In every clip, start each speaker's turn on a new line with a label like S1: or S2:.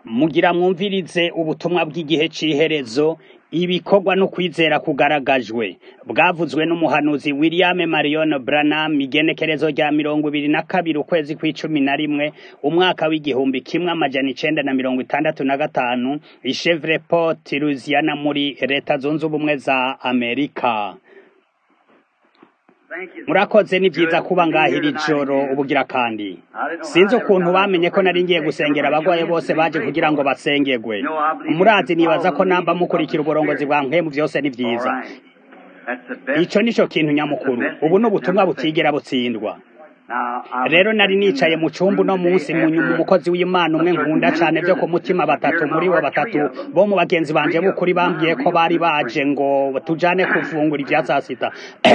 S1: mugira mwumvirize ubutumwa bw'igihe c'iherezo ibikorwa no kwizera kugaragajwe bwavuzwe n'umuhanuzi William Marion Branham igenekerezo rya mirongo ibiri na kabiri ukwezi kw'icumi na rimwe umwaka w'igihumbi kimwe amajana icenda na mirongo itandatu na gatanu i Shreveport Louisiana muri leta zunze ubumwe za Amerika murakoze ni vyiza kuba ngaha iri joro ubugira kandi sinzi ukuntu bamenye ko nari ngiye gusengera abagwaye bose baje kugira ngo basengerwe murazi nibaza ko namba mukurikira uburongozi bwa mpemu vyose ni vyiza ico nico kintu nyamukuru ubu ni ubutumwa butigera butsindwa rero nari nicaye mu cumba uno munsi mu nyuma umukozi w'imana umwe nkunda cane vyo ku mutima batatu muri bo batatu bo mu bagenzi banje b'ukuri bambwiye ko bari baje ngo tujane kuvungura ivya sasita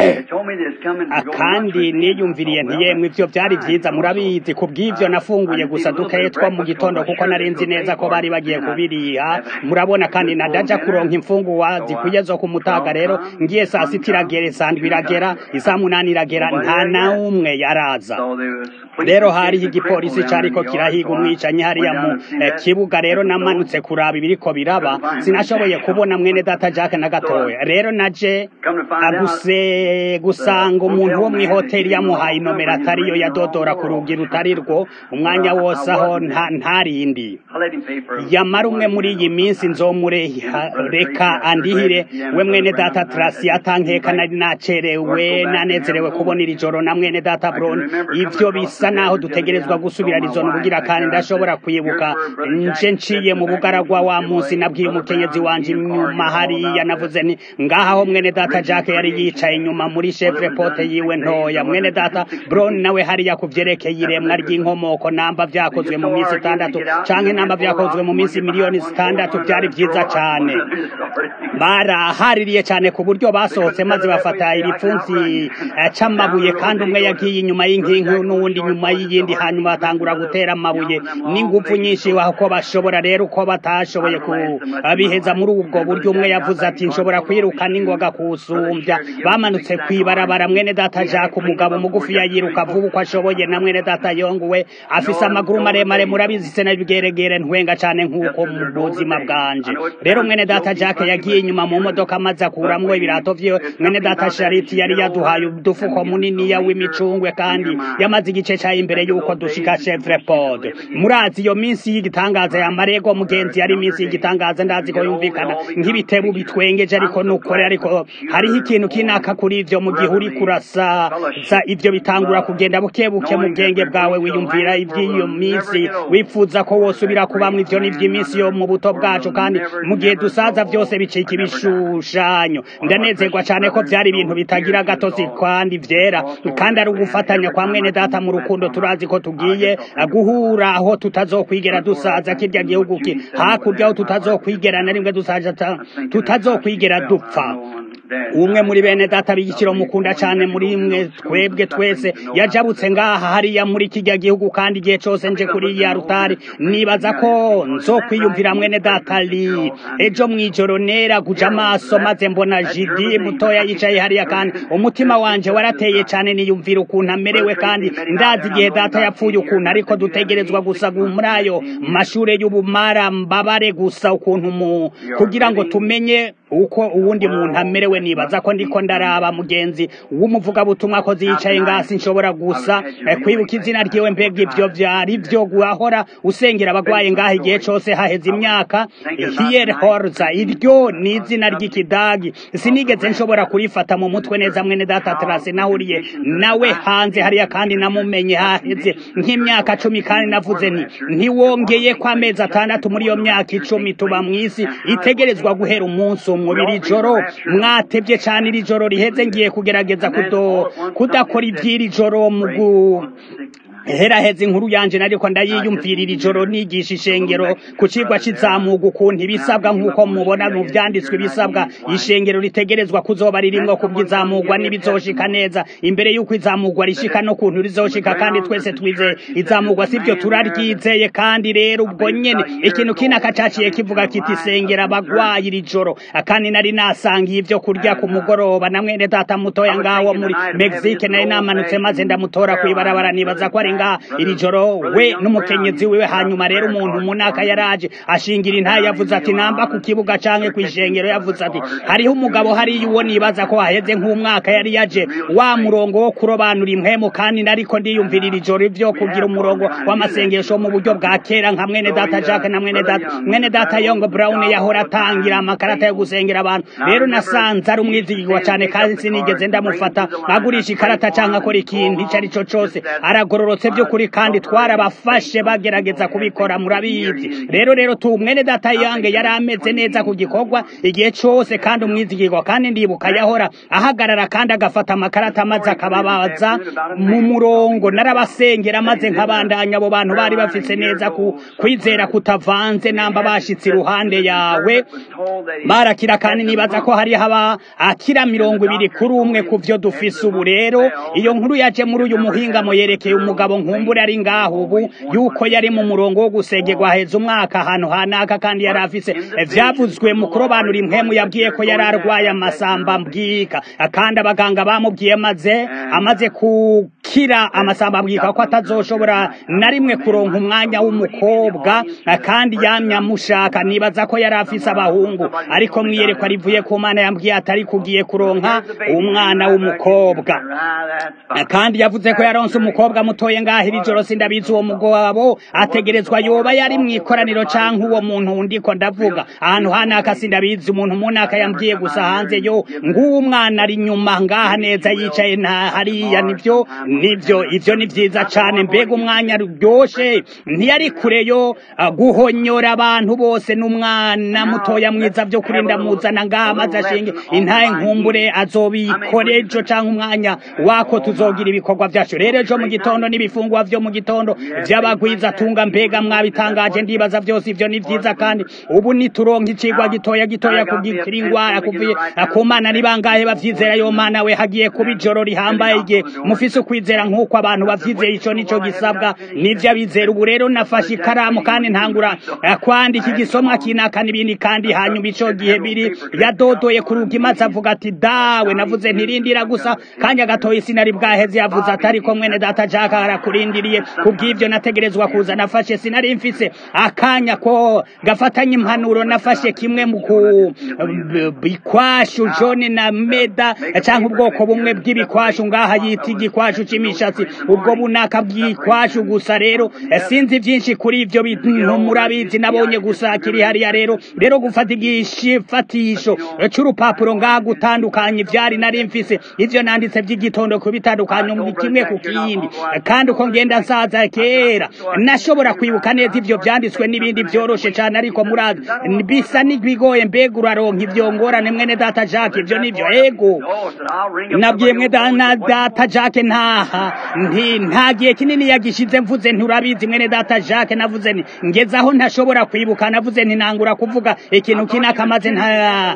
S1: kandi niyumviriye ntiyemwe ivyo vyari vyiza murabizi ku bw'ivyo nafunguye gusa dukeyi two mu gitondo kuko nari nzi neza ko bari bagiye kubiriha murabona kandi nadaja kuronka imfunguwa zikwiye zo kumutaga rero ngiye sasita iragera isandwi iragera isa munani iragera nta na umwe yaraza rero hariho igipolisi cariko kirahiga umwicanyi hariya mu kibuga rero namanutse kuraba ibiriko biraba sinashoboye kubona mwene data Jack na gatoya rero naje aguse gusanga umuntu wo mw'ihoteli yamuhaye inomero atariyo yadodora ku rugi rutari rwo umwanya wose aho ntarindi yamara umwe muri iyi minsi nzomureka andihire we mwene data Tracy atankeka nari nacerewe nanezerewe kubona iri joro na mwene data Brown ivyo bisa naho dutegerezwa gusubira rizona ubugira kandi ndashobora kwibuka nje nciye mu bugaragwa wa munsi nabwiye umukenyezi wanje inyuma hariya navuze nti ngaha ho mwene data Jack yari yicaye inyuma muri Chevrolet yiwe ntoya mwene data Brown nawe hariya kuvyerekeye iremwa ry'inkomoko namba vyakozwe mu minsi itandatu canke namba vyakozwe mu minsi miliyoni zitandatu vyari vyiza cane barahaririye cane ku buryo basohotse maze bafata iripfunsi c'amabuye kandi umwe yagiye inyuma y'inkingi n'uwundi nyuma y'iyindi hanyuma batangura gutera amabuye n'ingufu nyinshi ko bashobora rero uko batashoboye kubiheza muri ubwo buryo umwe yavuze ati nshobora kwiruka n'ingoga kusumbya bamanutse kwibarabara mwene data Jack umugabo mugufi yayiruka vuba uko ashoboye na mwene data yonguwe afise amaguru maremare murabizi se nabigeregere ntwenga cane nk'uko mu buzima bwanje rero mwene data Jack yagiye inyuma mu modoka maze akuramwo ibirato vyiwe mwene data Charity yari yaduhaye udufuko munini ya w'imicungwe kandi yamaze igice cyayo imbere y'uko dushika Chevrolet murazi iyo minsi y'igitangaza ya marego mugenzi yari minsi y'igitangaza ndazi ko yumvikana nk'ibitebo bitwengeje ariko nukore ariko hariho ikintu kinaka kuri ivyo mu gihe uri kurasa ivyo bitangura kugenda buke buke mu bwenge bwawe wiyumvira ivy'iyo minsi wifuza ko wosubira kubamwo ivyo n'ivy'iminsi yo mu buto bwacu kandi mu gihe dusaza vyose bicika ibishushanyo ndanezerwa cane ko vyari ibintu bitagira gatozi kandi vyera kandi ari ugufatanya kwa mwene data mu rukundo turazi ko tugiye guhura aho tutazokwigera dusaza kirya gihugu ki hakurya aho tutazokwigera na rimwe dusaza tutazokwigera dupfa umwe muri bene data b'igiciro mukunda cane muri mwe twebwe twese yajabutse ngaha hariya muri kirya gihugu kandi igihe cose nje kuri ya rutari nibaza ko nzokwiyumvira mwene data li ejo mwijoro nera kuja amaso maze mbona jidi mutoya yicaye hariya kandi umutima wanje warateye cane niyumvira ukuntu amerewe kandi ndazi igihe data yapfuye ukuntu ariko dutegerezwa gusa muri ayo mashure y'ubumara mbabare gusa ukuntu mu kugira ngo tumenye uko uwundi muntu amerewe nibaza ko ndiko ndaraba mugenzi w'umuvugabutumwa ko ziyicaye ngasi nshobora gusa kwibuka izina ryiwe mbega ivyo vyari vyo guhora usengera abagwaye ngaha igihe cose haheze imyaka hier horza iryo ni izina ry'ikidagi sinigeze nshobora kurifata mu mutwe neza mwene data Tracy nahuriye nawe hanze hariya kandi namumenye haheze nk'imyaka cumi kandi navuze nti ntiwongeye ko amezi atandatu muri iyo myaka icumi tuba mw'isi itegerezwa guhera umunsi umubiri ijoro mwatebye cyane iri joro riheze ngiye kugerageza kudakora iby'iri joro mu heraheze inkuru yanje nariko ndayiyumvirira ijoro nigisha ishengero ku cigwa c'izamuga ukuntu ibisabwa nk'uko mubona mu vyanditswe ibisabwa ishengero ritegerezwa kuzoba ririmwo kubw'izamugwa n'ibizoshika neza imbere y'uko izamugwa rishika no kuntu rizoshika kandi twese twizeye izamugwa sivyo turaryizeye kandi rero ubwo nyene ikintu kinaka caciye kivuga kiti sengera abagwayi iri joro kandi nari nasangiye ivyo kurya ku mugoroba na mwene data mutoya ngawo muri Mexique nari namanutse maze ndamutora kwibarabara nibaza ko ari yari ngaha iri joro we n'umukenyezi wiwe hanyuma rero umuntu munaka yaraje ashingira intaye yavuze ati namba ku kibuga canke kw'ishengero yavuze ati hariho umugabo hariya uwo nibaza ko haheze nk'umwaka yari yaje wa murongo wo kurobanura impwemu kandi nariko ndiyumvirira ijoro ivyo kugira umurongo w'amasengesho mu buryo bwa kera nka mwene data Jacques na mwene data mwene data Young Brown yahora atangira amakarata yo gusengera abantu rero nasanze ari umwizigirwa cane kandi sinigeze ndamufata agurisha ikarata canke akora ikintu ico ari co cose aragororotse by'ukuri kandi twarabafashe bagerageza kubikora murabizi rero rero tu mwene data yange yari ameze neza ku gikorwa igihe cose kandi umwizigirwa kandi ndibuka yahora ahagarara kandi agafata amakarata maze akababaza mu murongo narabasengera maze nkabandanya abo bantu bari bafise neza ku kwizera kutavanze namba bashitse iruhande yawe barakira kandi nibaza ko hari haba akira mirongo ibiri kuri umwe ku vyo dufise ubu rero iyo nkuru yaje muri uyu muhingamo yerekeye umugabo nkumbure ari ngaho ubu yuko yari mu murongo wo gusegerwa heza umwaka ahantu hanaka kandi yari afise vyavuzwe mu kurobanura impwemu yabwiye ko yari arwaye amasamba mbwika kandi abaganga bamubwiye maze amaze kukira amasamba mbwika ko atazoshobora na rimwe kuronka umwanya w'umukobwa kandi yamye amushaka nibaza ko yari afise abahungu ariko mwiyerekwa rivuye ku mana yambwiye atari kugiye kuronka umwana w'umukobwa kandi yavuze ko yaronse umukobwa mutoye ngaho iri joro sindabizi uwo mugabo ategerezwa yoba yari mu ikoraniro canke uwo muntu ndiko ndavuga ahantu hanaka sindabizi umuntu munaka yambwiye gusa hanze yo nguwo umwana ari nyuma ngaha neza yicaye nta hariya nivyo nivyo ivyo ni vyiza cane mbega umwanya ruryoshe ntiyari kure yo uh, guhonyora abantu bose n'umwana mutoya mwiza vyo kurinda muzana ngaha maze ashinge intaye nkumbure azobikore ejo canke umwanya wako tuzogira ibikorwa vyacu rero ejo mu gitondo n'ibifungwa vyo mu gitondo vy'abagwiza tunga mbega mwabitangaje ndibaza vyose ivyo ni vyiza kandi ubu nituronka icigwa gitoya gitoya kugikira ingwara kuvuye ku mana ni bangahe bavyizera yo mana we hagiye kuba ijoro rihambaye igihe mufise ukwizera nk'uko abantu bavyizeye ico nico gisabwa nivyo abizera ubu rero nafashe ikaramu kandi ntangura kwandika igisomwa kinaka n'ibindi kandi hanyuma ico gihe biri yadodoye ku rugi maze avuga ati dawe navuze ntirindira gusa kanya gatoya sinari bwaheze yavuze ati ariko mwene data jaka arakurindiriye kubw'ivyo nategerezwa kuza nafashe sinari mfise akanya ko gafatanya impanuro nafashe kimwe mu ku bikwashu jone na meda canke ubwoko bumwe bw'ibikwashu ngaha yita igikwashu c'imishatsi ubwo bunaka bw'ikwashu gusa rero sinzi vyinshi kuri ivyo bintu murabizi nabonye gusa kiri hariya rero rero gufata igishifatisho c'urupapuro ngaha gutandukanya ivyari nari mfise ivyo nanditse vy'igitondo kubitandukanya mu kimwe ku kindi kandi uko ngenda nsaza kera nashobora kwibuka neza ivyo vyanditswe n'ibindi vyoroshe cane ariko murazi bisa n'bigoye mbega uraronka ivyo ngorane mwene data Jacques ivyo nivyo ego nabwiye mwe dana data Jacques ntaha nti nta gihe kinini yagishize mvuze nturabizi mwene data Jacques navuze nti ngeze aho ntashobora kwibuka navuze nti nangura kuvuga ikintu kinaka maze nta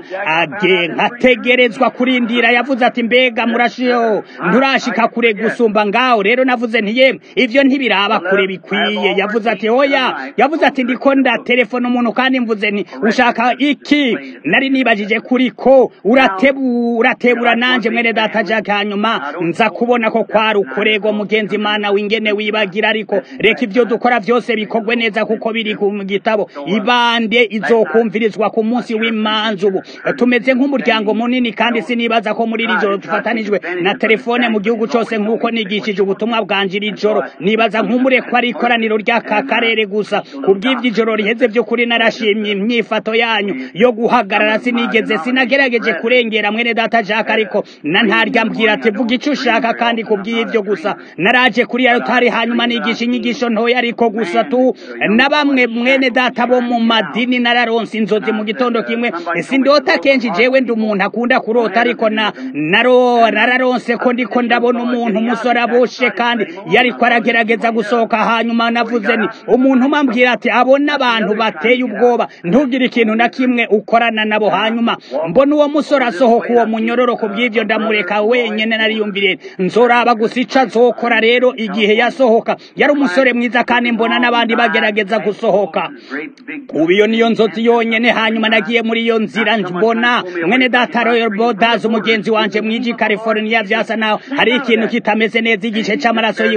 S1: nkategerezwa kurindira yavuze ati mbega murashiyo nturashika kure gusumba ngaho rero navuze nti yemwe ivyo ntibiraba kure bikwiye yavuze ati hoya yavuze ati ndiko ndatelefona umuntu kandi mvuze nti ushaka iki nari nibajije kuri ko uratebu uratebura nanje mwene data Jacques hanyuma nza kubona ko kwari ukorego mugenzi mana wingene wibagira ariko reka ivyo dukora vyose bikogwe neza kuko biri ku gitabo ibande izokumvirizwa ku munsi w'imanzu ubu tumeze nk'umuryango munini kandi sinibaza ko muri iri joro dufatanijwe na telefone mu gihugu cose nk'uko nigishije ubutumwa bwanje iri joro nibaza nk'umurekwa ari ikoraniro ry'aka karere gusa kubw'ivyo ijoro riheze vy'ukuri narashimye imyifato yanyu yo guhagarara sinigeze sinagerageje kurengera mwene data Jacques ariko na ntarya mbwira ati vuga ico ushaka kandi kubw'ivyo gusa naraje kuri yarutari hanyuma nigisha inyigisho ntoya ariko gusa tu na bamwe mwene data bo mu madini nararonse inzozi mu gitondo kimwe sindota kenshi jewe ndi umuntu akunda kurota ariko na naro nararonse ko ndiko ndabona umuntu umusore aboshe kandi yariko aragerageza gusohoka hanyuma navuze ni umuntu umambwira ati abona abantu bateye ubwoba ntugire ikintu na kimwe ukorana nabo hanyuma mbona uwo musore asohoka uwo munyororo ku bw'ivyo ndamureka wenyene nariyumvire nzoraba gusa ico azokora rero igihe yasohoka yari umusore mwiza kandi mbona n'abandi bagerageza gusohoka ubu iyo niyo nzozi yonyene hanyuma nagiye muri iyo nzira mbona mwene data Royal Bodas umugenzi wanje mwiji California vyasa naho hari ikintu kitameze neza igice c'amaraso yiwe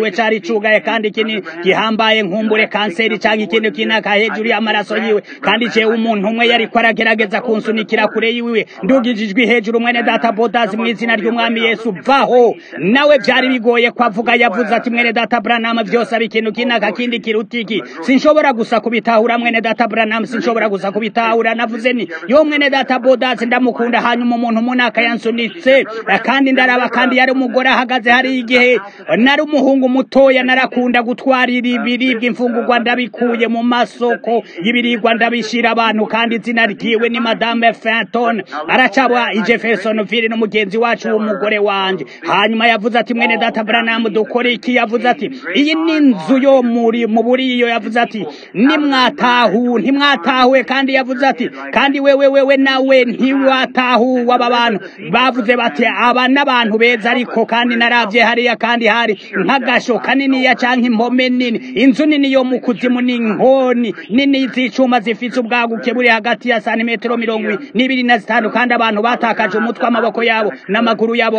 S1: ciwe cari cugaye kandi kinini gihambaye nkumbure kanseri canke ikintu kinaka hejuru y'amaraso yiwe kandi jewe umuntu umwe yariko aragerageza kunsunikira kure yiwe ndugijijwe hejuru mwene data bodazi mu izina ry'umwami yesu vaho nawe vyari bigoye ko avuga yavuze ati mwene data branam vyose aba ikintu kinaka kindi kirutiki sinshobora gusa kubitahura mwene data branam sinshobora gusa kubitahura navuze ni yo mwene data bodazi ndamukunda hanyuma umuntu munaka yansunitse kandi ndaraba kandi yari umugore ahagaze hari igihe nari umuhungu mutoya narakunda gutwarira ibiribwa imfungurwa ndabikuye mu masoko y'ibiribwa ndabishira abantu kandi izina ryiwe ni madame Fenton aracaba i Jeffersonville n'umugenzi wacu w'umugore wanje hanyuma yavuze ati mwene data Branham dukore iki yavuze ati iyi ni inzu yo muri mu buriyo yavuze ati nimwatahu ntimwatahuwe kandi yavuze ati kandi wewe wewe nawe ntiwatahuwe aba bantu bavuze bati aba n'abantu beza ariko kandi naravye hariya kandi hari nk'agasho kaniniya canke impome nini inzu nini yo mu kuzimu n'inkoni nini z'icuma zifise ubwaguke buri hagati ya santimetero mirongo n'ibiri na zitanu kandi abantu batakaje umutwe amaboko yabo n'amaguru yabo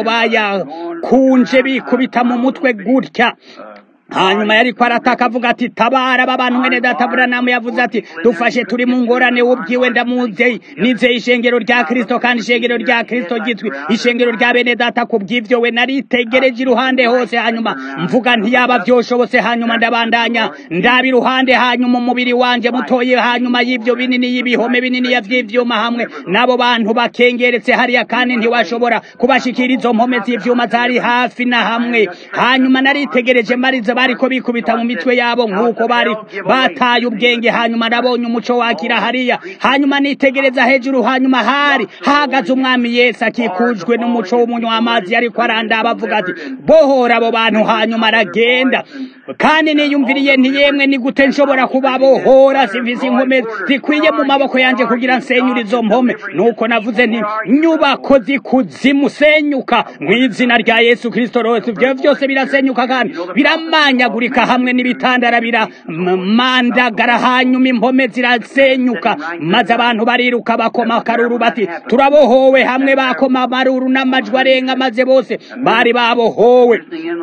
S1: bayakunje bikubita mu mutwe gutya hanyuma yariko arataka avuga ati tabara babantu mwene data Branham yavuze ati dufashe turi mu ngorane ubwiwe ndamuze nize ishengero rya Kristo kandi ishengero rya Kristo gitwi ishengero rya bene data kubw'ivyo we naritegereje iruhande hose hanyuma mvuga ntiyaba vyoshobose hanyuma ndabandanya ndabi iruhande hanyuma umubiri wanje mutoye hanyuma y'ivyo binini y'ibihome binini ya vy'ivyuma hamwe n'abo bantu bakengeretse hariya kandi ntiwashobora kubashikira izo mpome z'ivyuma zari hafi na hamwe hanyuma naritegereje mariza bariko bikubita mu mitwe yabo nk'uko bari bataye ubwenge hanyuma nabonye umuco wakira hariya hanyuma nitegereza hejuru hanyuma hari hahagaze umwami yesu akikujwe n'umuco w'umunywa amazi ariko arandaba avuga ati bohora abo bantu hanyuma aragenda kandi niyumviriye ntiyemwe ni gute nshobora kubabohora simvise inkome zikwiye mu maboko yanjye kugira nsenyure izo mpome nuko navuze nti nyubako zikuzimu senyuka mu izina rya yesu kirisito rose ibyo byose birasenyuka kandi biramanyagurika hamwe n'ibitandara biramandagara hanyuma impome zirasenyuka maze abantu bariruka bakoma akaruru bati turabohowe hamwe bakoma amaruru n'amajwi arenga maze bose bari babohowe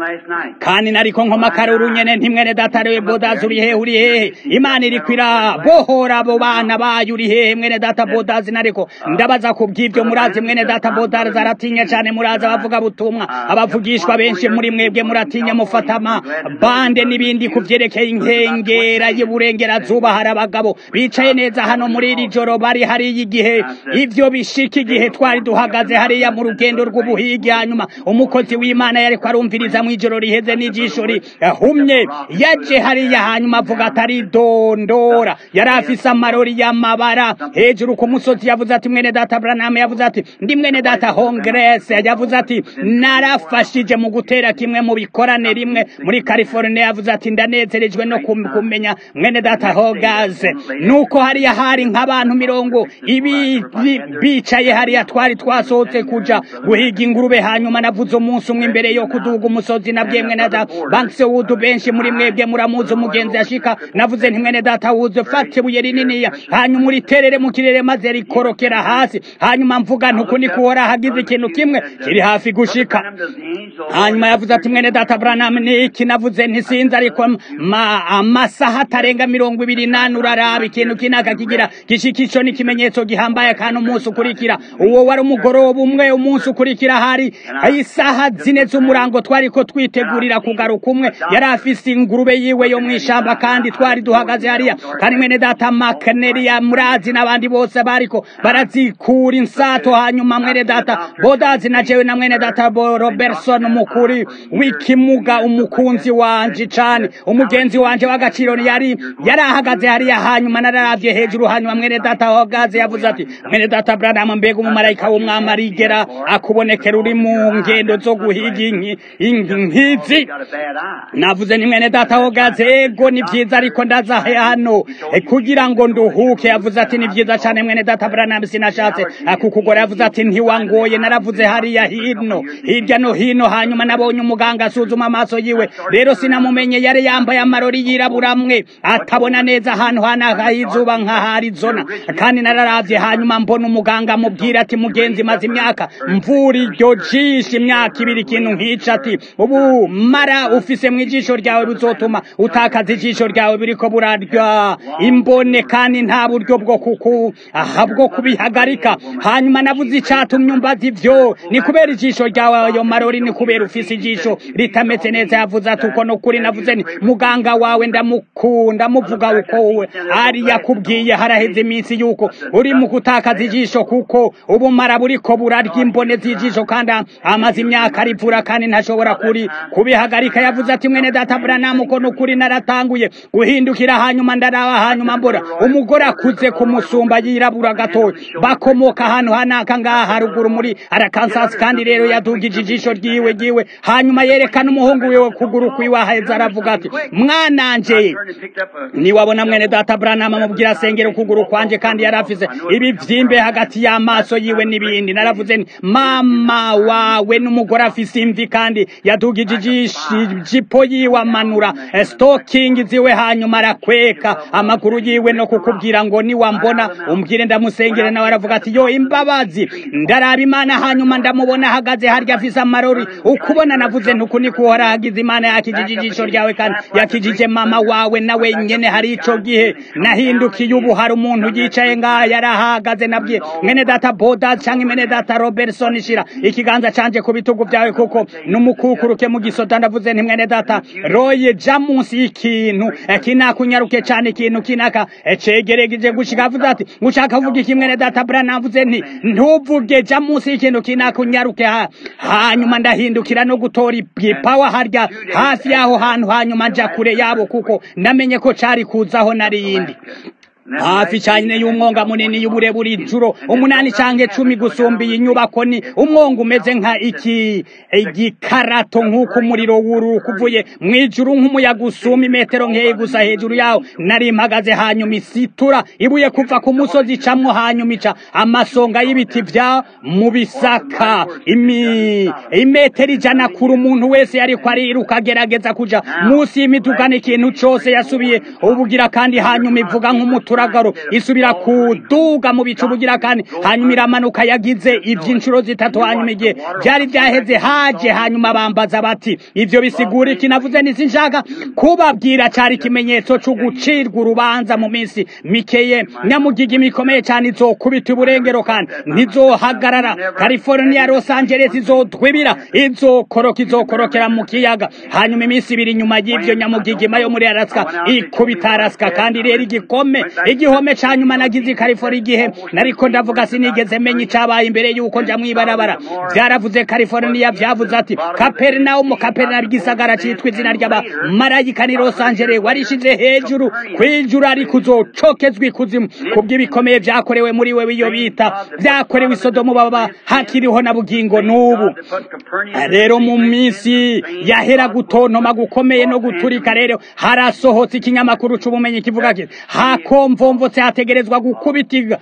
S1: kandi nariko nkoma akaruru nyene ntimwene datarewe bodazi uri hehe uri hehe imana iriko irabohora abo bana bayo uri hehe mwene data bodazi nariko ndabaza ku bw'ivyo murazi mwene data bodazi aratinya cane murazi abavuga butumwa abavugishwa benshi muri mwebwe muratinya mufatama bande n'ibindi ku vyerekeye inkengera y'uburengerazuba hari abagabo bicaye neza hano muri iri joro bari hariya igihe ivyo bishika igihe twari duhagaze hariya mu rugendo rw'ubuhigi hanyuma umukozi w'imana yariko arumviriza mw'ijoro riheze n'ijisho rihumye yaje hariya hanyuma avuga atari dondora yari afise amarori y'amabara hejuru ku musozi yavuze ati mwene data Branham yavuze ati ndi mwene data Hongrese yavuze ati narafashije mu gutera kimwe mu bikorane rimwe muri California yavuze ati ndanezerejwe no kumenya mwene data Hogaze nuko hariya hari nk'abantu mirongo ibi bicaye hariya twari twasohotse kuja guhiga ingurube hanyuma navuze umunsi umwe imbere yo kuduga umusozi nabwiye mwene data Bankswood benshi muri mwebwe muramuzi umugenzi yashika navuze nti mwene data wuze fate buye rininiya hanyuma uriterere mu kirere maze rikorokera hasi hanyuma mvuga ntuku ni kuhora hagize ikintu kimwe kiri hafi gushika hanyuma yavuze ati mwene data Branham ni iki navuze ntisinzi ariko amasaha atarenga mirongo ibiri nane uraraba ikintu kinaka kigira gishikisho n'ikimenyetso gihambaye kandi umunsi ukurikira uwo wari umugoroba umwe umunsi ukurikira hari isaha zine z'umurango twari ko twitegurira kugaruka umwe yari afise ingurube yiwe yo mw'ishamba kandi twari duhagaze hariya kandi mwene data makaneriya murazi n'abandi bose bariko barazikura insato hanyuma mwene data bodazi na jewe na mwene data robertson umukuri w'ikimuga umukunzi wanje cane umugenzi wanje w'agaciro yari yari ahagaze hariya hanyuma nararavye hejuru hanyuma mwene data hogaze yavuze ati mwene data Branham mbega umumarayika w'umwami arigera akubonekera uri mu ngendo zo guhiga inkizi navuze ni mwene data hogaze ego ni vyiza ariko ndaza hano kugira ngo nduhuke yavuze ati ni vyiza cane mwene data Branham sinashatse kukugora yavuze ati ntiwangoye naravuze hariya hino hirya no hino hanyuma nabonye umuganga asuzuma amaso yiwe rero rero sinamumenye yari yambaye amarori yirabura amwe atabona neza ahantu hana izuba nka Arizona kandi nararavye hanyuma mbona umuganga amubwira ati mugenzi maze imyaka mvura iryo jisho imyaka ibiri ikintu nk'ico ati ubu mara ufise mu ijisho ryawe bizotuma utakaza ijisho ryawe biriko burarya imbone kandi nta buryo bwo kuku aha bwo kubihagarika hanyuma navuze icatumye umbaza ivyo ni kubera ijisho ryawe ayo marori ni kubera ufise ijisho ritameze neza yavuze ati uko no kuri navuze ni muganga wawe ndamukunda muvuga uko ari yakubwiye haraheze iminsi yuko uri mu gutakaza ijisho kuko ubumara buriko burarya imbone z'ijisho kandi amaze imyaka arivura kandi ntashobora kuri kubihagarika yavuze ati mwene data Branham uko nukuri naratanguye guhindukira hanyuma ndaraba hanyuma mbora umugore akuze kumusumba yirabura gatoya bakomoka ahantu hanaka ngaha haruguru muri Arkansas kandi rero yadugije ijisho ryiwe ryiwe hanyuma yerekana umuhungu wiwe kuguru kwiwe aheza aravuga ati mwananje niwabona mwene data Branham amubwira asengera ukuguru kwanje kandi yari afise ibivyimbe hagati y'amaso yiwe n'ibindi naravuze ni mama wawe n'umugore afise imvi kandi yadugije ijipo yiwe amanura stoking ziwe hanyuma arakweka amaguru yiwe no kukubwira ngo niwambona umbwire ndamusengere nawe aravuga ati yo imbabazi ndaraba imana hanyuma ndamubona ahagaze harya afise amarori ukubona navuze ntuku niko uhora hagize imana yakijije ijisho ryawe kandi yakijije mama wawe nawe nyene hari ico gihe nahindukiye ubu hari umuntu yicaye ngaha yarahagaze nabwiye mwene data boda canke mwene data robertson shira ikiganza canje ku bitugu vyawe kuko numukukuruke mu gisoda ndavuze nti mwene data roye ja munsi y'ikintu kinakunyaruke cane ikintu kinaka cegeregeje gushika avuze ati ngushaka kuvuga iki mwene data brana avuze nti ntuvuge ja munsi y'ikintu kinakunyaruke hanyuma ndahindukira no gutora ipawa harya hafi y'aho hantu hanyuma nja kure yabo kuko namenye ko cari kuzaho nariyindi hafi cyane y'umwonga munini y'uburebure inshuro umunani canke cumi gusumbiye inyubako ni umwonga umeze nka iki igikarato nk'uko umuriro wuruka uvuye mw'ijuru nk'umuyaga usuma imetero nkeye gusa hejuru yawo nari mpagaze hanyuma isitura ibuye kuva ku musozi icamwo hanyuma ica amasonga y'ibiti vya mu bisaka imi imetero ijana kure umuntu wese yariko ariruka agerageza kuja munsi y'imidugano ikintu cose yasubiye ubugira kandi hanyuma ivuga nk'umutu turagaro isubira kuduga mu bicu bugira kandi hanyuma iramanuka yagize ivy'inshuro zitatu hanyuma igihe byari byaheze haje hanyuma bambaza bati ivyo bisigura iki navuze ntisinshaka kubabwira cari ikimenyetso co gucirwa urubanza mu minsi mikeye nyamugigi mikomeye cyane izokubita uburengero kandi ntizohagarara california los angeles izodwibira izokoroka izokorokera mu kiyaga hanyuma iminsi ibiri nyuma y'ivyo nyamugigima yo muri araska ikubita araska kandi rero igikome igihome ca nyuma nagize i California igihe nariko ndavuga sinigeze menya icabaye imbere yuko nja mwibarabara vyaravuze California vyavuze ati Capernaum Capernaum gisagara citwa izina ry'aba marayika ni Los Angeles warishize hejuru kwijuru ari kuzocokezwa ikuzimu kubw'ibikomeye vyakorewe muri we iyo bita vyakorewe i Sodomu baba hakiriho na bugingo n'ubu rero mu minsi yahera gutontoma gukomeye no guturika rero harasohotse ikinyamakuru c'ubumenyi kivuga kiti hakomvomvotse hategerezwa gukubitiga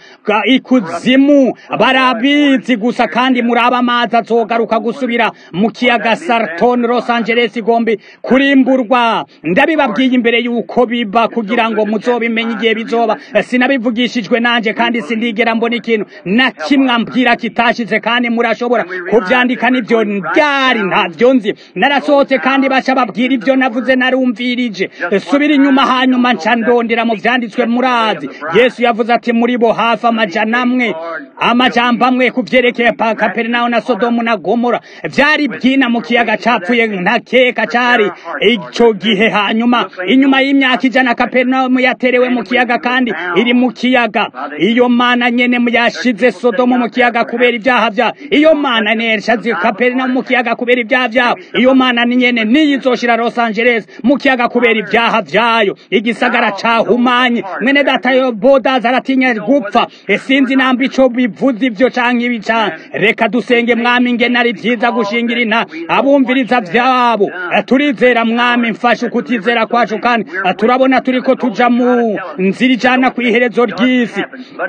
S1: ikuzimu barabizi gusa kandi muraba amazi azogaruka gusubira mu kiyaga Sarton Los Angeles igombi kurimburwa ndabibabwiye imbere yuko biba kugira ngo muzobimenye igihe bizoba sinabivugishijwe nanje kandi sindigera mbona ikintu na kimwe ambwira kitashize kandi murashobora kuvyandika nivyo byari ntavyo nzi narasohotse kandi baca babwira ivyo navuze narumvirije subira inyuma hanyuma nca ndondera mu vyanditswe murazi yesu yavuze ati muri bo hafi amajana amwe amajambo amwe ku vyerekeye pa kaperinao na sodomu na gomora vyari byina mu kiyaga capfuye ntakeka cari ico gihe hanyuma inyuma y'imyaka ijana kaperinaumu yaterewe mu kiyaga kandi iri mu kiyaga iyo mana nyene yashize sodomu mu kiyaga kubera ibyaha vyayo iyo mana neshaze kaperinaumu mu kiyaga kubera ibyaha vyayo iyo mana ni nyene niyo izoshira los angeles mu kiyaga kubera ibyaha vyayo igisagara cahumanye mwene data yo bodazi aratinya gupfa sinzi namba ico bivuze ivyo canke ibi canke reka dusenge mwami ingene ari vyiza gushingira inta abumviriza vyabo turizera mwami mfashe ukutizera kwacu kandi turabona turiko tuja mu nzira ijana kw'iherezo ry'isi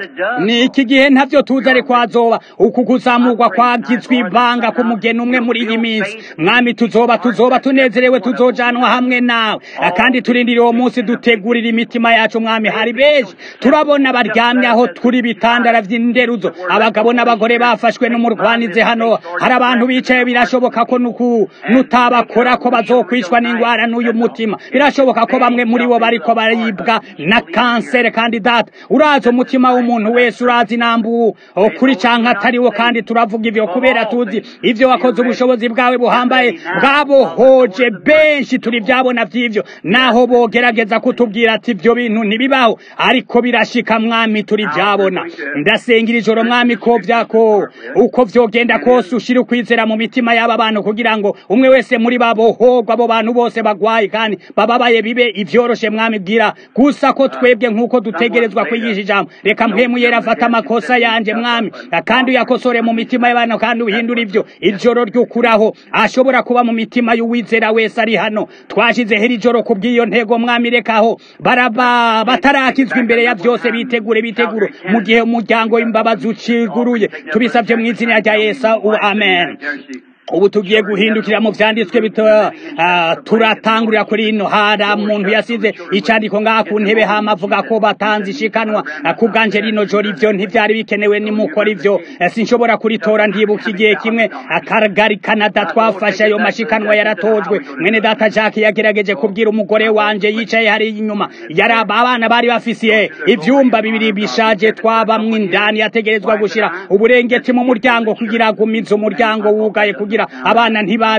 S1: ni iki gihe ntavyo tuzi ariko hazoba uku kuzamurwa kwagizwe ibanga ku mugeni umwe muri iyi minsi mwami tuzoba tuzoba tunezerewe tuzojanwa hamwe nawe kandi turindira uwo munsi dutegurira imitima yacu mwami hari benshi turabona baryamye aho turi bitandara vy'inderuzo abagabo n'abagore bafashwe n'umurwanize hano hari abantu bicaye birashoboka ko nuku nutabakora ko bazokwicwa n'ingwara n'uyu mutima birashoboka ko bamwe muri bo bariko baribwa na kansere kandi data urazi umutima w'umuntu wese urazi nambu kuri canke atariwo kandi turavuga ivyo kubera tuzi ivyo wakoze ubushobozi bwawe buhambaye bwabohoje benshi turi vyabona vy'ivyo naho bogerageza kutubwira ati ivyo bintu ntibibaho ariko birashika mwami turi vyabona ndasengira ijoro mwami ko vyako uko vyogenda kose ushira ukwizera mu mitima y'aba bantu kugira ngo umwe wese muri babohogwa abo bantu bose bagwaye kandi bababaye bibe ivyoroshe mwami bwira gusa ko twebwe nk'uko dutegerezwa kwigisha ijambo reka mpemu yera afata amakosa yanje mwami kandi uyakosore mu mitima y'abantu kandi uhindura ivyo ijoro ry'ukuraho ashobora kuba mu mitima y'uwizera wese ari hano twashize heri ijoro kubw'iyo ntego mwami rekaho baraba batarakizwa imbere ya byose bitegure bitegure mu gihe umuryango w'imbabazi uciguruye tubisabye mu izina rya yesu amen ubu tugiye guhindukira mu vyanditswe bitoya turatangurira kuri ino hari umuntu yasize icandiko ngaha ku ntebe hama avuga ko batanze ishikanwa kubwanje rino joro ivyo ntivyari bikenewe nimukora ivyo sinshobora kuritora ndibuka igihe kimwe akaragari kanada twafashe ayo mashikanwa yaratojwe mwene data jacques yagerageje kubwira umugore wanje yicaye hari inyuma yari abana bari bafisiye ivyumba bibiri bishaje twabamwe indani yategerezwa gushira uburengeti mu muryango kugira agumize umuryango wugaye kugira kugira abana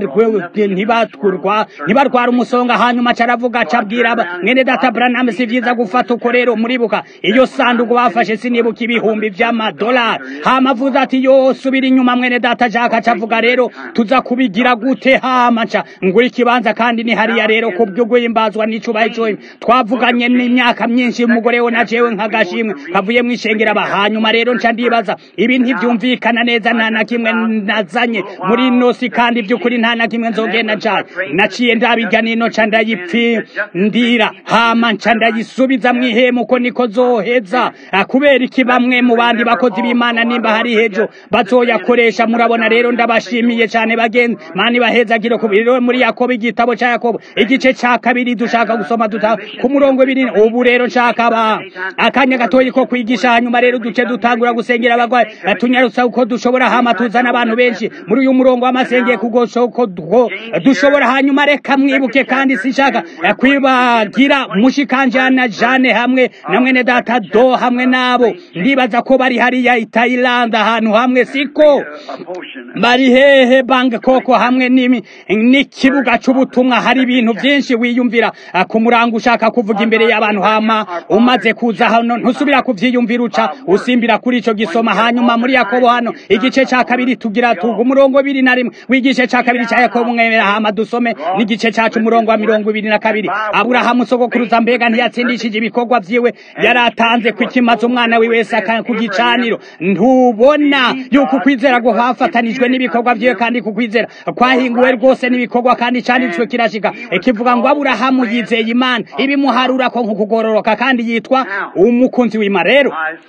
S1: ntibatwurwa ntibarwara umusonga hanyuma caravuga cabwira mwene data Branham si vyiza gufata uko rero muribuka iyo sanduku bafashe sinibuka ibihumbi vy'amadolari hama avuze ati yo subira inyuma mwene data Jaka cavuga rero tuza kubigira gute hama ca ngura ikibanza kandi ni hariya rero kubw'ugwimbazwa n'icubaye coye twavuganye n'imyaka myinshi umugore we na jewe nk'agashimwe kavuye mw'ishengera hanyuma rero nca ndibaza ibi ntivyumvikana neza nta na kimwe nazanye muri inosi kandi by'ukuri nta na kimwe nzogenda jana naciye ndabirya nino ca ndayipfindira hama nca ndayisubiza mw'ihema uko niko zoheza kubera iki bamwe mu bandi bakozi b'imana nimba hari hejo bazoyakoresha murabona rero ndabashimiye cyane bagenzi mani baheza giro kubiriro muri yakobo igitabo ca yakobo igice ca kabiri dushaka gusoma duta ku murongo ibiri ubu rero nshaka ba akanya gatoyi ko kwigisha hanyuma rero duce dutangura gusengera abagwayi tunyarutsa uko dushobora hama tuzana abantu benshi muri uyu murongo w'amasengeye kugosha uko dushobora hanyuma reka mwibuke kandi sinshaka kwibagira mushikanjana jane hamwe na mwene data do hamwe nabo ndibaza ko bari hariya i Thailand ahantu hamwe siko bari hehe Bangkok hamwe n'ikibuga c'ubutumwa hari ibintu byinshi wiyumvira ku murango ushaka kuvuga imbere y'abantu hama umaze kuza hano ntusubira kuvyiyumvira uca usimbira kuri ico gisoma hanyuma muri yakobo hano igice ca kabiri tugira tuga umurongo bibiri na rimwe w'igice ca kabiri ca yakobo mwemera hama dusome n'igice cacu umurongo wa mirongo ibiri na kabiri aburahamu sogokuruza mbega ntiyatsindishije ibikorwa vyiwe yaratanze ku ikimaze umwana wiwe wese ku gicaniro ntubona yuko ukwizera ngo hafatanijwe n'ibikorwa vyiwe kandi kukwizera kwahinguwe rwose n'ibikorwa kandi canditswe kirashika kivuga ngo aburahamu yizeye imana ibimuharura ko nk'ukugororoka kandi yitwa umukunzi w'imana rero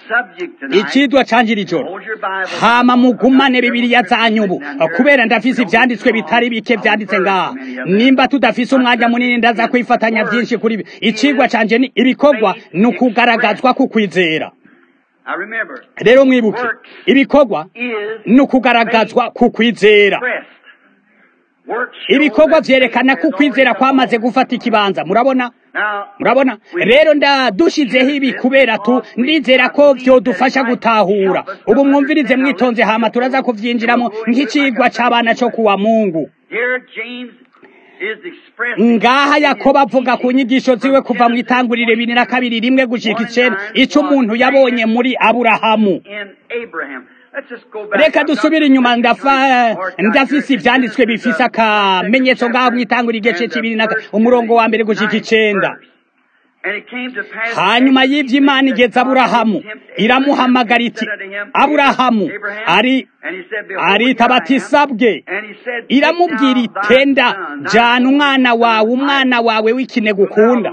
S1: icidwa canjira ijoro hama mugumane bibiriya zanyu ubu kubera ndafise ivyanditswe bitari bike vyanditse ngaha nimba tudafise umwanya munini ndaza kwifatanya vyinshi kuri ibi icigwa canje ni ibikorwa ni ukugaragazwa kukwizera rero mwibuke ibikorwa ni ukugaragazwa kukwizera ibikorwa vyerekana ko ukwizera kwamaze gufata ikibanza murabona murabona rero ndadushizeho ibi kubera tu ndizera ko vyodufasha gutahura ubu mwumvirize mwitonze hama turaza kuvyinjiramo nk'icigwa c'abana co kuwa mungu ngaha yakobo avuga ku nyigisho ziwe kuva mu itangurire bibiri na kabiri rimwe gushika icenda ico umuntu yabonye muri aburahamu reka dusubire inyuma ndafise ivyanditswe bifise akamenyetso ngaho mwitangura igice c'ibiri na umurongo wa mbere gushika icenda hanyuma y'ibyo imana igeze aburahamu iramuhamagara iti aburahamu ari aritaba ati sabwe iramubwira itenda jana umwana wawe umwana wawe w'ikinege ukunda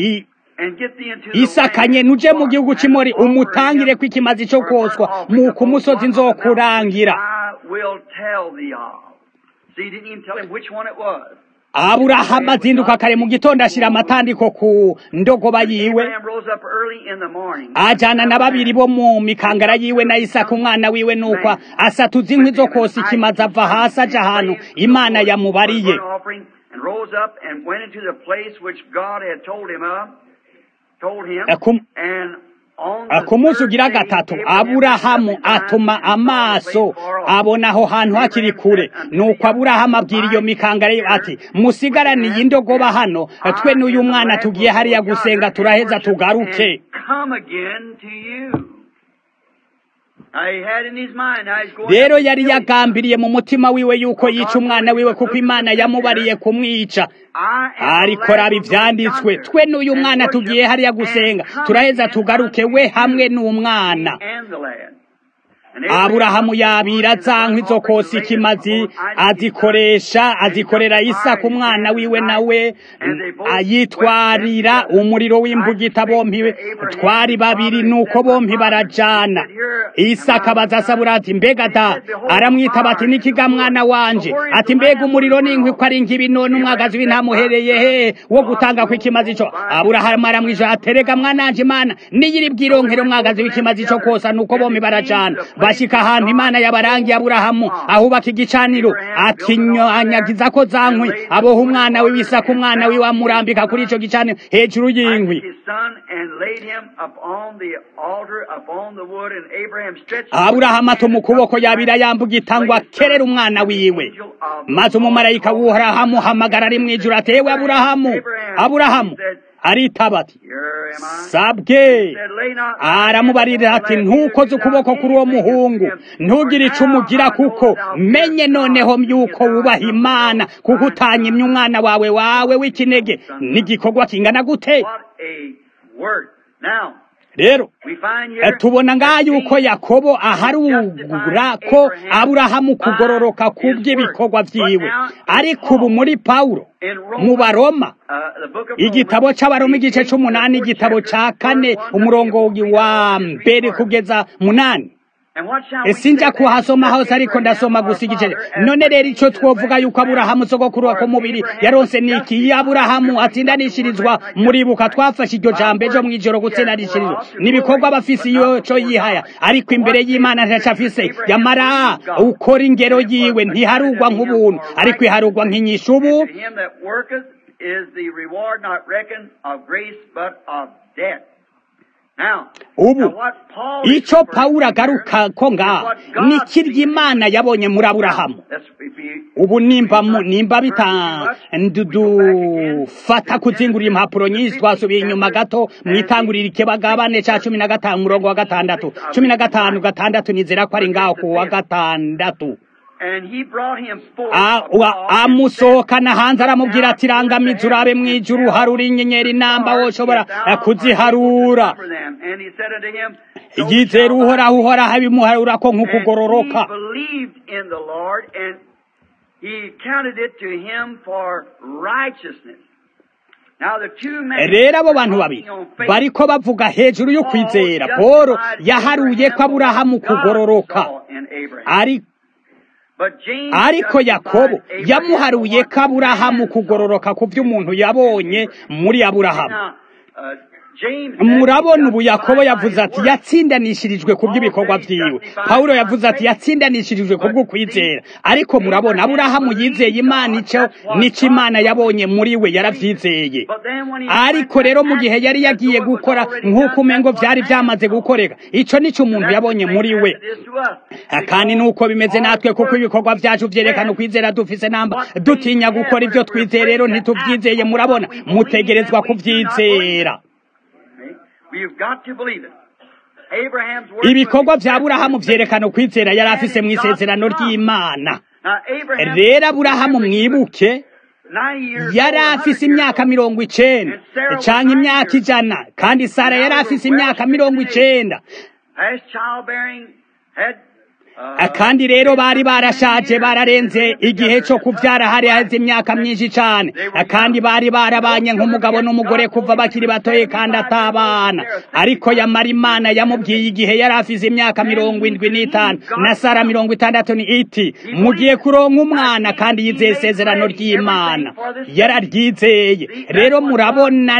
S1: isakanye nuje mu gihugu cy'imori umutangire ko ikimazi cyo koswa mu ku musozi nzokurangira aburahamu azinduka kare mu gitondo ashyira amatandiko ku ndogoba yiwe ajyana na babiri bo mu mikangara yiwe na isaka umwana wiwe nuko asatuza inkwi zo kosa ikimazi ava hasi ajya ahantu imana yamubariye ku munsi ugira gatatu aburahamu atuma amaso abona aho hantu hakiri kure nuko aburahamu abwira iyo mikangara ati musigarane iyi ndogoba hano twe n'uyu mwana tugiye hariya gusenga turaheza tugaruke rero yari yagambiriye mu mutima wiwe yuko yica umwana wiwe kuko imana yamubariye kumwica ariko raba ibyanditswe twe n'uyu mwana tugiye hariya gusenga turaheza tugaruke we hamwe n'umwana aburahamu yabira za nkwi zo kosa ikimazi azikoresha azikorera isaka umwana wiwe nawe ayitwarira umuriro w'imbugita bombi twari babiri nuko bombi barajana isaka bazasabura ati mbega da aramwita bati nikiga mwana wanje ati mbega umuriro n'inkwi ko ari nkibi none umwagazi w'intamuhereye he wo gutanga ku ikimazi cyo aburahamu aramwija aterega mwana wanje imana niyiri bwironkero umwagazi w'ikimazi cyo kosa nuko bombi barajana bashika ahantu imana yabarangiye aburahamu ahubaka igicaniro atinyanyagiza ko za nkwi aboha umwana we wisaka umwana we wamurambika kuri ico gicaniro hejuru y'inkwi aburahamu atuma ukuboko yabira yambuga itangwa kerera umwana wiwe maze umumarayika w'uhorahamu hamagara ari mw'ijuru atewe aburahamu aburahamu aritaba ati sabwe aramubarira ati ntukoze ukuboko kuri uwo muhungu ntugire icyo umugira kuko menye noneho myuko wubaha imana kuko utanyimye umwana wawe wawe w'ikinege n'igikorwa kingana gute rero tubona ngaho yuko yakobo aharugura ko aburahamu kugororoka ku by'ibikorwa byiwe ariko ubu muri pawulo mu baroma igitabo cy'abaroma igice cy'umunani igitabo cya kane umurongo wa mbere kugeza munani sinjya kuhasoma hose ariko ndasoma gusa igice none rero icyo twovuga yuko aburahamu sogokuru wa kumubiri yaronse niki iyo aburahamu atsindanishirizwa muribuka twafashe iryo jambo ejo mu ijoro gutsindanishirizwa n'ibikorwa abafise iyo cyo yihaya ariko imbere y'imana ntacafise yamara ukora ingero yiwe ntiharugwa nk'ubuntu ariko iharugwa nk'inyishu ubu ubu icyo pawulo agaruka ko ngaho ni kirya imana yabonye muri aburahamu ubu nimba nimba bitadufata kuzingurira impapuro nyinshi twasubiye inyuma gato mu itanguriro ikebagabane cya cumi na gatanu umurongo wa gatandatu cumi na gatanu gatandatu nizera ko ari ngaho ku wa gatandatu amusohokana hanze aramubwira ati rangamiza urabe mu ijuru harura inyenyeri namba woshobora kuziharura yizera uhoraho uhoraho abimuharura ko nk'ukugororoka rero abo bantu babiri bariko bavuga hejuru yo kwizera paul yaharuye ko aburahamu kugororoka ariko ariko yakobo yamuharuye ko aburahamu kugororoka ku by'umuntu yabonye muri aburahamu murabona ubu yakobo yavuze ati yatsindanishirijwe ku by'ibikorwa byiwe pawulo yavuze ati yatsindanishirijwe ku bw'ukwizera ariko murabona aburahamu yizeye imana icyo n'icyo imana yabonye muri we yarabyizeye ariko rero mu gihe yari yagiye gukora nk'uko umengo byari byamaze gukoreka icyo nicyo umuntu yabonye muri we kandi nuko bimeze natwe kuko ibikorwa byacu byerekana ukwizera dufise namba dutinya gukora ibyo twizeye rero ntitubyizeye murabona mutegerezwa kubyizera ibikorwa bya burahamu byerekana ukwizera yari afise mu isezerano ry'imana rero aburahamu mwibuke yari afise imyaka mirongo icenda canke imyaka ijana kandi sara yari afise imyaka mirongo icenda kandi rero bari barashaje bararenze igihe cyo kubyara hari haheze imyaka myinshi cyane kandi bari barabanye nk'umugabo n'umugore kuva bakiri batoye kandi atabana ariko yamara imana yamubwiye igihe yari afise imyaka mirongo indwi n'itanu na sara mirongo itandatu ni iti mugiye kuronka umwana kandi yizeye isezerano ry'imana yararyizeye rero murabona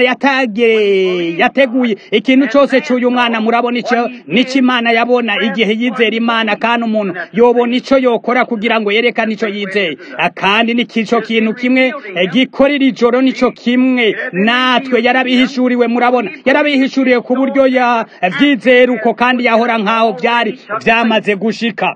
S1: yateguye ikintu cyose cy'uyu mwana murabona icyo imana yabona igihe yizera imana kandi umuntu yobona icyo yokora kugira ngo yerekane icyo yizeye kandi n'icyo kintu kimwe gikorera ijoro nicyo kimwe natwe yarabihishuriwe murabona yarabihishuriwe ku buryo yabyizera uko kandi yahora nk'aho byari byamaze gushika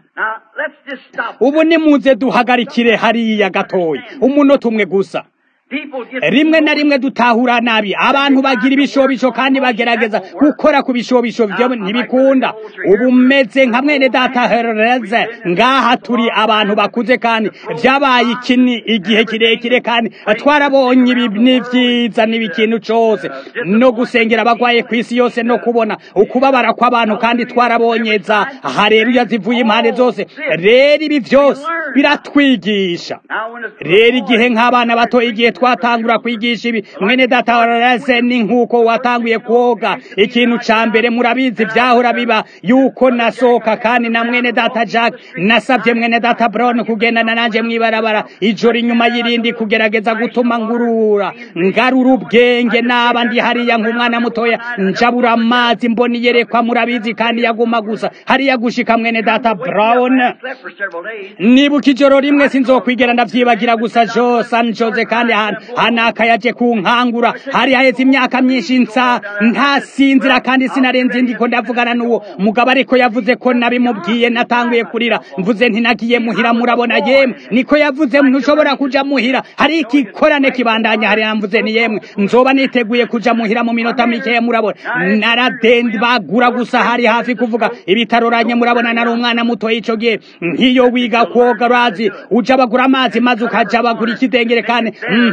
S1: ubu nimuze duhagarikire hariya gatoya umunota umwe gusa rimwe na rimwe dutahura nabi abantu bagira ibishobisho kandi bagerageza gukora ku bishobisho byo ntibikunda ubu meze nka mwene data hereze ngaha turi abantu bakuze kandi byabaye ikini igihe kirekire kandi twarabonye ibi n'ibyiza n'ibikintu cyose no gusengera abagwaye ku isi yose no kubona ukubabara kw'abantu kandi twarabonye za hareruya zivuye impande zose rero ibi byose biratwigisha rero igihe nk'abana bato igihe twatangura kwigisha ibi mwene data warase ni nk'uko watanguye koga ikintu ca mbere murabizi vyahora biba yuko nasohoka kandi na mwene data jack nasabye mwene data brown kugendana nanje mwibarabara ijoro inyuma y'irindi kugerageza gutuma ngurura ngarura ubwenge naba ndi hariya nk'umwana mutoya njabura amazi mbona iyerekwa murabizi kandi yaguma gusa hariya gushika mwene data brown nibuka ijoro rimwe sinzokwigera ndavyibagira gusa jo san jose kandi hanaka yaje kunkangura hari haheze imyaka myinshi nsa ntasinzira kandi sinarenze ndiko ndavugana n'uwo mugabo ariko yavuze ko nabimubwiye natanguye kurira mvuze ntinagiye muhira murabona yemwe niko yavuze ntushobora kuja muhira hari ikikorane kibandanya hari mvuze ni yemwe nzoba niteguye kuja muhira mu minota mikeya murabona naradendi bagura gusa hari hafi kuvuga ibitaroranye murabona nari umwana muto ico gihe nk'iyo wiga koga urazi uja bagura amazi maze ukaja bagura ikidengere kandi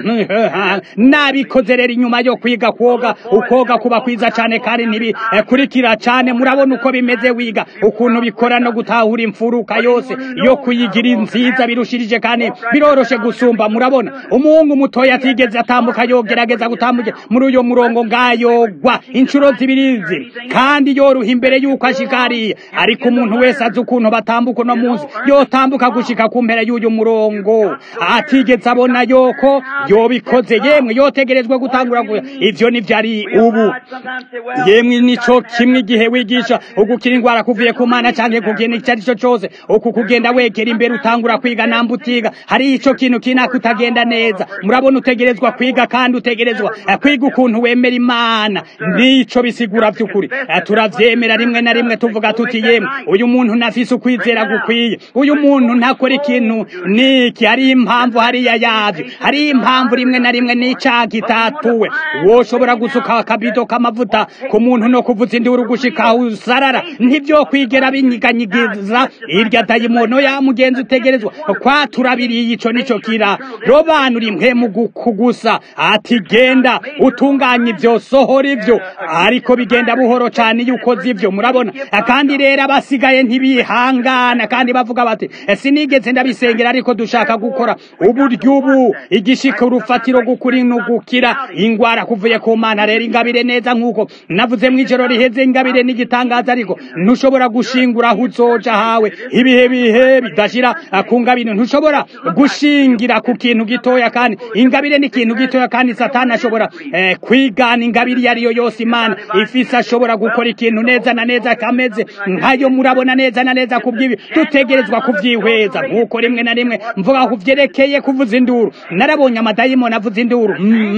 S1: nabikoze rero inyuma yo kwiga koga ukoga kuba kwiza cyane kandi ntibikurikira cyane murabona uko bimeze wiga ukuntu bikora no gutahura imfuruka yose yo kuyigira nziza birushirije kandi biroroshe gusumba murabona umuhungu mutoya atigeze atambuka yogerageza gutambuka muri uyo murongo ngayogwa inshuro zibirizi kandi yoruha imbere y'uko ashika hariya ariko umuntu wese azi ukuntu batambuka uno munsi yotambuka gushika ku mpera y'uyu murongo atigeze abona yoko yobikoze yemwe yotegerezwa gutangura ivyo nivyari ubu yemwe nico kimwe igihe wigisha ugukira ingwara kuvuye ku mana canke kugenda icyo ari cyo cose uku kugenda wegera imbere utangura kwiga namba utiga hari ico kintu kinaka utagenda neza murabona utegerezwa kwiga kandi utegerezwa kwiga ukuntu wemera imana nico bisigura vy'ukuri turavyemera rimwe na rimwe tuvuga tuti yemwe uyu muntu nafise ukwizera gukwiye uyu muntu ntakora ikintu niki hari impamvu hariya yavyo hari impamvu rimwe na rimwe n'icaha kitatuwe woshobora gusuka akabido k'amavuta ku muntu no kuvuza induru gushika usarara ntibyo kwigera binyiganyigiza irya dayimono ya mugenzi utegerezwa kwaturabiriye ico nico kira robanura impwemu kugusa ati genda utunganya ivyo sohora ivyo ariko bigenda buhoro cane iyo ukoze ivyo murabona kandi rero abasigaye ntibihangana kandi bavuga bati sinigeze ndabisengera ariko dushaka gukora uburyo ubu igishika urufatiro gukuri nugukira ingwara kuvuye ku mana rero ingabire neza nk'uko navuze mu ijoro riheze ingabire n'igitangaza ariko ntushobora gushingura aho uzoja hawe ibihe bihe bidashira ku ngabire ntushobora gushingira ku kintu gitoya kandi ingabire ni ikintu gitoya kandi satani ashobora eh, kwigana ingabire iyo ariyo yose imana ifise ashobora gukora ikintu neza na neza kameze nkayo murabona neza na neza kubw'ibi dutegerezwa kuvyihweza nk'uko rimwe na rimwe mvuga ku vyerekeye kuvuza induru narabonye amadayimoni avuza induru mm.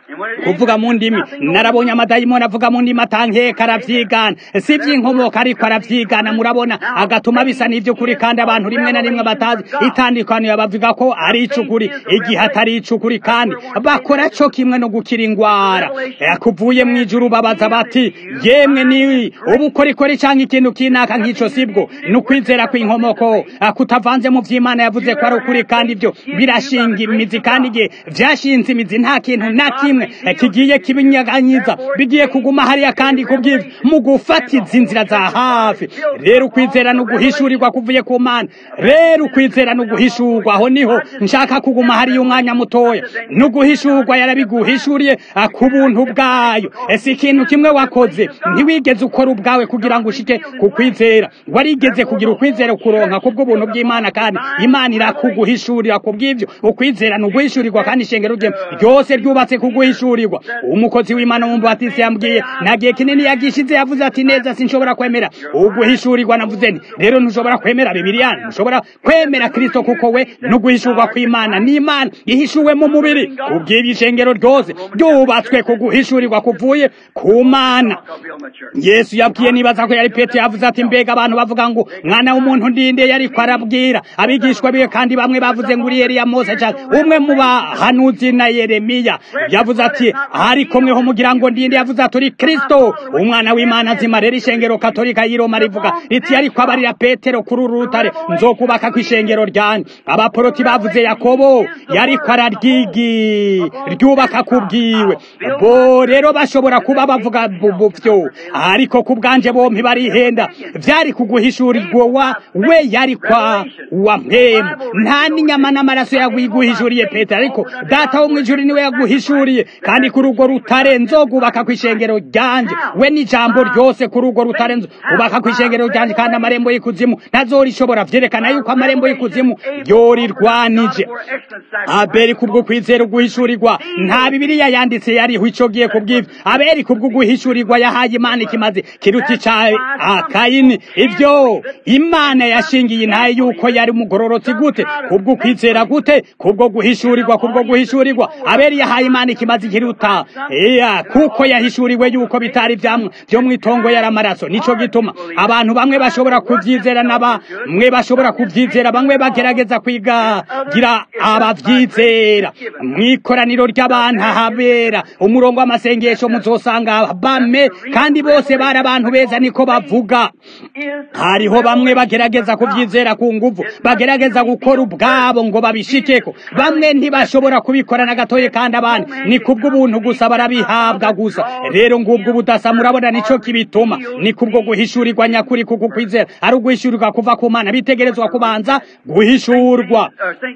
S1: kuvuga mu ndimi narabonye amadayimoni avuga mu ndimi atankeka aravyigana si ivy'inkomoka ariko aravyigana murabona agatuma bisa n'ivy'ukuri kandi abantu rimwe na rimwe batazi itandukaniro bavuga ko ari icukuri igihe atari icukuri kandi bakora co kimwe no gukira ingwara kuvuye mu ijuru babaza bati yemwe ni ubukorikori canke ikintu kinaka nk'ico sibwo ni ukwizera kw'inkomoko kutavanze mu vy'imana yavuze ko ari ukuri kandi ivyo birashinga imizi kandi igihe vyashinze imizi nta kintu na kimwe kigiye kibinyaganyiza bigiye kuguma hariya kandi kubw'ivyo mu gufata izi nzira za hafi rero ukwizera no guhishurirwa kuvuye ku mana rero ukwizera no guhishurwa aho niho nshaka kuguma hariya umwanya mutoya no guhishurwa yarabiguhishuriye ku buntu bwayo ese ikintu kimwe wakoze ntiwigeze ukora ubwawe kugira ngo ushike ku kwizera warigeze kugira ukwizera kuronka kubw'ubuntu bw'imana kandi imana irakuguhishurira kubw'ivyo ukwizera no guhishurirwa kandi ishengero rye ryose ryubatse kuguhishurirwa umukozi w'imana w'umubatisi yambwiye nta gihe kinini yagishize yavuze ati neza sinshobora kwemera uguhishurirwa navuze nti rero ntushobora kwemera bibiliya ntushobora kwemera kristo kuko we no guhishurwa kw'imana n'imana ihishuwe mu mubiri kubw'ibyo ishengero ryose ryubatswe kuguhishurirwa kuvuye ku mana yesu yabwiye nibaza ko yari petero yavuze ati mbega abantu bavuga ngo mwana w'umuntu ndinde yariko arabwira abigishwa biwe kandi bamwe bavuze ngo uri Eliya Mose cyane umwe mu bahanuzi na Yeremiya yavuze ati ariko mweho mugira ngo ndinde yavuze ati uri Kristo umwana w'Imana nzima rero ishengero katolika y'i Roma rivuga riti ariko abarira Petero kuri uru rutare nzokubaka ku ishengero ryanje abaporoti bavuze Yakobo yariko araryigi ryubaka kubwiwe bo rero bashobora kuba bavuga buvyo ariko ku bwanje bompi barihenda vyari kuguhishurirwa wa we yari kwa wa mpemu nta n'inyama n'amaraso yagwiguhishuriye Petero ariko data wo mwijuru niwe yaguhishuriye kandi kuri urwo rutare nzogubaka ku ishengero ryanje we n'ijambo ryose kuri urwo rutare nzogubaka ku ishengero ryanje kandi amarembo y'ikuzimu ntazorishobora vyerekana yuko amarembo y'ikuzimu yorirwanije aberi kubwo kwizera uguhishurirwa nta bibiliya yanditse yariho ico giye kubw'ivyo aberi kubwo guhishurirwa yahaye imana ikimaze kiruta ica akayini ivyo imana yashingiye intaye yuko yari mugororotsi gute kubwo kwizera gute kubwo guhishurirwa kubwo guhishurirwa aberi yahaye imana ikimaze kiruta iya kuko yahishuriwe yuko bitari vyamwe vyo mwitongo yaramaraso nico gituma abantu bamwe bashobora kuvyizera naba mwe bashobora kuvyizera bamwe bagerageza kwigagira abavyizera mwikoraniro ry'abantu habera umurongo w'amasengesho muzosanga bame kandi bose bari abantu beza niko bavuga hariho bamwe bagerageza kuvyizera ku nguvu bagerageza gukora ubwabo ngo babishikeko bamwe ntibashobora kubikora na gatoye kandi abandi ni kubw'ubuntu gusa barabihabwa gusa rero ngubwo ubudasa murabona nico kibituma ni kubwo guhishurirwa nyakuri kuko kwizera ari uguhishurirwa kuva ku mana bitegerezwa kubanza guhishurwa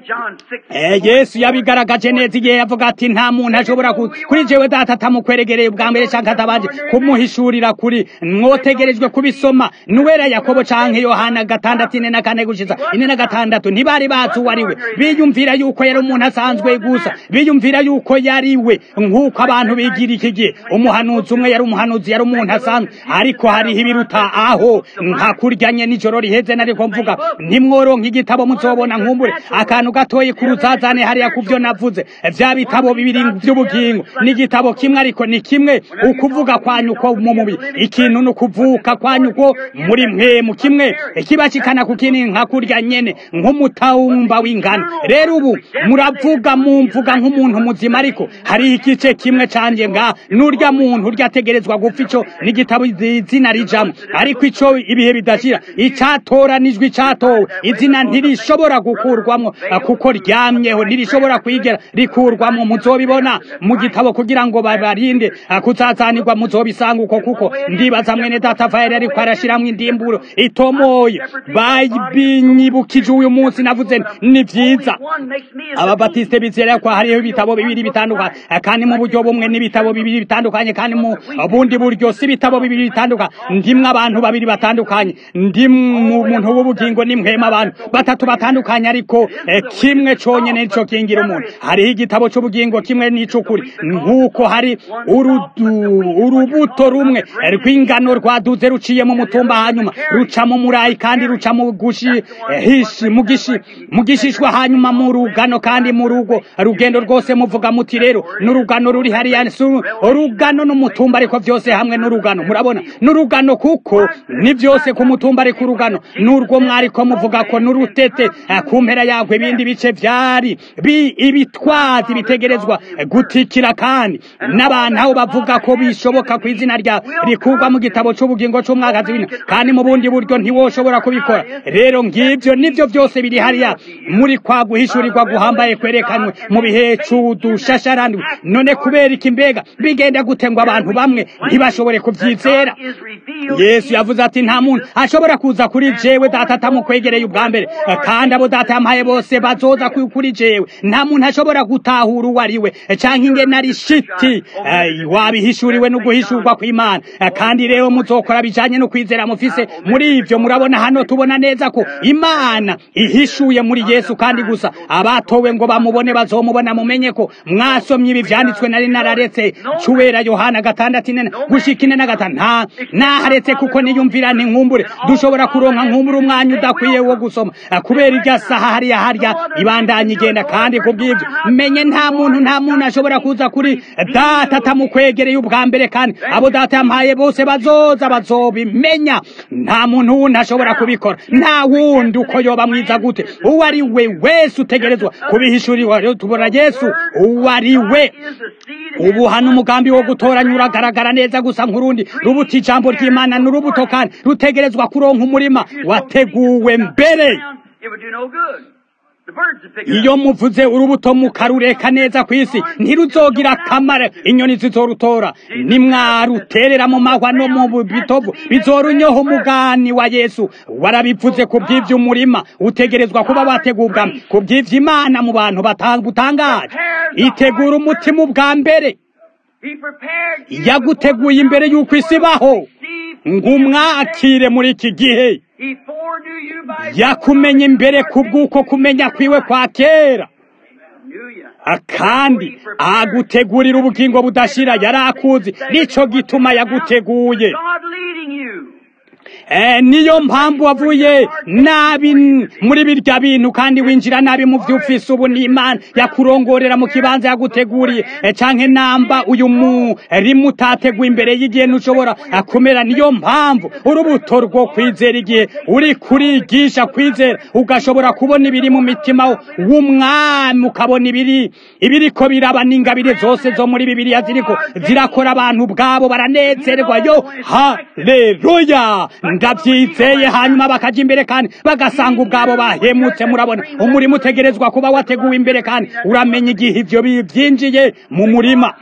S1: eh yesu yabigaragaje neza igihe yavuga ati nta muntu ashobora kuri jewe data atamukweregereye ubwa mbere canke atabanje kumuhishurira kuri mwotegerejwe kubisoma nuwera yakobo canke yohana gatandatu ine na kane gushiza ine na gatandatu ntibari bazi uwo ari we biyumvira yuko yari umuntu asanzwe gusa biyumvira yuko yari we nk'uko abantu bigira iki gihe umuhanuzi umwe yari umuhanuzi yari umuntu asanzwe ariko hariho ibiruta aho nka kuryanye nijoro riheze nariko mvuga ntimworonka igitabo muzobona nkumbure akantu gatoyi ku ruzazane hariya ku vyo navuze vya bitabo bibiri vy'ubugingo n'igitabo kimwe ariko ni kimwe ukuvuga kwanyu ko mu mubiri ikintu ni ukuvuka kwanyu ko muri mwemu kimwe kiba kikana ku kindi nka kurya nyene nk'umutawumba w'ingano rero ubu muravuga mumvuga nk'umuntu muzima ariko hariho igice kimwe canje nga n'urya muntu urya ategerezwa gupfa ico n'igitabo izina rijamwo ariko ico ibihe bidashira icatoranijwe icatowe izina ntirishobora gukurwamwo kuko ryamyeho ntirishobora kwigera rikurwamwo muzobibona mu gitabo kugira ngo babarinde kuzazanirwa muzobisanga uko kuko ndibaza mwene data vayeri ariko arashiramwo indimburo itomoye babinyibukije uyu munsi navuze ni vyiza ababatiste bizera ko hariho ibitabo bibiri bitandukanye kandi mu buryo bumwe n'ibitabo bibiri bitandukanye kandi mu bundi buryo si ibitabo bibiri bitandukanye ndimwe abantu babiri batandukanye ndi mu muntu w'ubugingo nimwema abantu batatu batandukanye ariko kimwe conyene nico kingira umuntu hariho igitabo c'ubugingo kimwe n'icukuri nk'uko hari urubuto rumwe rw'ingano rwaduze ruciye mu mutumba hanyuma ruca mu murayi kandi ruca mu gushi mu gishishwa hanyuma mu rugano kandi mu rugo rugendo rwose muvuga muti rero n'urugano ruri hariya urugano n'umutumba ariko byose hamwe n'urugano murabona n'urugano kuko ni byose ku mutumba ariko urugano n'urwo mwariko muvuga ko n'urutete ku mpera yagwe ibindi bice byari ibitwazi bitegerezwa gutikira kandi n'abantu aho bavuga ko bishoboka ku izina rya rikurwa mu gitabo cy'ubugingo cy'umwaka w'ibintu kandi mu bundi buryo ntiwoshobora kubikora rero ngibyo nibyo byose biri hariya muri kwa guhishurirwa guhambaye kwerekanwe mu bihe cy'udushasharani none kubera iki mbega bigenda gute ngo abantu bamwe ntibashobore kubyizera yesu yavuze ati nta muntu ashobora kuza kuri jewe data atamukwegereye ubwa mbere kandi abo data yampaye bose bazoza kuri jewe nta muntu ashobora gutahura uwo ari we cyangwa ingene ari shiti wabihishuriwe no guhishurwa kw'imana kandi rero muzokora bijanye no kwizera mufise muri ivyo murabona hano tubona neza ko imana ihishuye muri yesu kandi gusa abatowe ngo bamubone bazomubona mumenye ko mwasomye ibi vyanditswe nari nararetse cubera yohana gatandatu ine gushika ine na gatanu nta naharetse kuko niyumvira nti nkumbure dushobora kuronka nkumbure umwanya udakwiye wo gusoma kubera irya saha hariya harya ibandanya igenda kandi kubw'ivyo menye nta muntu nta muntu ashobora kuza kuri data atamukwegereye ubwa mbere kandi abo data yampaye bose bazoza bazobimenya nta muntu wundi ashobora kubikora nta wundi uko yoba mwiza gute uwo ari we wese utegerezwa kubihishurirwa rero tubona yesu uwo ari we ubu hano umugambi wo gutoranya uragaragara neza gusa nk'urundi rubuta ijambo ry'imana n'urubuto kandi rutegerezwa kuronka umurima wateguwe mbere iyo muvuze urubuto mukarureka neza ku isi ntiruzogira akamaro inyoni zizorutora nimwaruterera mu mahwa no mu bitovu bizorunyoha umugani wa yesu warabivuze ku bw'ivyo umurima utegerezwa kuba wategurwa ku bw'ivyo imana mu bantu butangaje itegura umutima ubwa mbere yaguteguye imbere y'uko isi ibaho ngo umwakire muri iki gihe yakumenye imbere kubw'uko kumenya kwiwe kwa kera kandi agutegurira ubugingo budashira yari akuzi nico gituma yaguteguye niyo mpamvu wavuye nabi muri birya bintu kandi winjira nabi mu by'ufise ubu n'imana yakurongorera mu kibanza yaguteguriye canke namba uyu murima utateguye imbere y'igihe ntushobora kumera niyo mpamvu urubuto rwo kwizera igihe uri kurigisha kwizera ugashobora kubona ibiri mu mitima w'umwami ukabona ibiri ibiriko biraba n'ingabire zose zo muri bibiliya ziriko zirakora abantu ubwabo baranezerwa yo haleluya ndabyizeye hanyuma bakajya imbere kandi bagasanga ubwabo bahemutse murabona umurima utegerezwa kuba wateguwe imbere kandi uramenya igihe ibyo byinjiye mu murima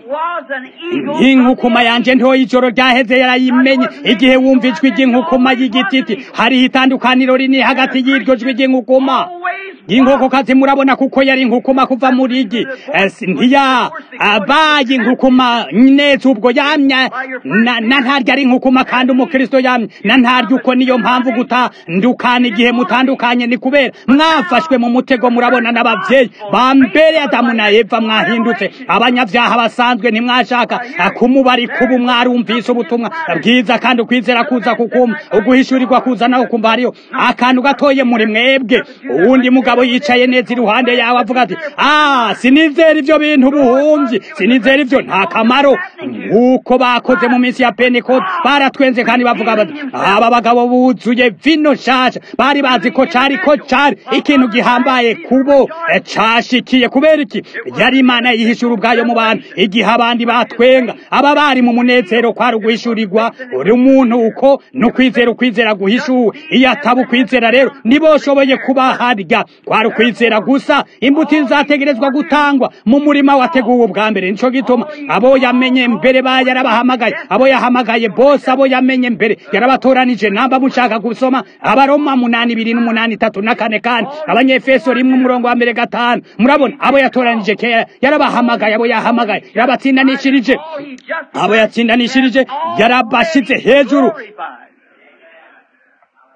S1: nk'inkukuma yanjye ntoya ijoro ryaheze yarayimenye igihe wumva ijwi ry'inkukuma y'igititi hariho itandukaniro rinini hagati y'iryo jwi ry'inkukuma inkokokazi murabona kuko yari inkukuma kuva muri igi ntiya abaye inkukuma neza ubwo yamya na ntarya ari inkukuma kandi umukristo yamya na ntarya uko niyo mpamvu gutandukana igihe mutandukanye ni kubera mwafashwe mu mutego murabona n'ababyeyi ba mbere adamu na eva mwahindutse abanyabyaha basanzwe ntimwashaka kumubari kuba mwarumvise ubutumwa bwiza kandi ukwizera kuza kukumva uguhishurirwa kuza nawe ukumva hariyo akantu gatoye muri mwebwe uwundi mugabo yicaye neza iruhande yawe avuga ati ah sinizera ibyo bintu ubuhumyi sinizera ibyo nta kamaro nk'uko bakoze mu minsi ya pentekote baratwenze kandi bavuga bati aba bagabo buzuye vino nshasha bari bazi ko cari ko cari ikintu gihambaye kubo cashikiye kubera iki yari imana yihishura ubwayo mu bantu igihe abandi batwenga aba bari mu munezero kwari uguhishurirwa uri umuntu uko no kwizera ukwizera guhishuwe iyo ataba ukwizera rero ntiboshoboye kuba harya kwari ukwizera gusa imbuto zategerezwa gutangwa mu murima wateguwe ubwa mbere nico gituma abo yamenye mbere ba yarabahamagaye abo yahamagaye bose abo yamenye mbere yarabatoranije namba mushaka gusoma abaroma munani ibiri n'umunani itatu na kane kandi abanyefeso rimwe umurongo wa mbere gatanu murabona abo yatoranije kera yarabahamagaye abo yahamagaye yarabatsindanishirije abo yatsindanishirije yarabashyize hejuru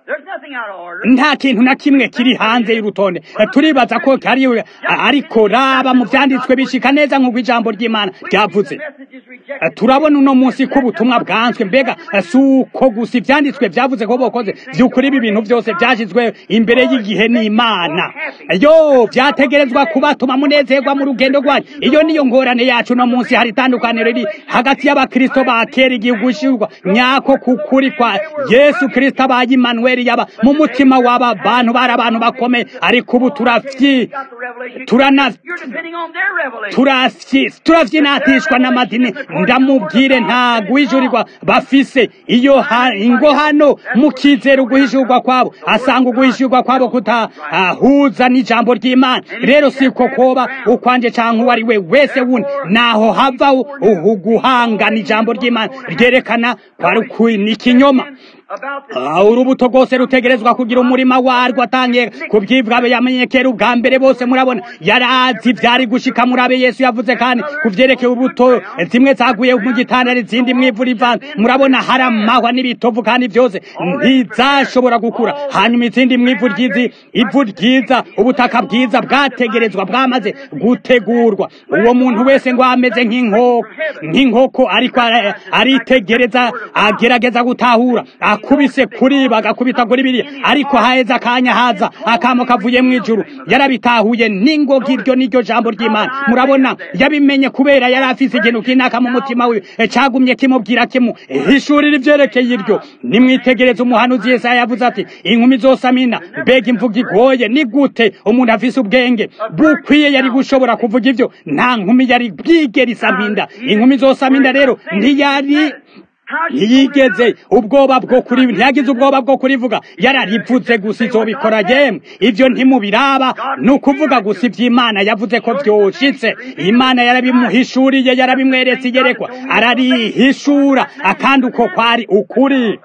S1: nta kintu na kimwe kiri hanze y'urutonde turibaza ko kari ariko raba mu byanditswe bishika neza nk'uko ijambo ry'imana ryavuze turabona uno munsi ko ubutumwa bwanzwe mbega si uko gusa ibyanditswe byavuze ko bokoze by'ukuri ibi bintu byose byashyizwe imbere y'igihe n'imana yo byategerezwa kubatuma munezerwa mu rugendo rwanyu iyo niyo ngorane yacu uno munsi hari itandukaniro riri hagati y'abakristo ba kera igihe gushyirwa nyako kukuri kwa yesu kristo abaye imanuweli yaba mu mutima w'aba bantu bari abantu bakomeye ariko ubu turafyi turana turavyinatishwa n'amadini ndamubwire nta guhishurirwa bafise iyo ingo hano mukizera uguhishurwa kwabo asanga uguhishurwa kwabo kutahuza n'ijambo ry'imana rero siko koba ukwanje canke uwo ari we wese wundi naho hava uguhangana ijambo ry'imana ryerekana kwari ni ikinyoma urubuto rwose rutegerezwa kugira umurima warwo atangiye kubyibwabe yamenyekera ubwa mbere bose murabona yari azi byari gushika murabe yesu yavuze kandi kuvyerekeye ubuto zimwe zaguye mu gitanda izindi mw'ivu rivanze murabona hari amahwa n'ibitovu kandi byose ntizashobora gukura hanyuma izindi mw'ivu ryizi ivu ryiza ubutaka bwiza bwategerezwa bwamaze gutegurwa uwo muntu wese ngo ameze nk'inkoko nk'inkoko ariko aritegereza agerageza gutahura akubise kuriba agakubita kuri biriya ariko haheza akanya haza akamo kavuye mu ijuru yarabitahuye n'ingoga iryo n'iryo jambo ry'imana murabona yabimenye kubera yari afise ikintu kinaka mu mutima we cagumye kimubwira kimu hishurira ivyerekeye iryo nimwitegereze umuhanuzi yesaya yavuze ati inkumi zose amina mbega imvuga igoye ni gute umuntu afise ubwenge bukwiye yari gushobora kuvuga ivyo nta nkumi yari bwigera isaminda inkumi zose aminda rero ntiyari ntiyigeze ubwoba bwo kuri ntiyagize ubwoba bwo kurivuga yararivuze gusa izobikora yemwe ivyo ntimubiraba ni ukuvuga gusa ivy'imana yavuze ko vyoshitse imana yarabimuhishuriye yarabimweretse igerekwa ararihishura akandi uko kwari ukuri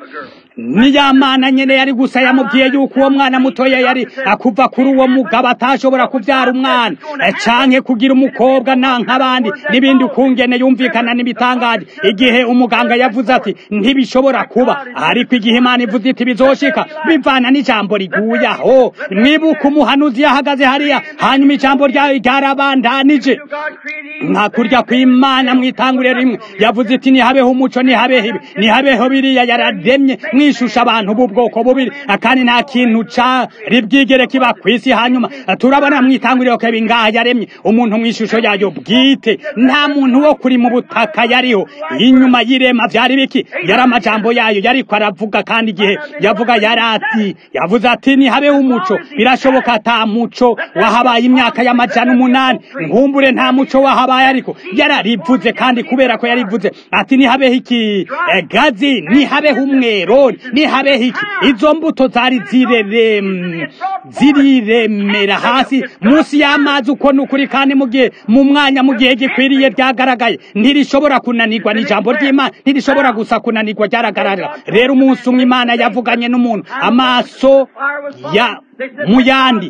S1: niya mana nyene yari gusa yamubwiye yuko uwo mwana mutoya yari akuva kuri uwo mugabo atashobora kuvyara umwana canke kugira umukobwa na nk'abandi n'ibindi ukungene yumvikana n'ibitangaje igihe umuganga yavuze ati ntibishobora kuba ariko igihe imana ivuze iti bizoshika bivana n'ijambo riguye aho mwibuka umuhanuzi yahagaze hariya hanyuma ijambo ryayo ryarabandanije nka kurya kw'imana mwitangurire rimwe yavuze iti nihabeho umuco nihabeho ibi nihabeho biriya yararemye mwishusha abantu b'ubwoko bubiri kandi nta kintu cari bwigere kiba kw'isi hanyuma turabona mwitanguriro kebe ngaha yaremye umuntu mw'ishusho yayo bwite nta muntu wo kuri mu butaka yariho inyuma y'irema vyari biki yari amajambo yayo yariko aravuga kandi igihe yavuga yari ati yavuze ati nihabeho umuco birashoboka ata muco wahabaye imyaka y'amajana umunani nkumbure nta muco wahabaye ariko yararivuze kandi kubera ko yarivuze ati nihabeho iki gazi nihabeho umweroni nihabeho iki izo mbuto zari zirerem ziriremera hasi munsi y'amazi uko ni ukuri kandi mu gihe mu mwanya mu gihe gikwiriye ryagaragaye ntirishobora kunanirwa n'ijambo ry'imana ntirishobora gusa kunanirwa ryaragaragara rero umunsi umwe imana yavuganye n'umuntu amaso ya mu yandi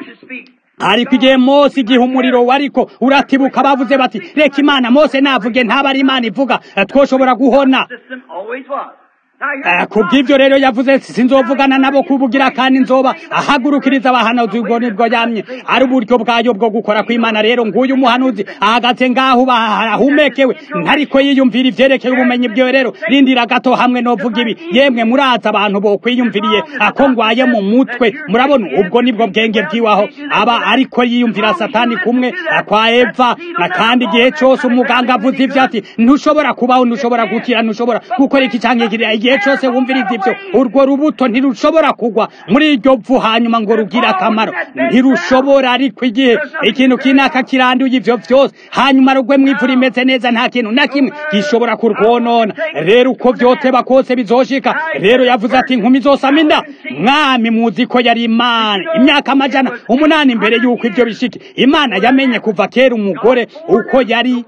S1: ariko igihe mose igihe umuriro wariko uratibuka bavuze bati reka imana mose navuge ntaba ari imana ivuga twoshobora guhona kubw'ibyo rero yavuze sinzovugana nabo kubugira kandi nzoba ahagurukiriza abahanuzi ubwo nibwo yamye ari uburyo bwayo bwo gukora kw'imana rero nguyu umuhanuzi ahagaze ngaho ahumekewe ntariko yiyumvira ivyerekeye ubumenyi bwiwe rero rindira gato hamwe novuga ibi yemwe muraza abantu bo kwiyumviriye ako ngwaye mu mutwe murabona ubwo nibwo bwenge bwiwaho aba ariko yiyumvira satani kumwe kwa eva kandi igihe cyose umuganga avuze ivyo ati ntushobora kubaho ntushobora gukira ntushobora gukora iki canke kiriya igihe cyose wumviriza ibyo urwo rubuto ntirushobora kugwa muri iryo vu hanyuma ngo rugire akamaro ntirushobora ariko igihe ikintu kinaka kiranduye ivyo vyose hanyuma rugwe mu ivu rimeze neza nta kintu na kimwe gishobora kurwonona rero uko vyoteba kose bizoshika rero yavuze ati inkumi zose aminda mwami muzi ko yari imana imyaka amajana umunani imbere y'uko ivyo bishike imana yamenye kuva kera umugore uko yari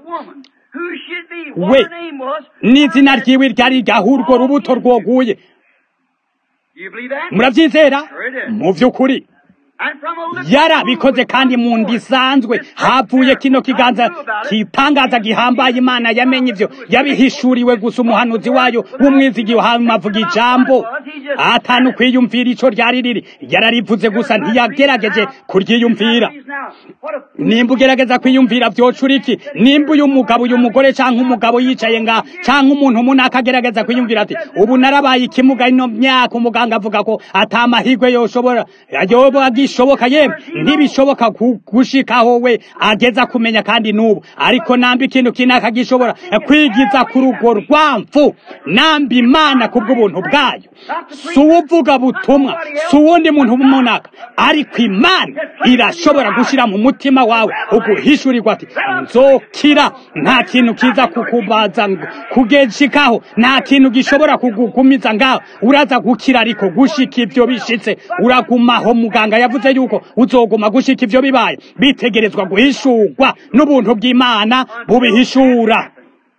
S1: we n'izina ryiwe ryari ryaho urwo rubuto rwoguye murabyizera mu by'ukuri yarabikoze kandi mu nda isanzwe havuye kino kiganza kitangaza gihambaye imana yamenye ivyo yabihishuriwe gusa umuhanuzi wayo w'umwizigiwe hanyuma avuga ijambo atanu kwiyumvira ico ryari riri yararivuze gusa ntiyagerageje kuryiyumvira nimba ugerageza kwiyumvira vyoca iki nimba uyu mugabo uyu mugore canke umugabo yicaye nga canke umuntu munaka agerageza kwiyumvira ati ubu narabaye ikimuga ino myaka umuganga avuga ko ata mahirwe yoshobora yoba gishoboka yemwe ntibishoboka gushikaho we ageza kumenya kandi n'ubu ariko namba ikintu kinaka gishobora kwigiza ku rugo rwamfu namba imana kubw'ubuntu bwayo si uwuvuga butumwa si uwundi muntu munaka ariko imana irashobora gushira mu mutima wawe uguhishurirwa ati nzokira nta kintu kiza kukubaza kugeshikaho nta kintu gishobora kugugumiza ngaho uraza gukira ariko gushika ivyo bishitse uragumaho muganga yavuze yuko uzoguma gushika ivyo bibaye bitegerezwa guhishurwa n'ubuntu bw'imana bubihishura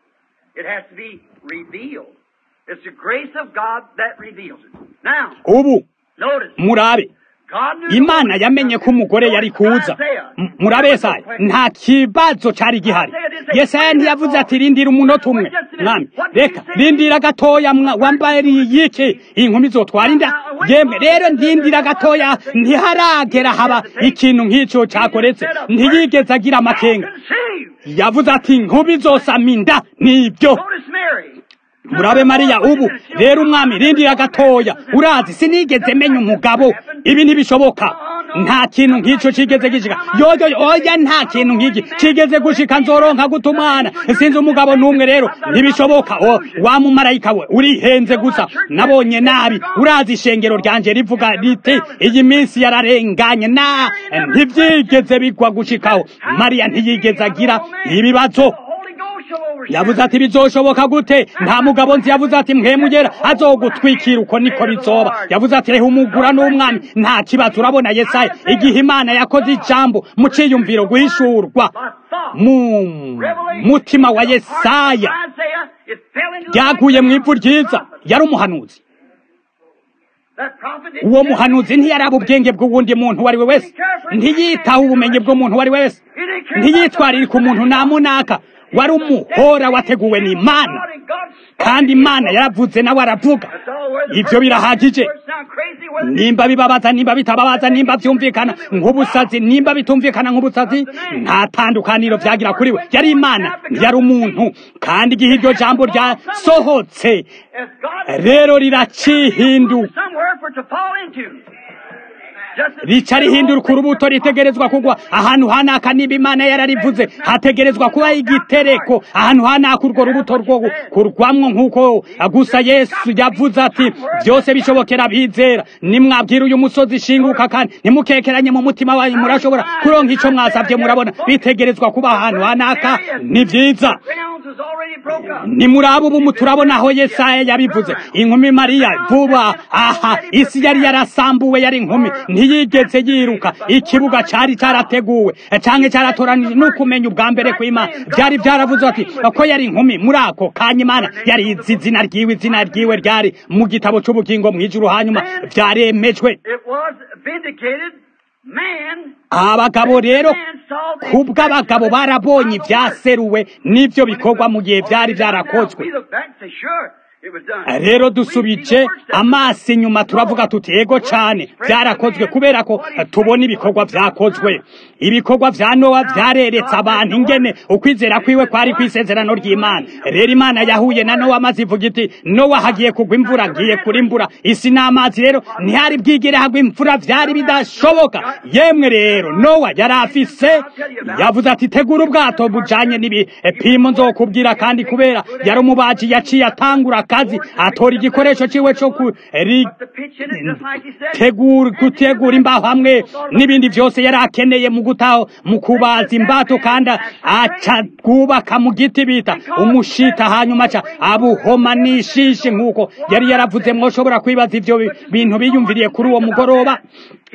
S1: ubu murabe imana yamenye ko umugore yari kuza murabe yesaya nta kibazo cari gihari yesaya ntiyavuze ati rindira umunota umwe mwami reka rindira gatoya wambariye iki inkumi zotwara inda yemwe rero ndindira gatoya ntiharagera haba ikintu nk'ico cakoretse ntiyigeze agira amakenga yavuze ati inkubi zosama inda nibyo murabe mariya ubu rero umwami rindira gatoya urazi sinigeze menya umugabo ibi ntibishoboka nta kintu nk'icyo kigeze gishika yoyo oya nta kintu nk'iki kigeze gushika nzoronka guta umwana sinzi umugabo n'umwe rero ntibishoboka o wa mumarayika we urihenze gusa nabonye nabi urazi ishengero ryanje rivuga riti iyi minsi yararenganye na ntibyigeze bigwa gushikaho mariya ntiyigeze agira ibibazo yavuze ati bizoshoboka gute nta mugabo nzi yavuze ati mwemugera azogutwikira uko niko bizoba yavuze ati reha umugura n'umwami nta kibazo urabona yesaya igihe imana yakoze ijambo mu ciyumviro guhishurwa mu mutima wa yesaya ryaguye mu ivu ryiza yari umuhanuzi uwo muhanuzi ntiyaraba ubwenge bw'uwundi muntu uwo ari we wese ntiyitaho ubumenyi bw'umuntu uwo ari we wese ntiyitwarire ku muntu namunaka wari umuhora wateguwe n'imana kandi imana yaravuze nawe aravuga ibyo birahagije nimba bibabaza nimba bitababaza nimba byumvikana nk'ubusazi nimba bitumvikana nk'ubusazi nta tandukaniro byagira kuri we yari imana yari umuntu kandi igihe iryo jambo ryasohotse rero riracihinduka rica rihinduka urubuto ritegerezwa kugwa ahantu hanaka niba imana yararivuze hategerezwa kuba igitereko ahantu hanaka urwo rubuto rwo kurwamwo nk'uko gusa yesu yavuze ati byose bishobokera bizera nimwabwira uyu musozi shinguka kandi ntimukekeranye mu mutima wanyu murashobora kuronka icyo mwasabye murabona bitegerezwa kuba ahantu hanaka ni byiza nimuraba ubu turabona aho yesaya yabivuze inkumi mariya vuba aha isi yari yarasambuwe yari inkumi ntiyigeze yiruka ikibuga cyari cyarateguwe cyangwa cyaratoranije n'ukumenya ubwa mbere kw'imana byari byaravuze ati ko yari inkumi muri ako kanya imana yari izi izina ryiwe izina ryiwe ryari mu gitabo cy'ubugingo mu ijuru hanyuma byaremejwe abagabo rero kubw'abagabo barabonye ibyaseruwe n'ibyo bikorwa mu gihe byari byarakozwe rero dusubije amaso inyuma turavuga tuti ego cyane byarakozwe kubera ko tubona ibikorwa byakozwe ibikorwa bya nowa byareretse abantu ingene ukwizera kwiwe kwari ku isezerano ry'imana rero imana yahuye na nowa maze ivuga iti nowa hagiye kugwa imvura agiye kuri imvura isi n'amazi rero ntihari bwigere hagwa imvura byari bidashoboka yemwe rero nowa yari afise yavuze ati tegura ubwato bujanye n'ibipimo nzokubwira kandi kubera yari umubaji yaciye atangura akazi atora igikoresho ciwe co gutegura imbaho hamwe n'ibindi byose yari akeneye mu gutaho mu kubaza imbato kandi aca bwubaka mu giti bita umushita hanyuma aca abuhoma n'ishishi nk'uko yari yaravuze mwoshobora kwibaza ivyo bintu biyumviriye kuri uwo mugoroba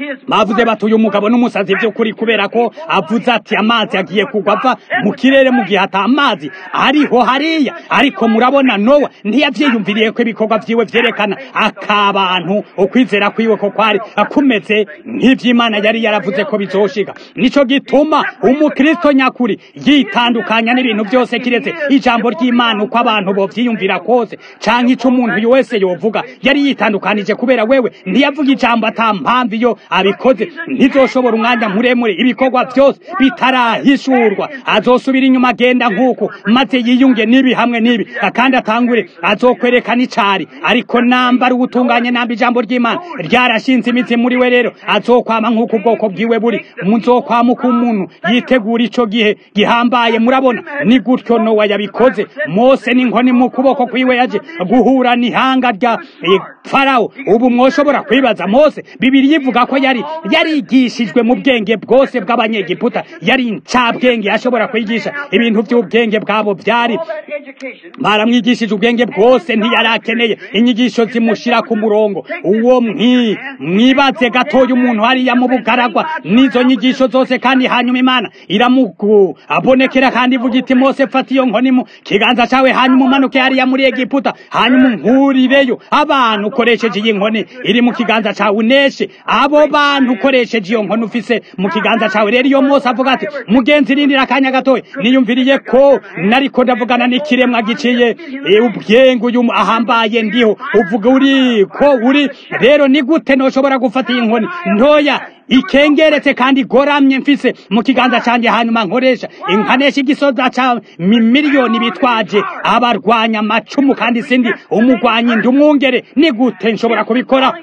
S1: bavuze bati uyu mugabo n'umusazi by'ukuri kubera ko avuze ati amazi agiye kugwa ava mu kirere mu gihe ata amazi ariho hariya ariko murabona nowa ntiyavyiyumviriye ko ibikorwa vyiwe vyerekana akabantu ukwizera kwiwe ko kwari kumeze nk'ivy'imana yari yaravuze ko bizoshika nico gituma umukristo nyakuri yitandukanya n'ibintu byose kiretse ijambo ry'imana uko abantu bovyiyumvira kose canke ico umuntu wese yovuga yari yitandukanije kubera wewe ntiyavuga ijambo ata mpamvu iyo abikoze ntizoshobora umwanya muremure ibikorwa byose bitarahishurwa azosubira inyuma agenda nk'uko maze yiyunge n'ibi hamwe n'ibi kandi atangure azokwerekana icari ariko nambara ubutunganye namba ijambo ry'imana ryarashinze imizi muri we rero azokwama nk'uko ubwoko bwiwe buri muzokwama uko umuntu yitegura ico gihe gihambaye murabona ni gutyo nowa yabikoze mose n'inkoni mu kuboko kwiwe yaje guhura n'ihanga rya eh, farawo ubu mwoshobora kwibaza mose bibiri yivuga ko yari yarigishijwe mu bwenge bwose bw'abanyegiputa yari incabwenge ashobora kwigisha ibintu by'ubwenge bwabo byari baramwigishije ubwenge bwose ntiyarakeneye inyigisho zimushira ku murongo uwo mwi mwibaze gatoya umuntu hariya mu bugaragwa n'izo nyigisho zose kandi hanyuma imana iramugu abonekera kandi ivuga iti mose fata iyo nkoni mu kiganza cawe hanyuma umanuke hariya muri egiputa hanyuma unkurireyo abantu ukoresheje iyi nkoni iri mu kiganza cawe uneshe abo bantu ukoresheje iyo nkoni ufise mu kiganza cawe rero iyo mose avuga ati mugenzi rindira akanya gatoya niyumviriye ko nariko ndavugana n'ikiremwa giciye e, ubwenge uyu ahambaye ndiho uvuga uri ko uri rero ni gute noshobora gufata iyi nkoni ntoya ikengeretse kandi igoramye mfise mu kiganza canje hanyuma nkoresha inkanesha igisoza ca mi- miliyoni bitwaje abarwanya amacumu kandi sindi umugwanyi ndi umwungere ni gute nshobora kubikora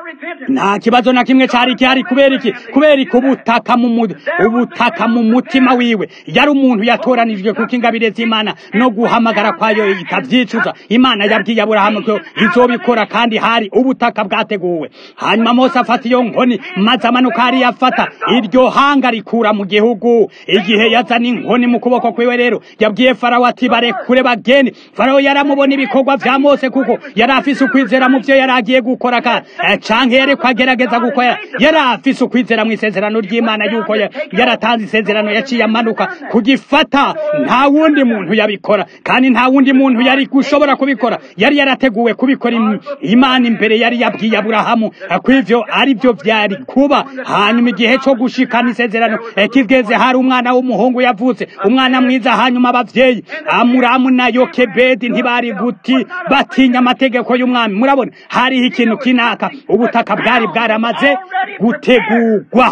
S1: nta kibazo na kimwe cari gihari kubera iki kubera iki ubutaka mu mu- ubutaka mu mutima wiwe yari umuntu yatoranijwe kuko ingabire z'imana no guhamagara kwayo ikavyicuza imana yabwiye aburahamu ko izobikora kandi hari ubutaka bwateguwe hanyuma mose afata iyo nkoni maze amanuka hariya afata iryo hanga rikura mu gihugu igihe yazana inkoni mu kuboko kwiwe rero yabwiye farawo ati barekure bagende farawo yaramubona ibikorwa vya mose kuko yari afise ukwizera mu vyo yari agiye gukora ka eh, canke yariko agerageza gukora yari afise ukwizera mu isezerano ry'imana yuko ya- yaratanze isezerano yaciye amanuka kugifata nta wundi muntu yabikora kandi nta wundi muntu yari gushobora kubikora yari yarateguwe kubikora im- imana imbere yari yabwiye aburahamu eh, ko ivyo ari byo vyari kuba hanyuma igihe co gushikana isezerano eh, kigeze hari umwana w'umuhungu yavutse umwana mwiza hanyuma abavyeyi amuramu na yokebedi ntibari guti batinya amategeko y'umwami murabona hariho ikintu kinaka ubutaka bwari bwaramaze gutegurwa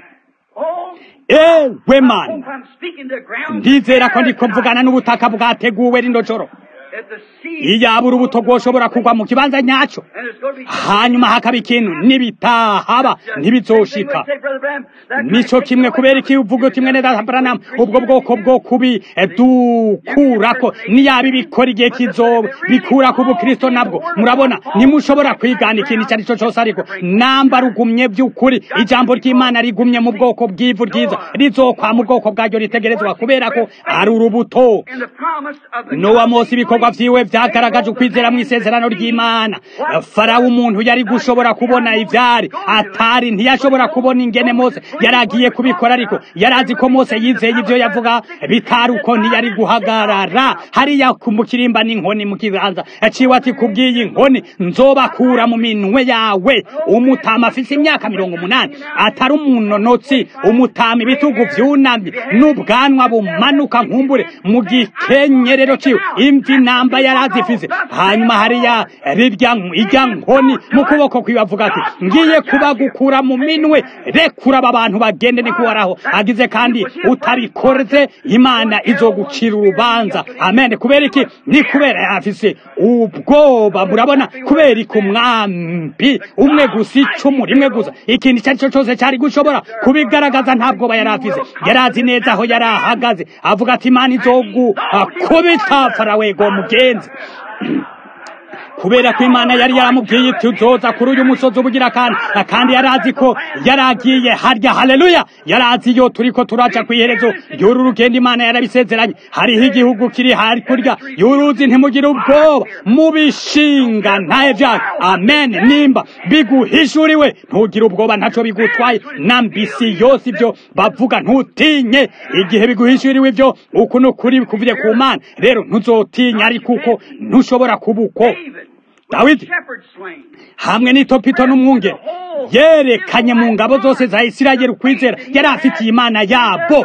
S1: ewe mana ndizera ko ndiko mvugana n'ubutaka bwateguwe rino joro iyaba urubuto rwoshobora kugwa mu kibanza nyaco hanyuma hakaba ikintu nibitahaba ntibizoshika nico kimwe kubera iki uvuga uti mwene data Branham ubwo bwoko bwo kubi eh, dukurako niyaba ibikora igihe kizoba bikurako ubukristo nabwo murabona ntimushobora kwigana ikintu icyo ari cyo cyose ariko namba rugumye by'ukuri ijambo ry'imana rigumye mu bwoko bw'ivu ryiza rizokwa mu bwoko bwaryo ritegerezwa kubera ko ari urubuto nowa mose ibikorwa vyiwe vyagaragaje ukwizera mu isezerano ry'imana farawo umuntu yari gushobora kubona ivyari atari ntiyashobora kubona ingene mose yari agiye kubikora ariko yari azi ko mose yizeye ivyo yavuga bitari uko ntiyari guhagarara hariya mu kirimba n'inkoni mu kiganza aciwe ati kubw'iyi nkoni nzobakura mu minwe yawe umutama afise imyaka mirongo umunani atari umunonotsi umutama ibitugu vyunamye n'ubwanwa bumanuka nkumbure mu gikenyerero ciwe imvi namba yari azifise hanyuma hariya rirya ijya nkoni mu kuboko kwiwe avuga ati ngiye kubagukura mu minwe rekura aba bantu bagende ni kuwaraho agize kandi utabikoze imana izogucira urubanza amen kubera iki ni kubera yafise ubwoba murabona kubera iki umwambi umwe gusa icumu rimwe gusa ikintu icyo ari cyo cyose cyari gushobora kubigaragaza nta bwoba yari afise yari azi neza aho yari ahagaze avuga ati imana izogukubita farawego mugenzi kubera ko imana yari yaramubwiye iti uzoza kuri uyu musozi ubugira kandi kandi yari azi ko yari agiye harya haleluya yari azi iyo turi ko turaca ku iherezo y'uru rugendo imana yarabisezeranye hariho igihugu kiri hakurya y'uruzi ntimugire ubwoba mubishinga ntaye byayo amen nimba biguhishuriwe ntugire ubwoba ntaco bigutwaye na mbisi yose ibyo bavuga ntutinye igihe biguhishuriwe ibyo uku ni ukuri kuvuye ku mana rero ntuzotinya ariko uko ntushobora kuba uko dawidi hamwe n'itopito n'umwungere yerekanye mu ngabo zose za isirayeli ukwizera yari afitiye imana yabo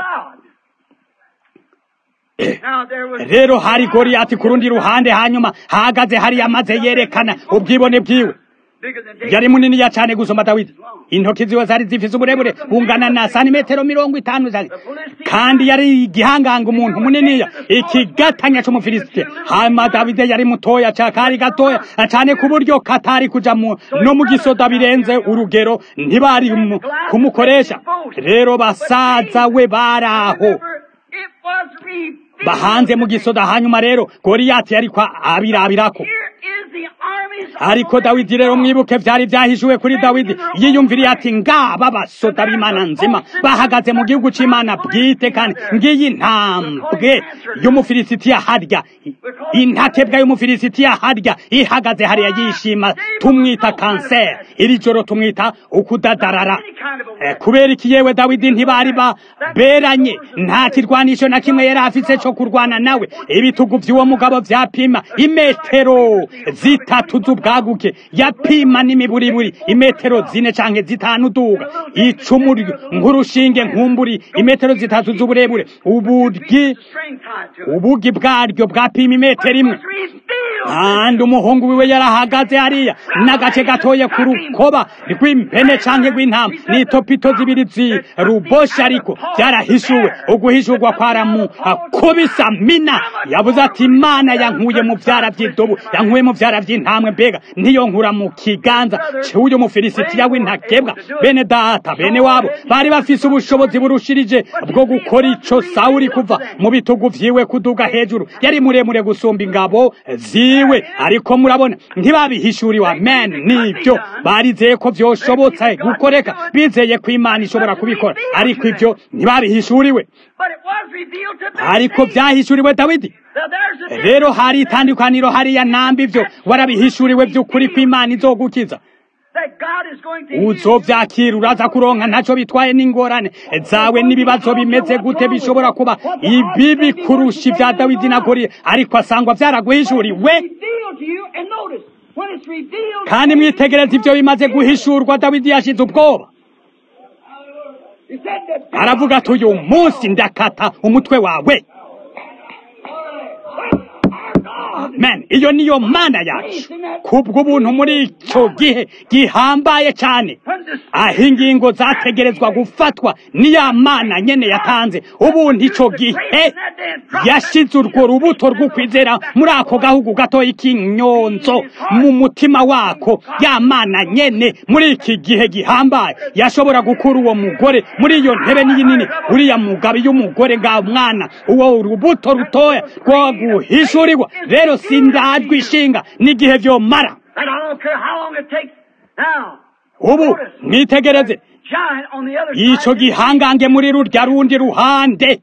S1: rero hari goriyati ku rundi ruhande hanyuma hahagaze hariya maze yerekana ubwibone bwiwe yari muniniya cyane gusoma dawidi intoki ziwe zari zifise uburebure bungana na santimetero mirongo itanu kandi yari igihanganga umuntu muniniya ikigatanya c'umufilisite hama dawidi yari mutoya ca kari gatoya cane ku buryo katari kuja mu no mu gisoda birenze urugero ntibari kumukoresha rero basaza we baraho bahanze mu gisoda hanyuma rero goriyati yariko abirabirako ariko dawidi rero mwibuke vyari vyahishuwe kuri dawidi yiyumviriye ati ngaba basoda b'imana nzima bahagaze mu gihugu c'imana bwite kandi ngiyi ntambwe y'umufilisitiya harya intakebwa y'umufilisitiya harya ihagaze hariya yishima tumwita kanseri iri joro tumwita ukudadarara kubera iki yewe dawidi ntibari baberanye nta kirwanisho na kimwe yari afise co kurwana nawe ibitugu vy'uwo mugabo vyapima imetero zitatu z'ubwaguke yapima n'imiburiburi imetero zine canke zitanu duga icumu nk'urushinge nkumburi imetero zitatu z'uburebure ubugi ubugi bwaryo bwapima imetero imwe kandi umuhungu wiwe yarahagaze hariya n'agace gatoya ku rukoba rw'impene canke rw'intama n'itopito zibiri ziruboshe ariko byarahishuwe uguhishurwa kwaramu kubisa mina yavuze ati imana yankuye mu vyara vy'idubu yankuye mu vyara vy'intamwe mbega niyo nkura mu kiganza c'uyu mufilisitiya w'intakebwa bene data bene wabo bari bafise ubushobozi burushirije bwo gukora ico sawuri kuva mu bitugu vyiwe kuduga hejuru yari muremure gusumba ingabo ziwe ariko murabona ntibabihishuriwe amen nibyo barizeye ko vyoshobotse gukoreka bizeye ko imana ishobora kubikora ariko ivyo ntibabihishuriwe ariko vyahishuriwe dawidi rero hari itandukaniro hariya namba ivyo warabihishuriwe vy'ukuri ko imana izogukiza uzovyakira uraza kuronka ntaco bitwaye n'ingorane zawe n'ibibazo bimeze gute bishobora kuba ibibi kurusha ivya dawidi na goriya ariko asangwa vyaraguhishuriwe kandi mwitegereza ivyo bimaze guhishurwa dawidi yashize ubwoba aravuga ati uyu munsi ndakata umutwe wawe amen iyo niyo mana yacu kubw'ubuntu muri icyo gihe gihambaye cyane aho ingingo zategerezwa gufatwa niya mana nyene yatanze ubuntu ico gihe yashize urwo rubuto rw'ukwizera muri ako gahugu gatoya k'inyonzo mu mutima wako ya mana nyene muri iki gihe gihambaye yashobora gukura uwo mugore muri iyo ntebe n'iyi nini uriya mugabo iyo umugore nga mwana uwo rubuto rutoya rwo guhishurirwa rero sindajwe ishinga n'igihe vyomara ubu mwitegereze ico gihangange muri rurya rundi ruhande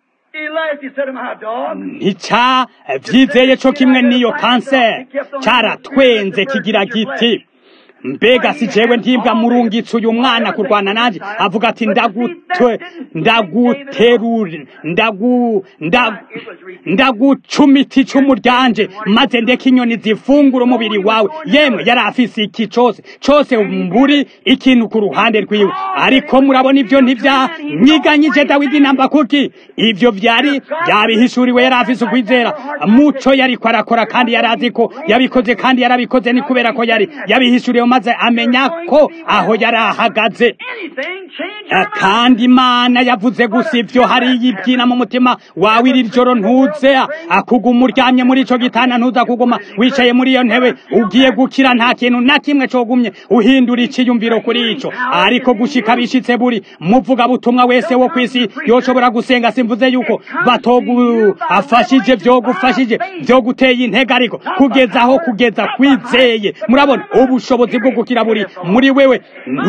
S1: ntica vyizeye co kimwe n'iyo kanseri caratwenze kigira giti mbega si jewe ntimbwa murungitse uyu mwana kurwana nanje avuga ati ndagute ndaguterure ndagu ndagucumita icumu ryanje maze ndeka inyoni zifungura umubiri wawe yemwe yari afise iki cose cose buri ikintu ku ruhande rwiwe ariko murabona ivyo ntivyanyiganyije dawidi namba kuki ivyo vyari byabihishuriwe yari afise ukwizera muco yariko arakora kandi yari azi ko yabikoze kandi yarabikoze ni kubera ko yari yabihishuriwe rwayo maze amenya ko aho yari ahagaze
S2: anything change
S1: Eh,
S2: your mind.
S1: kandi imana yavuze gusa ivyo hari ibyina mu mutima wawe iri joro ntuze akuguma uryamye muri ico gitanda ntuza kuguma wicaye muri iyo ntebe ugiye gukira nta kintu na kimwe cogumye uhindura iciyumviro kuri ico ariko gushika bishitse buri muvuga butumwa wese wo kwisi yoshobora gusenga simvuze yuko batogufashije vyogufashije vyoguteye intege ariko kugeza aho kugeza kwizeye murabona ubushobozi bwo gukira buri muri wewe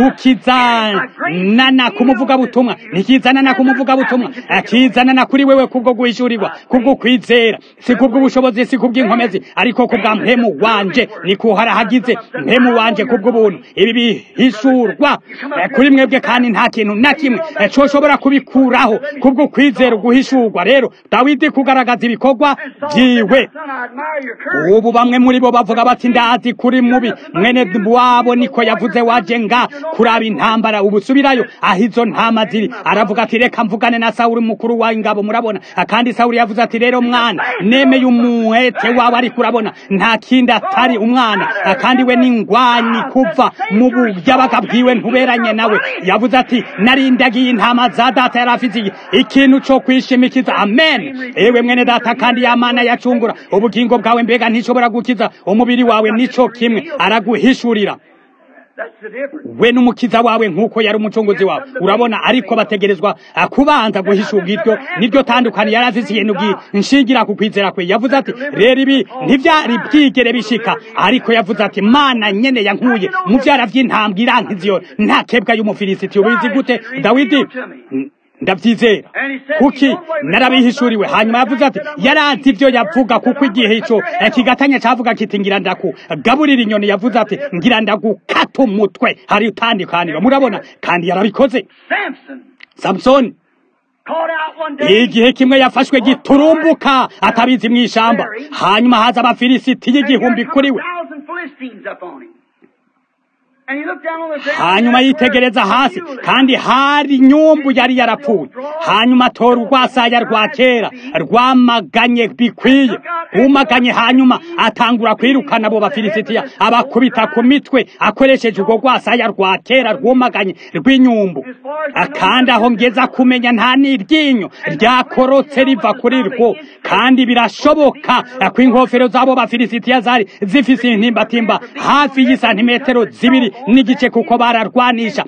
S1: ntukizanana kumuvuga butumwa ntikizanana kumuvuga butumwa akizanana kuri wewe kubwo guhishurirwa kubwo kwizera si kubwo ubushobozi si kubwo inkomezi ariko kubwa mpemu wanje niko harahagize mpemu wanje kubwo buntu ibi bihishurwa eh, kuri mwebwe kandi nta kintu na kimwe eh, coshobora kubikuraho kubwo kwizera guhishurwa rero dawidi kugaragaza ibikorwa vyiwe
S2: Son, I admire your courage.
S1: ubu bamwe muri bo bavuga bati ndazi kuri mubi mwene wabo niko yavuze waje nga kuraba intambara ubu subirayo aho izo ntama ziri aravuga ati reka mvugane na sawuri mukuru wa ingabo murabona kandi sawuri yavuze ati rero mwana nemeye umuhete wawe ariko urabona nta kindi atari umwana kandi we n'ingwanyi kuva mu buyabaga bwiwe ntuberanye nawe yavuze ati narindagiye intama za data yari afite iki- ikintu co kwishimikiza amen ewe mwene data kandi yamana yacungura ubugingo bwawe mbega ntishobora gukiza umubiri wawe nico kimwe araguhishurira
S2: That's the difference.
S1: we n'umukiza wawe nk'uko yari umucunguzi wawe urabona ariko bategerezwa ah, kubanza guhishurwa iryo niryo tandukanye yari afise ikintu nshingira ku kwizera kwe yavuze ati rero ibi ntivyari byigere bishika ariko yavuze ati mana nyene yankuye mu vyara vy'intambwe irankiziyo nta kebwa y'umufilisiti ubizi gute dawidi "N- ndavyizera kuki narabihishuriwe hanyuma yavuze ati yarazi ivyo yavuga kuko igihe ico eh, kigatanya cavuga kiti ngira ndaku gaburira inyoni yavuze ati ngira ndagukata umutwe hari utandukaniro murabona kandi yarabikoze
S2: Samson
S1: samusoni
S2: called out one day.
S1: igihe kimwe yafashwe giturumbuka atabizi mw'ishamba hanyuma haza abafilisiti y'igihumbi kuri we
S2: thousand Philistines up on him. And he looked down on the ground.
S1: hanyuma yitegereza hasi kandi hari inyumbu yari yarapfuye hanyuma atora urwasaya rwa kera rwamaganye bikwiye umaganye hanyuma atangura kwirukana abo bafilisitiya abakubita ku mitwe akoresheje urwo rwasaya rwa kera rwumaganye rw'inyumbu kandi aho ngeza kumenya nta n'iryinyo ryakorotse riva kuri rwo kandi birashoboka ko inkofero z'abo bafilisitiya zari zifise intimbatimba hafi y'isantimetero zibiri n'igice kuko bararwanisha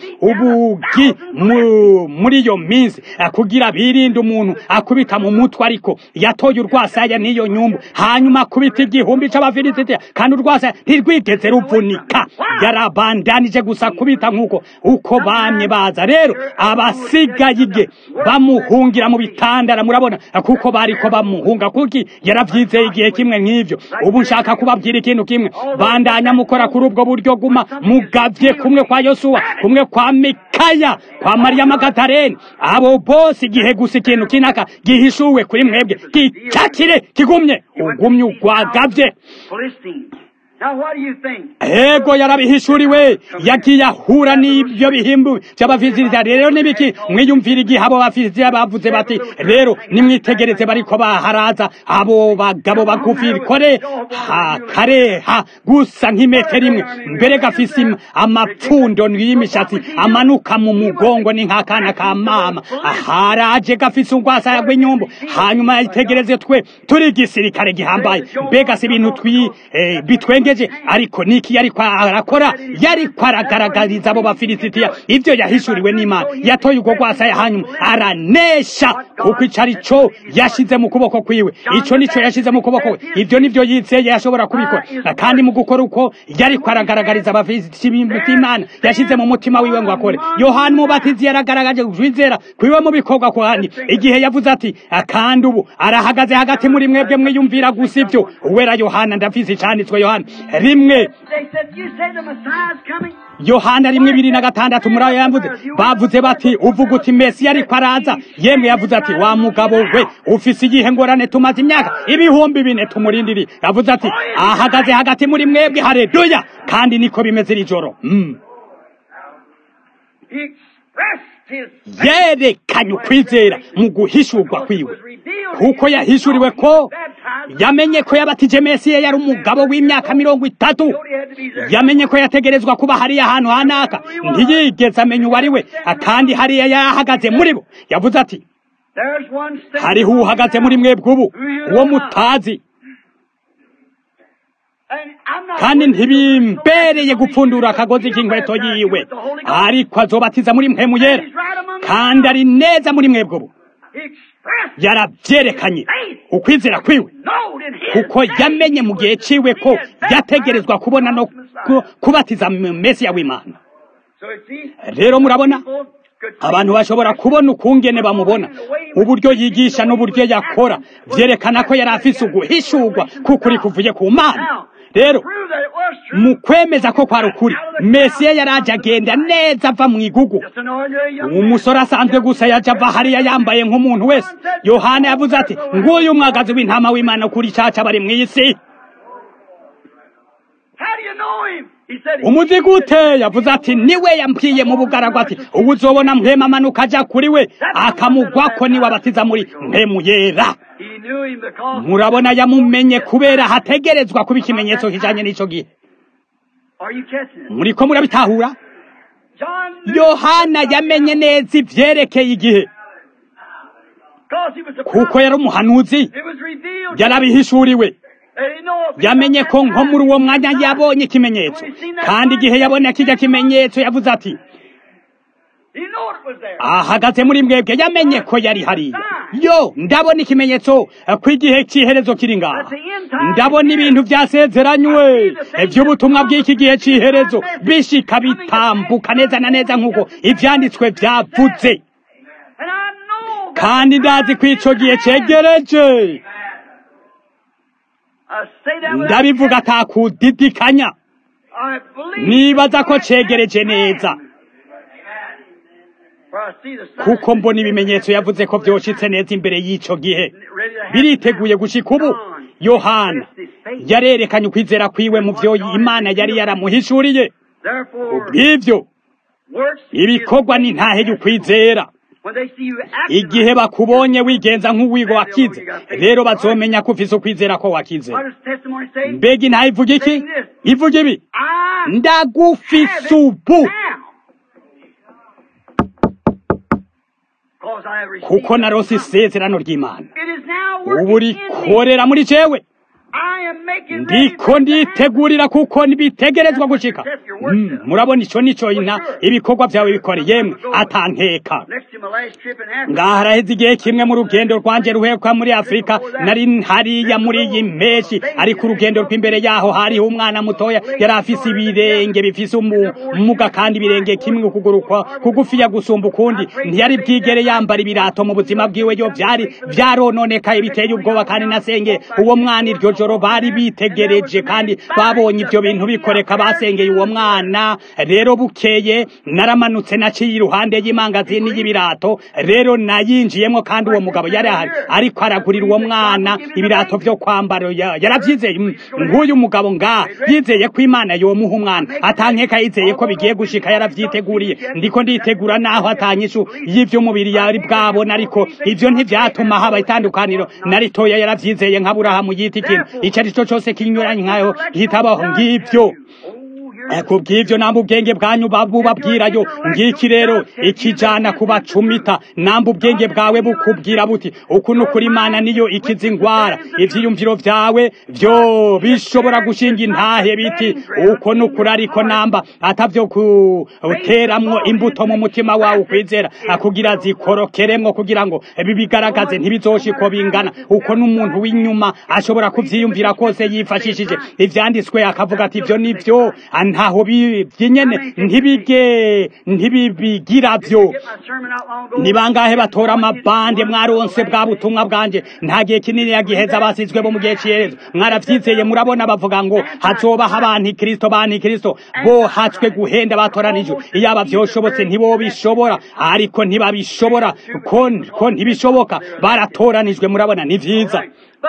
S1: ubugi mu- muri iyo minsi eh, kugira birinde umuntu akubita mu mutwe ariko yatoye urwasaya n'iyo nyumbu hanyuma akubita igihumbi c'abafilisitiya kandi urwasaya ntirwigeze ruvunika yarabandanije gusa kubita nk'uko uko bamye baza rero abasigaye ige bamuhungira mu bitandara murabona kuko bariko bamuhunga kuki yaravyizeye igihe kimwe nk'ivyo ubu nshaka kubabwira ikintu kimwe bandanya mukora kuri ubwo buryo guma mugavye kumwe kwa yosuwa kumwe kwa mikaya kwa mariya magadareni abo bose igihe gusa ikintu kinaka gihishuwe kuri mwebwe gicakire kigumye ugumye ugwagavye
S2: Philistines. Now what do you think?
S1: ego yarabihishuriwe yagiye ahura n'ibyo bihimbu by'abafilisitiya rero n'ibiki mwiyumvira igihe abo bafilisitiya bavuze bati rero nimwitegereze bariko baharaza abo bagabo bagufi kore ha kareha gusa nk'imetero imwe mbere gafise im- amapfundo y'imishatsi amanuka mu mugongo ni nk'akana ka mama haraje gafise urwasaya rw'inyumbu hanyuma yitegereze twe turi igisirikare gihambaye mbega si ibintu twi eh, bitwengeje ariko niki yariko arakora yariko aragaragariza abo bafilisitiya ivyo yahishuriwe n'imana yatoye urwo rwasaya hanyuma aranesha kuko ico ari co yashize mu kuboko kwiwe ico nico yashize mu kuboko we ivyo nivyo yizeye yashobora kubikora kandi mu gukora uko yariko aragaragariza abafilisitiya imana yashize mu mutima wiwe ngo akore yohani umubatizi yaragaragaje kwizera kwiwe mu bikorwa kwani igihe yavuze ati kandi ubu arahagaze hagati muri mwebwe mwiyumvira gusa ivyo uwera yohana ndafise icanditswe yohana rimwe
S2: They said, you say the Messiah's coming?
S1: yohana rimwe bibiri na gatandatu muri ayo yavuze bavuze bati uvuga uti mesiya ariko araza yemwe yavuze ati wa mugabo we ufise igihe ngorane tumaze imyaka ibihumbi bine tumurindiri yavuze ati ahagaze hagati muri mwebwe hareduya kandi niko bimeze iri joro mm.
S2: He
S1: yerekanye ukwizera mu guhishurwa kwiwe kuko yahishuriwe ko yamenye ko yabatije mesiya yari umugabo w'imyaka mirongo itatu yamenye ko yategerezwa kuba hariya ahantu hanaka ntiyigeze amenya uwo ari we kandi hariya yahagaze muri bo yavuze ati hariho uhagaze muri mwebwe ubu uwo mutazi kandi ntibimbereye gupfundura akagozi k'inkweto yiwe ariko azobatiza muri mpemu yera kandi ari neza muri mwebwe ubu yarabyerekanye ukwizera kwiwe kuko yamenye mu gihe ciwe ko yategerezwa kubona no kubatiza mesiya w'imana rero murabona abantu bashobora kubona ukungene bamubona uburyo yigisha n'uburyo yakora byerekana ko yari afise uguhishurwa kukuri kuvuye ku mana rero mu kwemeza ko kwari ukuri mesiya yaraje agenda neza ava mu igugu umusore asanzwe gusa yaje ava hariya yambaye nk'umuntu wese yohana yavuze ati nguyu umwagazi w'intama w'imana kuri caca bari mu isi umuzi gute yavuze ati niwe yambwiye mu bugaragwa ati ubu uzobona mpema amanuka ajya kuri we akamugwako niwe abatiza muri mpemu yera murabona yamumenye kubera hategerezwa kuba ikimenyetso kijanye n'ico gihe muriko murabitahura yohana yamenye neza ivyerekeye igihe kuko yari umuhanuzi yarabihishuriwe yamenye ko nko muri uwo mwanya yabonye ikimenyetso kandi igihe yabona kijya kimenyetso yavuze ati ahagaze muri mwebwe yamenye ko yari hariya yo ndabona ikimenyetso ko igihe cy'iherezo kiri ngaha ndabona ibintu byasezeranywe iby'ubutumwa bw'iki gihe cy'iherezo bishika bitambuka neza na neza nk'uko ibyanditswe byavuze kandi ndazi ko icyo gihe cyegereje ndabivuga atakudidikanya nibaza ko cegereje neza kuko mbona ibimenyetso yavuze ko byoshitse neza imbere y'ico gihe biriteguye gushika ubu yohana yarerekanye ukwizera kwiwe mu vyo imana yari yaramuhishuriye ubw'ivyo ibikorwa ni ntahe y'ukwizera igihe bakubonye wigenza nk'uwigo wakize rero bazomenya ko ufise ukwizera ko wakize mbega intahe ivuga iki ivuga ibi ndagufise ubu kuko narose isezerano ry'imana ubu rikorera muri jewe ndiko nditegurira kuko bitegerezwa gushika murabona ico nico ina ibikorwa vyawe bikora yemwe atankeka ngaha haraheze igihe kimwe mu rugendo rwanje ruheruka muri afurika nari hariya muri iyi mpeshi ariko urugendo rw'imbere yaho hariho umwana mutoya yari afise ibirenge bifise umuga kandi ibirenge kimwe ukuguru kugufiya gusumba ukundi ntiyari bwigere yambara ibirato mu buzima bwiwe yo vyari vyarononekaye biteye ubwoba kandi nasenge uwo mwana iryo joro bari bitegereje kandi babonye ibyo bintu bikoreka basengeye uwo mwana rero bukeye naramanutse naciye iruhande y'imangazini y'ibirato rero nayinjiyemo kandi uwo mugabo yari ahari ariko aragurira uwo mwana ibirato vyo kwambara yaravyizeye nk'uyu mugabo nga yizeye ko imana yomuha umwana atankeka yizeye ko bigiye gushika yaravyiteguriye ndiko nditegura naho atanyishu y'ivy'umubiri yari bwabona ariko ivyo ntivyatuma haba itandukaniro naritoya yaravyizeye nk'aburahamu yita ikintu icyo ari cyo cyose kinyuranye nkaho hitabaho ngibyo ku bw'ibyo namba ubwenge bwanyu bubabwirayo ngiki rero ikijana kubacumita namba ubwenge bwawe bukubwira buti uku ni ukuri imana niyo ikiza ingwara ivyiyumviro vyawe vyo bishobora gushinga intahe biti uko ni ukuri ariko namba atavyo kuteramwo imbuto mu mutima wawe ukwizera kugira zikorokeremwo kugira ngo bibigaragaze ntibizoshiko bingana uko n'umuntu w'inyuma ashobora kuvyiyumvira kose yifashishije ivyanditswe akavuga ati ivyo nivyo ntaho by'inyene ntibige ntibibigira byo ni bangahe batora amabande mwaronse bwa butumwa bwanje nta gihe kinini yagiheza basizwe bo mu gihe cy'iherezo mwaravyizeye murabona bavuga ngo hazobaho abantu kristo bantu kristo bohatswe guhenda batoranijwe iyaba vyoshobotse ntibobishobora ariko ntibabishobora ko ntibishoboka baratoranijwe murabona ni vyiza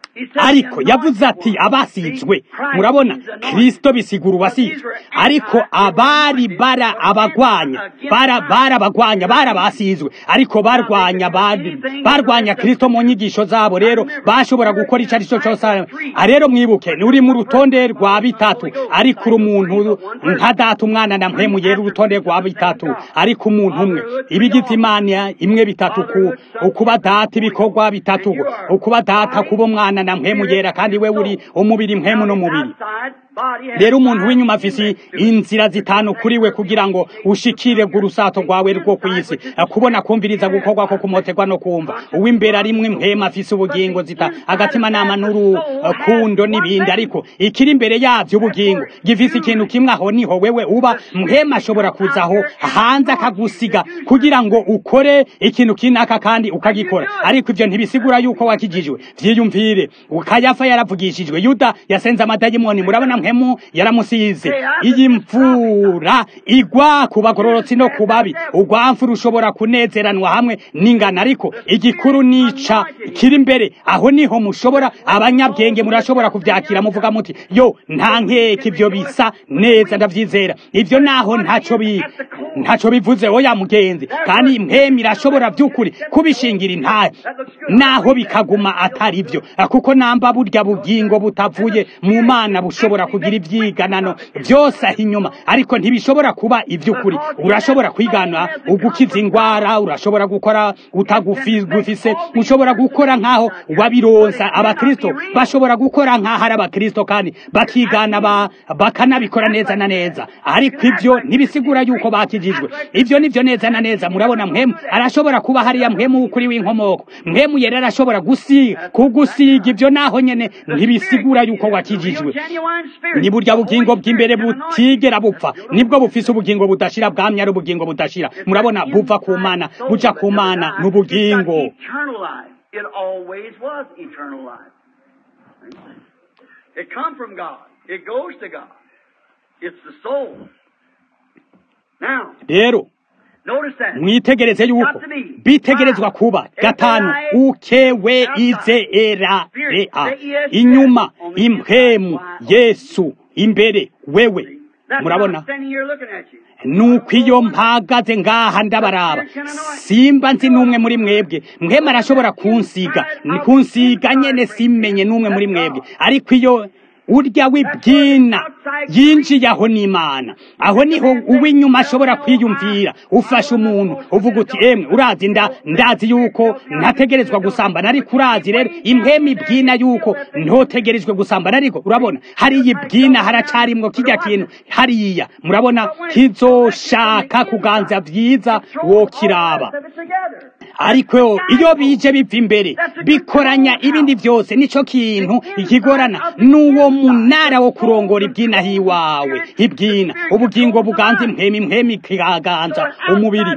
S1: ariko yavuze ati abasizwe murabona kristo bisigura uwasizwe ariko abari bara abagwanya bara barabagwanya barabasizwe ariko barwanya barwanya kristo mu nyigisho zabo rero bashobora gukora icyo ari cyo cyose rero mwibuke uri mu rutonde rwa bitatu ariko uri umuntu nka data umwana na mpemu yera urutonde rwa bitatu ariko umuntu umwe ibigize imana imwe bitatu ku ukuba data ibikorwa bitatu ukuba data kuba umwana na mpemu yera kandi we uri umubiri mpemu n'umubiri rero umuntu w'inyuma afise inzira zitanu kuri we kugira ngo ushikire urusato rwawe rwo ku isi kubona kumviriza gukorwa ko kumoterwa no kumva uw'imbere arimwe mpema afise ubugingo zita agatima nama n'urukundo n'ibindi ariko ikiri imbere yavyo ubugingo gifise ikintu kimwe aho niho wewe uba mpema ashobora kuzaho hanze akagusiga kugira ngo ukore ikintu kinaka kandi ukagikora ariko ivyo ntibisigura yuko wakijijwe vyiyumvire kayafa yaravugishijwe yuda yasenze amadayimoni murabona mpemu yaramusize iyi mvura igwa ku bagororotsi no ku babi urwamfu rushobora kunezeranwa hamwe n'ingano ariko igikuru nica kiri imbere aho niho mushobora abanyabwenge murashobora kuvyakira muvuga muti yo nta nkeke ivyo bisa neza ndavyizera ivyo naho ntaco bi ntaco bivuze oya mugenzi kandi mpemu irashobora vy'ukuri kubishingira intahe naho bikaguma atari vyo kuko namba burya bugingo butavuye mu mana bushobora kugira ivyiganano vyose aho inyuma ariko ntibishobora kuba ivy'ukuri urashobora kwigana ugukiza ingwara urashobora gukora utagufise ushobora gukora nk'aho wabironsa abakristo bashobora gukora nk'aho ari abakristo kandi bakigana ba, bakanabikora neza na neza ariko ivyo ntibisigura yuko bakijijwe ivyo nivyo neza na neza murabona mpemu arashobora kuba hariya mpemu w'ukuri w'inkomoko mpemu yera arashobora gusiga kugusiga ivyo naho nyene ntibisigura yuko wakijijwe ni burya bugingo bw'imbere butigera bupfa nibwo bufise ubugingo budashira bwamye ari ubugingo budashira murabona buva ku mana buja ku mana n'ubugingo
S2: It always was eternal life. It come from God. It goes to God. It's the soul. Now,
S1: rero
S2: notice that.
S1: mwitegereze yuko bitegerezwa kuba gatanu ukewe ize era rea inyuma impemu yesu imbere wewe
S2: That's why
S1: murabona
S2: I'm standing here looking at you.
S1: nuko iyo mpagaze ngaha ndabaraba simba nzi n'umwe muri mwebwe mwema arashobora kunsiga ni kunsiga nyene simenye n'umwe muri mwebwe ariko iyo urya w'ibyina yinjiye aho n'imana aho niho uw'inyuma ashobora kwiyumvira ufashe umuntu uvuga uti emwe urazi nda ndazi yuko ntategerezwa gusambana ariko urazi rero impwemu ibyina yuko ntotegerejwe gusambana ariko urabona hariya ibyina haracarimwo kijya kintu hariya murabona kizoshaka kuganza byiza wo kiraba ariko iyo bije biva imbere bikoranya ibindi byose nico kintu ikigorana n'uwo munara wo kurongora ibyina hiwawe ibyina ubugingo buganza impwemu impwemu ikaganza umubiri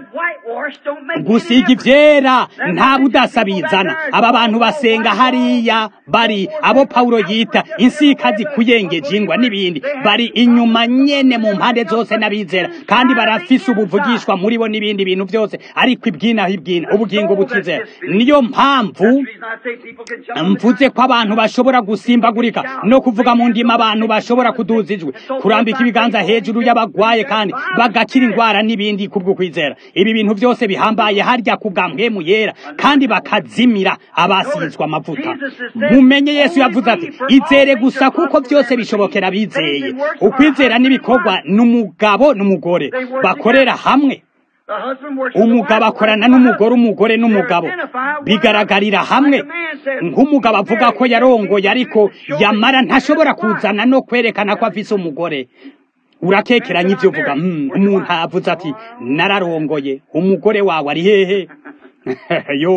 S1: gusiga ivyera nta budasa bizana aba bantu basenga hariya bari abo pawulo yita insikazi kuyengeje ingwa n'ibindi bari inyuma nyene mu mpande zose n'abizera kandi barafise ubuvugishwa muri bo n'ibindi bintu byose ariko ibyina ibyina ubugingo butizera niyo mpamvu mvuze ko abantu bashobora gusimbagurika no kuvuga mu ndimi abantu bashobora kuduza ijwi kurambika ibiganza hejuru y'abagwaye kandi bagakira indwara n'ibindi kubwo kwizera ibi bintu byose bihambaye harya ku bwa mpwemu yera kandi bakazimira abasizwe amavuta mumenye yesu yavuze ati izere gusa kuko byose bishobokera bizeye ukwizera n'ibikorwa n'umugabo n'umugore bakorera hamwe umugabo akorana n'umugore umugore n'umugabo bigaragarira hamwe nk'umugabo avuga ko yarongoye ariko yamara ntashobora kuzana no kwerekana ko afise umugore urakekeranya ibyo uvuga umuntu avuze ati nararongoye umugore wawe ari hehe yo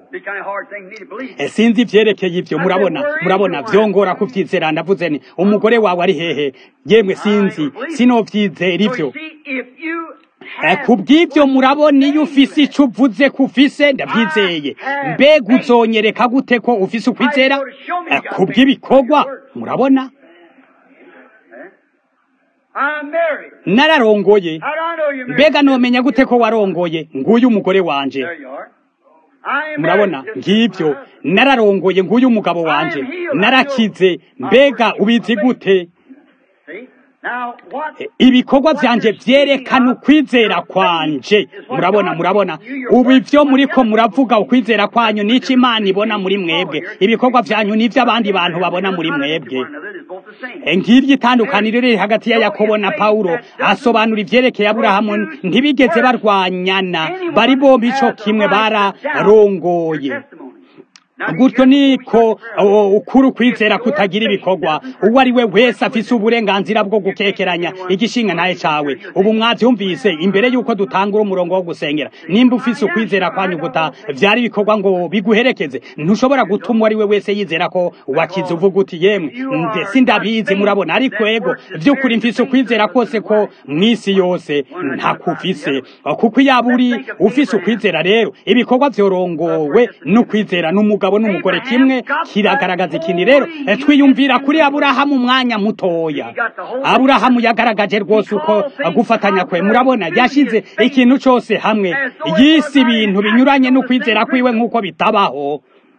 S1: sinzi ibyerekeye ibyo murabona murabona byongora kubyizera ndavuze ni umugore wawe ari hehe yemwe sinzi sinobyizera ibyo ku bw'ibyo murabona iyo ufise icyo uvuze ko ufise ndabyizeye mbega uzonyereka gute ko ufise ukwizera ku bw'ibikorwa murabona nararongoye mbega nomenya gute ko warongoye nguyu umugore wanje murabona ngibyo nararongoye nguyu umugabo wanje narakize mbega ubizi gute ibikorwa byanje byerekana ukwizera kwanje murabona murabona ubu ibyo muri ko muravuga ukwizera kwanyu n'icyo imana ibona muri mwebwe ibikorwa byanyu n'ibyo abandi bantu babona muri mwebwe ngiryo itandukaniro riri hagati ya yakobo na pawulo asobanura ibyerekeye aburahamu ntibigeze barwanyana bari bombi icyo kimwe bararongoye gutyo niko ukuri ukwizera kutagira ibikorwa uwo ari we wese afise uburenganzira bwo gukekeranya igishinga ntaye cawe ubu mwavyumvise imbere yuko dutangura umurongo wo gusengera nimba ufise ukwizera kwanyu guta vyari ibikorwa ngo biguherekeze ntushobora gutuma uwo ari we wese yizera ko wakize uvuga uti yemwe ndetse ndabizi murabona ariko ego vy'ukuri mfise ukwizera kose ko mw'isi yose ntakufise kuko yaba uri ufise ukwizera rero ibikorwa vyorongowe n'ukwizera n'umugabo umugabo n'umugore kimwe kiragaragaza ikindi rero twiyumvira kuri aburahamu umwanya mutoya aburahamu yagaragaje rwose uko gufatanya kwe murabona yashize ikintu cyose hamwe yisi ibintu binyuranye n'ukwizera kwiwe nk'uko bitabaho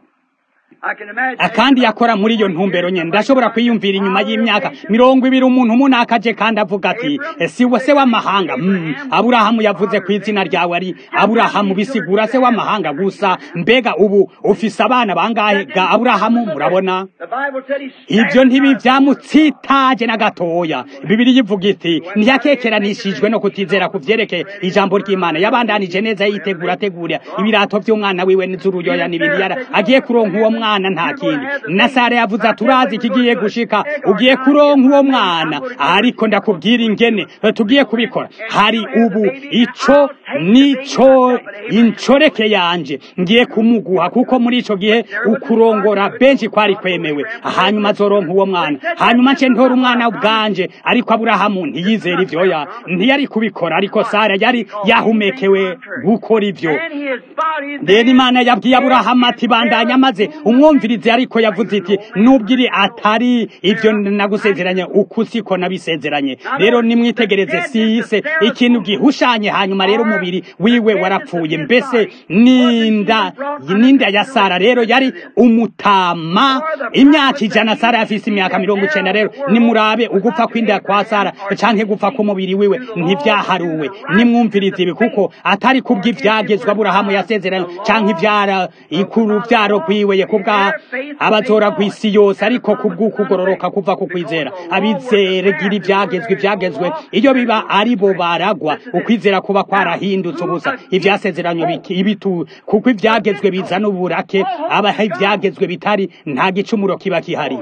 S1: kandi yakora muri iyo ntumbero nyine ndashobora kwiyumvira inyuma y'imyaka mirongo ibiri umuntu umunakaje kandi avuga ati si we se w'amahanga aburahamu yavuze ku izina ryawe ari aburahamu bisigura se w'amahanga gusa mbega ubu ufise abana bangahe ga aburahamu murabona ibyo ntibi byamutsitaje na gatoya bibiri yivuga iti ntiyakekeranishijwe no kutizera ku byerekeye ijambo ry'imana yabandanije neza yitegura ategura ibirato by'umwana wiwe n'iz'uruyoya n'ibindi yara agiye kuronka uwo mwana mwana nta kindi na sara yavuze aturazi kigiye gushika ugiye kuronka uwo mwana ariko ndakubwira ingene tugiye kubikora hari ubu ico nico incoreke yanje ngiye kumuguha kuko muri ico gihe ukurongora benshi kwari kwemewe hanyuma azoronka uwo mwana hanyuma nce ntora umwana bwanje ariko aburahamu ntiyizera ivyoya ntiyari kubikora ariko sara yari yahumekewe gukora ivyo rero imana yabwiye aburahamu ati bandanya maze umwumvirize ariko yavuze iti nubwiri atari ivyo nagusezeranye uku siko nabisezeranye rero nimwitegereze sise ikintu gihushanye hanyuma rero umubiri wiwe warapfuye mbese ninda ninda ya Sara rero yari umutama imyaka ijana Sara yafise imyaka mirongo icenda rero nimurabe ugupfa kwinda kwa Sara canke gupfa k'umubiri wiwe ntivyaharuwe nimwumvirize ibi kuko atari kubw'ivyagezwa Aburahamu yasezeranye canke ivyara ikuru vyaro kwiwe kubwa abazora kw'isi yose ariko kubw'ukugororoka kuva ku kwizera abizere gira ivyagezwe ivyagezwe iyo biba ari bo baragwa ukwizera kuba kwarahindutse ubusa ivyasezeranywe ibitu kuko ivyagezwe bizana uburake abaho ivyagezwe bitari nta gicumuro kiba kihari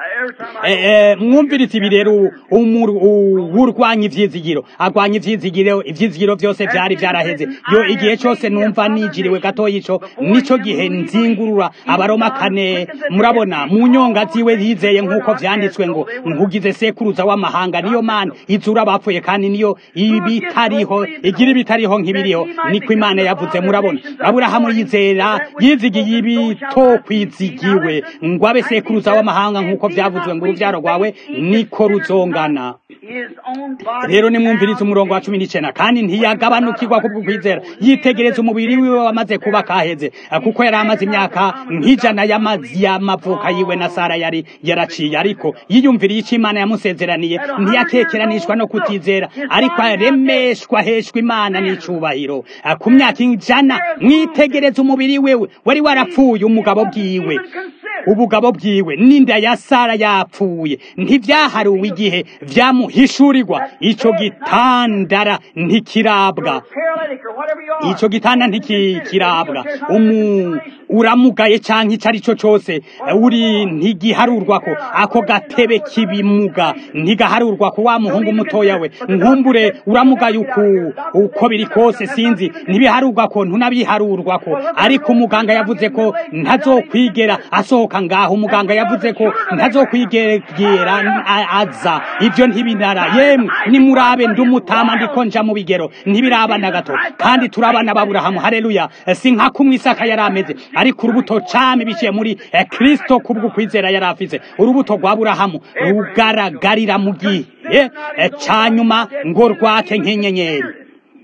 S1: mwumvirize ibi rero urwanya ivyizigiro agwanya ivyizigiro ivyizigiro vyose vyari vyaraheze yo igihe cose numva nijiriwe gatoya ico nico gihe nzingurura abaroma kane murabona mu nyonga ziwe yizeye nk'uko vyanditswe ngo nkugize sekuruza w'amahanga niyo mana izura abapfuye kandi niyo ibitariho igira ibitariho nk'ibiriho niko imana yavuze murabona aburahamu yizera yizigiye ibito kwizigiwe ngo abe sekuruza w'amahanga nk'uko vyavuzwe ngo uruvyaro rwawe niko ruzongana rero nimwumvirize umurongo wa cumi n'icenda kandi ntiyagabanukirwa kubwo kwizera yitegereza umubiri wiwe wamaze kuba kaheze kuko yari amaze imyaka nk'ijana y'amavuka yiwe na sara yari yaraciye ariko yiyumviriye ico imana yamusezeraniye ntiyakekeranishwa no kutizera ariko aremeshwa heshwa imana n'icubahiro ku myaka ijana mwitegereza umubiri wewe wari warapfuye umugabo bwiwe ubugabo bwiwe n'inda ya sara yapfuye ntivyaharuwe igihe vyamuhishurirwa ico gitandara ntikirabwa ico gitanda ntikirabwa umu uramugaye canke ico ari cyo cose uri ntigiharurwako ako gatebe kibimuga ntigaharurwako wa muhungu mutoya we nkumbure uramugaye uku uko biri kose sinzi ntibiharurwako ntunabiharurwako ariko umuganga yavuze ko ntazokwigera asohoka ngaho umuganga yavuze ko ntazokwigera aza ibyo ntibinara yemwe nimurabe ndumutama ndiko nja mu bigero ntibirabana gato kandi turabana baburahamu haleluya si nka kumwe isaka yari ameze ariko urubuto cami biciye muri kristo kubwo kwizera yari afise urubuto rwa burahamu rugaragarira mu gihe ca nyuma ngo rwake nk'inyenyeri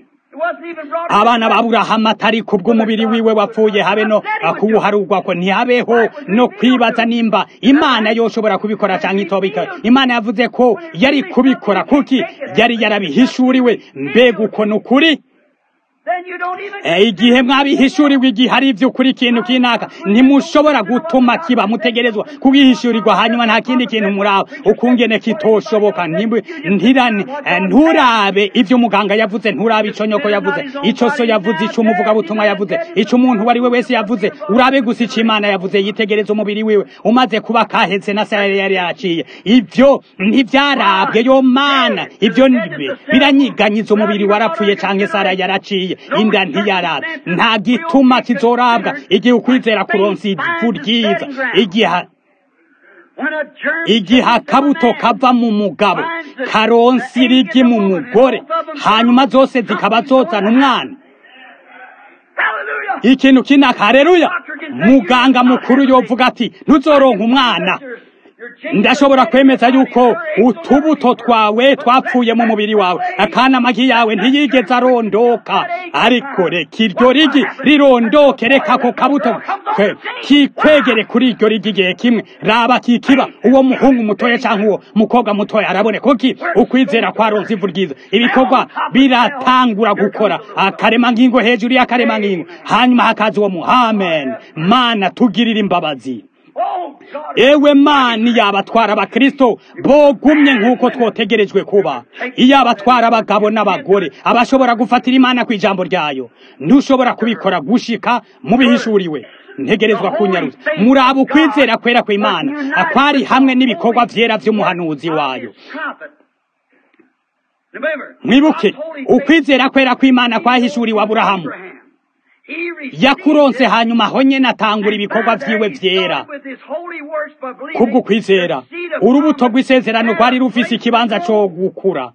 S1: abana ba burahamu atari ku bw'umubiri wiwe wapfuye habe no kuwuharugwa ko ntihabeho no kwibaza nimba imana yoshobora kubikora cyangwa itobika imana yavuze ko yari kubikora kuki yari yarabihishuriwe mbega uko ni ukuri igihe mwabihishuriwe igihe hari iby'ukuri ikintu kinaka ntimushobora gutuma kiba mutegerezwa kubihishurirwa hanyuma nta kindi kintu muraba ukungene kitoshoboka ntirane nturabe ibyo umuganga yavuze nturabe icyo nyoko yavuze icyo so yavuze icyo umuvugabutumwa yavuze icyo umuntu uwo ari we wese yavuze urabe gusa icyo imana yavuze yitegereza umubiri wiwe umaze kuba kahetse na sayari yari yaciye ibyo ntibyarabwe yo mana ibyo biranyiganyiza umubiri warapfuye cyangwa sara yaraciye inda ntiyaraba nta gituma kizorabwa igihe ukwizera kuronsa ivu ryiza igihe igihe akabuto kava mu mugabo karonsa irigi mu mugore hanyuma zose zikaba zozana umwana ikintu kinaka hareruya muganga mukuru yovuga ati ntuzoronka umwana ndashobora kwemeza yuko utubuto twawe twapfuye mu mubiri wawe akana amagi yawe ntiyigeze arondoka ariko reka iryo rigi rirondoke reka ako kabuto kikwegere kuri iryo rigi igihe kimwe raba kikiba uwo muhungu mutoya cyangwa uwo mukobwa mutoya arabone kuki ukwizera kwaronse ivu ryiza ibikorwa biratangura gukora akaremangingo hejuru y'akaremangingo hanyuma hakaza uwo muhamen mana tugirire imbabazi ewe mani yabatwara abakristo bogumye nk'uko twotegerejwe kuba iyo abatwara abagabo n'abagore abashobora gufatira imana ku ijambo ryayo ntushobora kubikora gushika mubihishuriwe ntegerezwa kunyaruza muraba ukwizera kwera kw'imana akwari hamwe n'ibikorwa vyera vy'umuhanuzi wayo mwibuke ukwizera kwera kw'imana kwahishuriwe aburahamu yakuronse hanyuma aho nyene atangura ibikorwa vyiwe vyera kubwo kwizera urubuto rw'isezerano rwari rufise ikibanza co gukura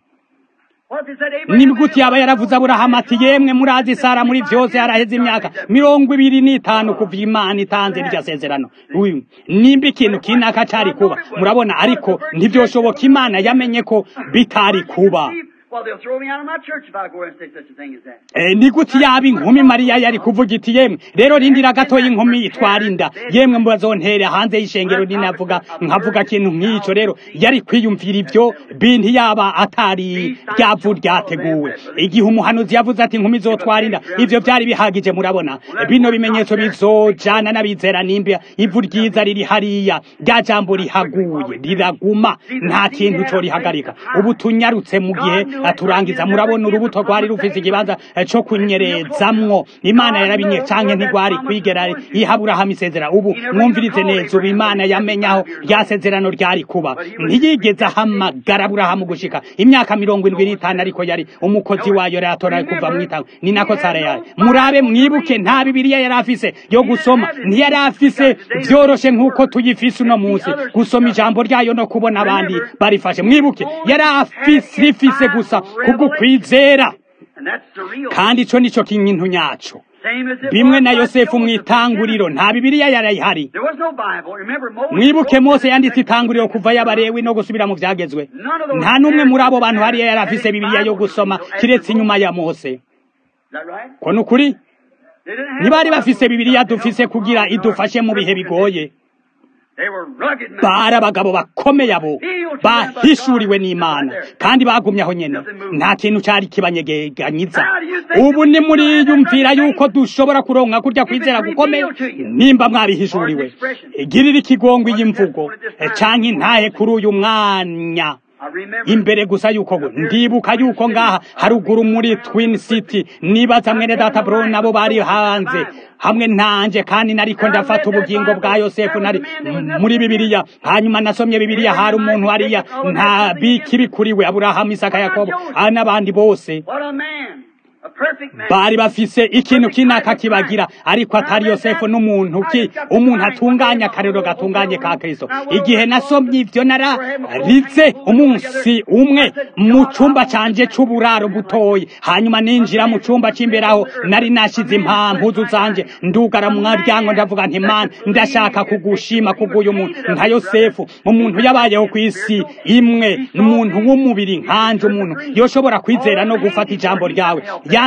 S1: nibguti yaba yaravuze aburahamu ati yemwe murazi sara muri vyose haraheze imyaka mirongo ibiri n'itanu kuva imana itanze irya sezerano nimba ikintu kinaka cari kuba murabona ariko ntivyoshoboka imana yamenye ko bitari kuba
S2: Well, they'll throw me out of my church if I go and say such a thing as that.
S1: Eh, ni gute yaba inkumi mariya yari kuvuga iti yemwe rero rindira gato y'inkumi itwara inda yemwe mubazontere hanze y'ishengero ninavuga nkavuga kintu nk'ico rero yari kwiyumvira ivyo bintu yaba atari ryavu ryateguwe igihe umuhanuzi yavuze ati inkumi zotwara inda ivyo vyari bihagije murabona bino bimenyetso bizojana n'abizera nimba ivu ryiza riri hariya rya jambo rihaguye riraguma nta kintu co rihagarika ubu tunyarutse mu gihe aturangiza murabona urubuto rwari rufise ikibanza co kunyerezamwo imana yarabinye canke ntigwari kwigera iha aburahamu isezera ubu mwumvirize neza ubu imana yamenyaho rya sezerano ryari kuba ntiyigeze ahamagara aburahamu gushika imyaka mirongo indwi n'itanu ariko yari umukozi wayo yari atoraye kuva mw'itanga ni nako sara yayo murabe mwibuke nta bibiriya yari afise yo gusoma ntiyari afise vyoroshe nk'uko tuyifise uno munsi gusoma ijambo ryayo no kubona abandi barifashe mwibuke yari afise rifise gusa kubwo kwizera
S2: And that's the real.
S1: kandi ico nico kintu nyaco
S2: Same as it
S1: bimwe
S2: was
S1: na
S2: back
S1: yosefu
S2: in
S1: mu
S2: Joseph
S1: itanguriro nta bibiriya yari ihari
S2: There was no Bible. Remember Moses.
S1: mwibuke mose yanditse itanguriro kuva y'abarewi no gusubira mu vyagezwe nta n'umwe muri abo bantu hariya yari afise bibiriya yo gusoma kiretse inyuma ya mose
S2: Is that right?
S1: ko ni ukuri
S2: They didn't have
S1: ntibari
S2: a Bible.
S1: bafise bibiriya dufise kugira idufashe mu bihe bigoye
S2: They were rugged men.
S1: bari abagabo bakomeye abo bahishuriwe n'imana kandi bagumye aho nyene nta kintu cari kibanyegeganyiza ubu ni muriyumvira yuko dushobora kuronka kurya kwizera gukomeye nimba mwabihishuriwe girira ikigongwe y'imvugo eh, canke intahe kuri uyu mwanya
S2: I remember.
S1: imbere gusa yuko ngo ndibuka yuko ngaha haruguru muri Twin City nibaza mwene data bro nabo bari hanze hamwe nanje kandi nariko ndafata ubugingo bwa Yosefu nari m- muri Bibiliya hanyuma nasomye Bibiliya hari umuntu hariya nta bikibi kuriwe Aburahamu Isaka Yakobo ah, n'abandi bose
S2: What a man. A perfect man.
S1: bari bafise ikintu kinaka kibagira ariko atari yosefu n'umuntu ki umuntu atunganya akarero gatunganye ka kristo igihe nasomye ivyo nararize umunsi umwe mu cumba canje c'uburaro butoyi hanyuma ninjira mu cumba c'imbere aho nari nashize impampuzu zanje ndugara mu mwaryango ndavuga nti mana ndashaka kugushima kubw'uyu muntu nka yosefu umuntu yabayeho ku isi imwe n'umuntu w'umubiri nkanje umuntu yoshobora kwizera no gufata ijambo ryawe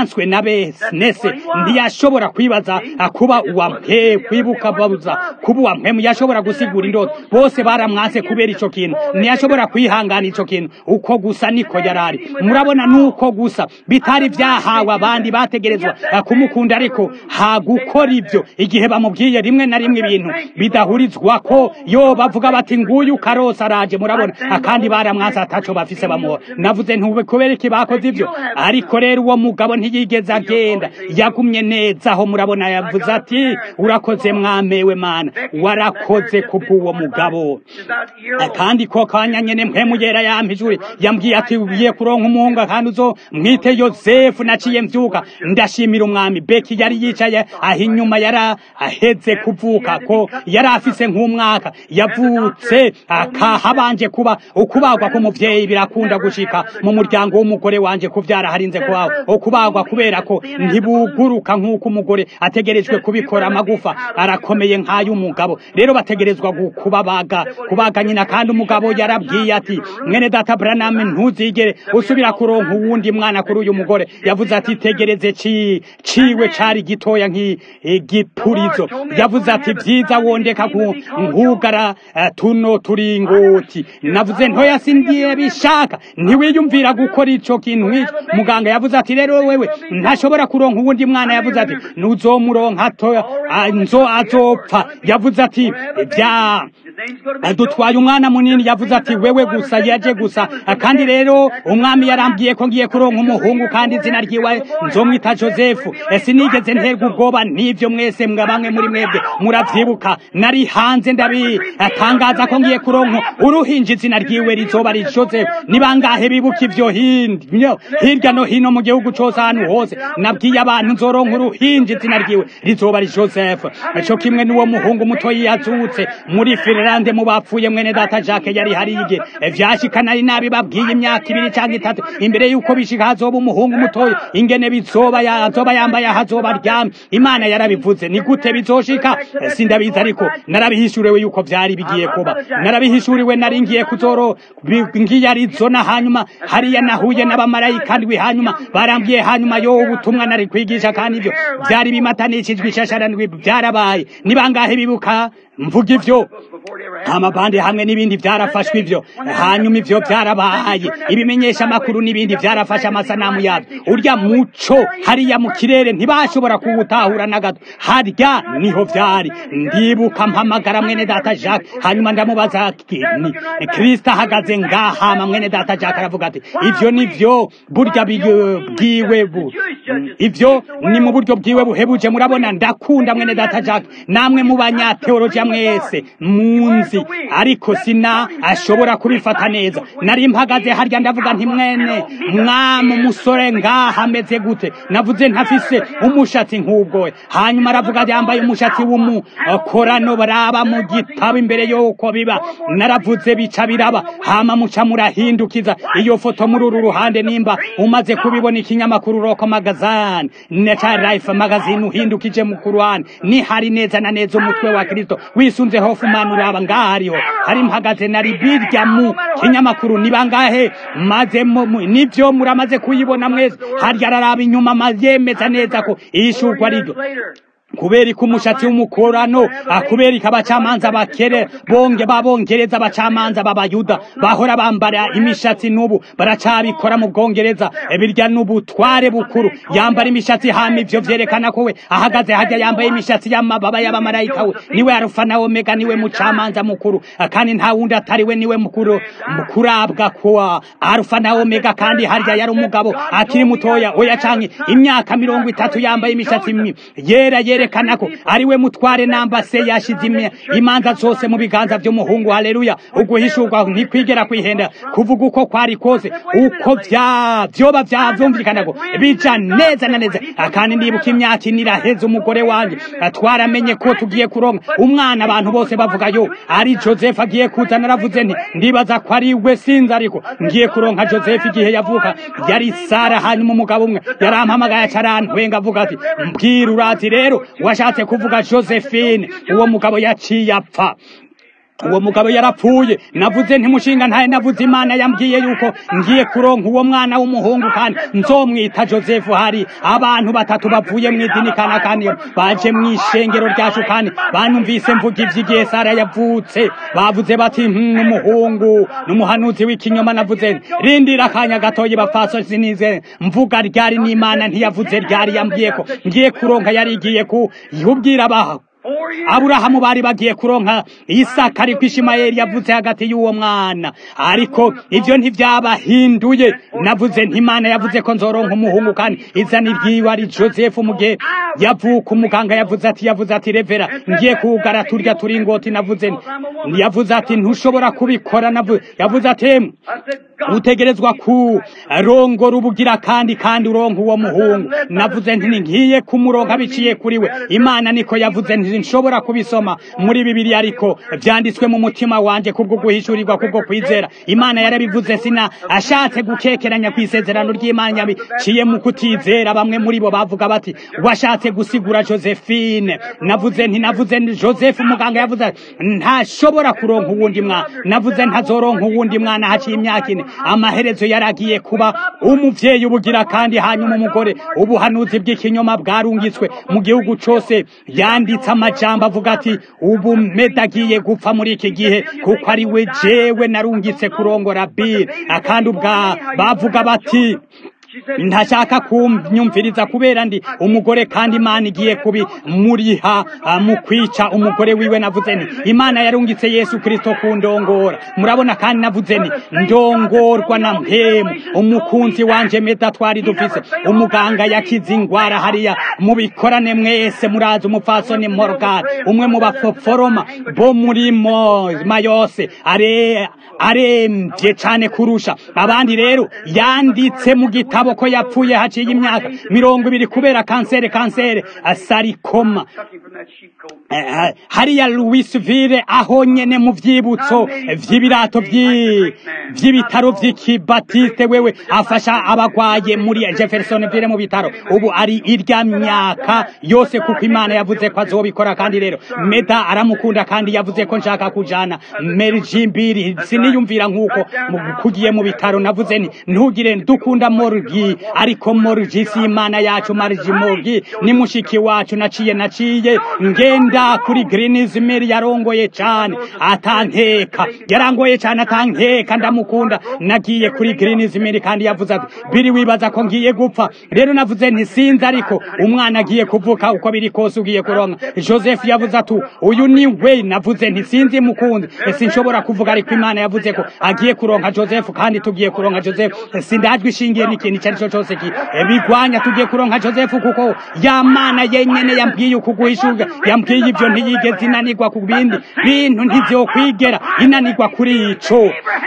S1: yanswe na benese ntiyashobora kwibaza kuba uwa mpe kwibuka babuza kuba uwa mpemu yashobora gusigura indoto bose baramwanse kubera ico kintu ntiyashobora kwihangana ico kintu uko gusa niko yarari murabona nuko gusa bitari vyahawe abandi bategerezwa kumukunda ariko hagukora ivyo igihe bamubwiye rimwe na rimwe ibintu bidahurizwa ko yo bavuga bati nguyu karosa araje murabona akandi baramwanse ataco bafise bamuha navuze ntube kubera iki bakoze ivyo ariko rero uwo mugabo ntiyigeze agenda yagumye neza aho murabona yavuze ati urakoze mwamewe mana warakoze kubw'uwo mugabo kandi ko kanya nyene mpemu yera yampijure yambwiye ati ugiye kuronka umuhungu kandi uzo mwite yosefu naciye mvyuka ndashimira umwami beki yari yicaye aho inyuma yari aheze kuvuka ko yari afise nk'umwaka yavutse akahabanje kuba ukubagwa k'umuvyeyi birakunda gushika mu muryango w'umugore wanje kuvyara harinze kwawe ukubagwa kubera ko ntibuguruka nk'uko umugore ategerejwe kubikora amagufa arakomeye nk'ay'umugabo rero bategerezwa kubabaga kubaga nyina kandi umugabo yarabwiye ati mwene data Branham ntuzigere usubira kuronka uwundi mwana kuri uyu mugore yavuze ati tegereze ci ciwe cari gitoya nk'igipurizo yavuze ati vyiza wondeka ku nkugara uh, tuno turingoti navuze ntoya sindiye bishaka ntiwiyumvira gukora ico kintu nk'ico muganga yavuze ati rero wewe ntashobora kuronka uwundi mwana yavuze ati nuzomuronka toya nzo azopfa yavuze ati bya dutwaye umwana munini yavuze ati wewe gusa yaje gusa kandi rero umwami yarambwiye ko ngiye kuronka umuhungu kandi izina ryiwe nzomwita josefu sinigeze nterwa ubwoba n'ivyo mwese mwa bamwe muri mwebwe muravyibuka nari hanze ndabitangaza ko ngiye kuronka uruhinja izina ryiwe rizoba ari josefu ni bangahe bibuka ivyo hirya no hino mu gihugu cose ahantu hose nabwiye abantu nzoronka uruhinja izina ryiwe rizoba ari josefu co kimwe n'uwo muhungu mutoyi yazutse muri finlande mu bapfuye mwene data jacques yari harige vyashika nari nabi babwiye imyaka ibiri canke itatu imbere yuko bishika hazoba umuhungu mutoyi ingene bizoba azoba yambaye hazoba aryamye imana yarabivuze ni gute bizoshika sindabizi ariko narabihishuriwe yuko vyari bigiye kuba narabihishuriwe nari ngiye kuzoro ngiye arizona hanyuma hariya nahuye n'abamarayika ndwi hanyuma barambwiye hanyuma yo ubutumwa nari kwigisha kandi ivyo vyari bimatanishijwe ishashara ndwi vyarabaye ni bangahe bibuka mvuga ivyo amabande hamwe n'ibindi vyarafashwe ivyo hanyuma ivyo vyarabaye ibimenyesha amakuru n'ibindi vyarafashe amasanamu yavyo urya muco hariya mu kirere ntibashobora kuwutahura na gato harya niho vyari ndibuka mpamagara mwene data jacques hanyuma ndamubaza ni kristo ahagaze ngahama mwene data jacques aravuga ati ivyo nivyo burya bwiwe bu ivyo ni mu buryo bwiwe buhebuje murabona ndakunda mwene data jacques namwe mu banyateolojiya mwese munzi ariko sina ashobora kubifata neza nari mpagaze harya ndavuga nti mwene mwami umusore ngaha ameze gute navuze ntafise umushatsi nk'ubwowe hanyuma aravuga yambaye umushatsi w'umukorano baraba mu gitabo imbere y'uko biba naravuze bica biraba hama muca murahindukiza iyo foto muri uru ruhande nimba umaze kubibona ikinyamakuru roko magazine nature life magazine uhindukije mu kurwane ni hari neza na neza umutwe wa kristo wisunze hofuman uraba ngaha hariho hari mpagaze nari birya mu kinyamakuru ni bangahe maze nivyo muramaze kuyibona mwese harya araraba inyuma yemeza neza ko ishurwa riryo kubera ko umushatsi w'umukorano kubera ko abacamanza bakere bonge babongereza abacamanza b'abayuda bahora bambara imishatsi n'ubu baracabikora mu bwongereza birya n'ubutware bukuru yambara imishatsi hama ivyo vyerekana ko we ahagaze harya yambaye imishatsi y'amababa y'abamarayika we niwe arufa na omega niwe mucamanza mukuru kandi nta wundi atari we niwe mukuru mukurabwa kuwa arufa na omega kandi harya yari umugabo akiri mutoya oya canke imyaka mirongo itatu yambaye imishatsi yera yera yerekana ko ari we mutware namba se yashize imanza zose mu biganza by'umuhungu haleluya uguhishurwa ntikwigera kwihenda kuvuga uko kwari kose uko vya vyoba vyavyumvikana ko bija neza na neza kandi ndibuka imyaka ine iraheze umugore wanje twaramenye ko tugiye kuronka umwana abantu bose bavuga yo ari joseph agiye kuza naravuze nti ndibaza ko ari we sinzi ariko ngiye kuronka joseph igihe yavuka yari sara hanyuma umugabo umwe yarampamagaye acarantwenga avuga ati mbwira urazi rero washatse kuvuga josephine uwo mugabo yaciye apfa uwo mugabo yarapfuye navuze ntimushinga ntaye navuze imana yambwiye yuko ngiye kuronka uwo mwana w'umuhungu kandi nzomwita joseph hari abantu batatu bavuye mu idini kana kandi baje mu ishengero ryacu kandi banumvise mvuga ivy'igihe sara yavutse bavuze bati n'umuhungu n'umuhanuzi w'ikinyoma navuze rindira akanya gatoyi bapfaso sinize mvuga ryari n'imana ntiyavuze ryari yambwiye ko ngiye kuronka yari igiye kuyubwira abaho aburahamu bari bagiye kuronka isaka ariko ishimayeli yavutse hagati y'uwo mwana ariko ibyo ntibyabahinduye navuze ntimana yavuze ko nzoronka umuhungu kandi izana iryiwe ari joseph mu gihe yavuka umuganga yavuze ati yavuze ati revera ngiye kuwugara turya turingoti navuze yavuze ati ntushobora kubikora yavuze ati utegerezwa kurongora ubugira kandi kandi uronka uwo muhungu navuze nti ngiye kumuronka biciye kuri we imana niko yavuze nti nshobora kubisoma muri bibiri ariko byanditswe mu mutima wanje kubwo guhishurirwa kubwo kwizera imana yarabivuze sina ashatse gukekeranya ku isezerano ry'imana yabiciye mu kutizera bamwe muri bo bavuga bati washatse gusigura josephine navuze nti navuze joseph muganga yavuze ntashobora kuronka uwundi mwana navuze ntazoronka uwundi mwana haciye imyaka ine amaherezo yaragiye kuba umuvyeyi ubugira kandi hanyuma umugore ubuhanuzi bw'ikinyoma bwarungitswe mu gihugu cose yanditse amajambo avuga ati ubu medagiye gupfa muri iki gihe kuko ari we jewe narungitse kurongora biri akandi ubwa bavuga bati ntashaka kumnyumviriza kubera ndi umugore kandi imana igiye kubi muriha mu kwica umugore wiwe navuze ni imana yarungitse yesu kirisito kundongora murabona kandi navuze ni ndongorwa na mpemu umukunzi wanje meda twari dufise umuganga yakize ingwara hariya mubikorane mwese murazi umupfasoni morgan umwe mu bafoforoma bo muri mozima yose are arembye cyane kurusha abandi rero yanditse mu gitabo ko yapfuye haciye imyaka mirongo ibiri kubera kanseri kanseri sarikoma hariya louisville aho nyene mu vyibutso vy'ibirato vy'ibitaro vy'ikibatiste wewe afasha abagwaye muri jeffersonville mu bitaro ubu ari irya myaka yose kuko imana yavuze ko azobikora kandi rero meda aramukunda kandi yavuze ko nshaka kujana merjimbiri siniyumvira nk'uko kugiye mu bitaro navuze ni ntugire dukunda morgi ariko morgi si imana yacu marji morgi ni mushiki wacu naciye naciye ngenda kuri Greensmill yarongoye cyane atanteka yarangoye cyane atankeka ndamukunda nagiye kuri Greensmill kandi yavuze ati biri wibaza ko ngiye gupfa rero navuze nti sinzi ariko umwana agiye kuvuka uko biri kose ugiye kuronka Joseph yavuze ati uyu ni we navuze nti sinzi mukunzi sinshobora kuvuga ariko imana yavuze ko agiye kuronka Joseph kandi tugiye kuronka Joseph sindajwe ishingiye n'ikintu icyo aricyo cyose bigwanya tugiye kuronka Joseph kuko ya mana yenyene yambwiye ukuguhishuga yambwiye ibyo ntiyigeze inanirwa ku bindi bintu ntizyokwigera inanirwa kuri ico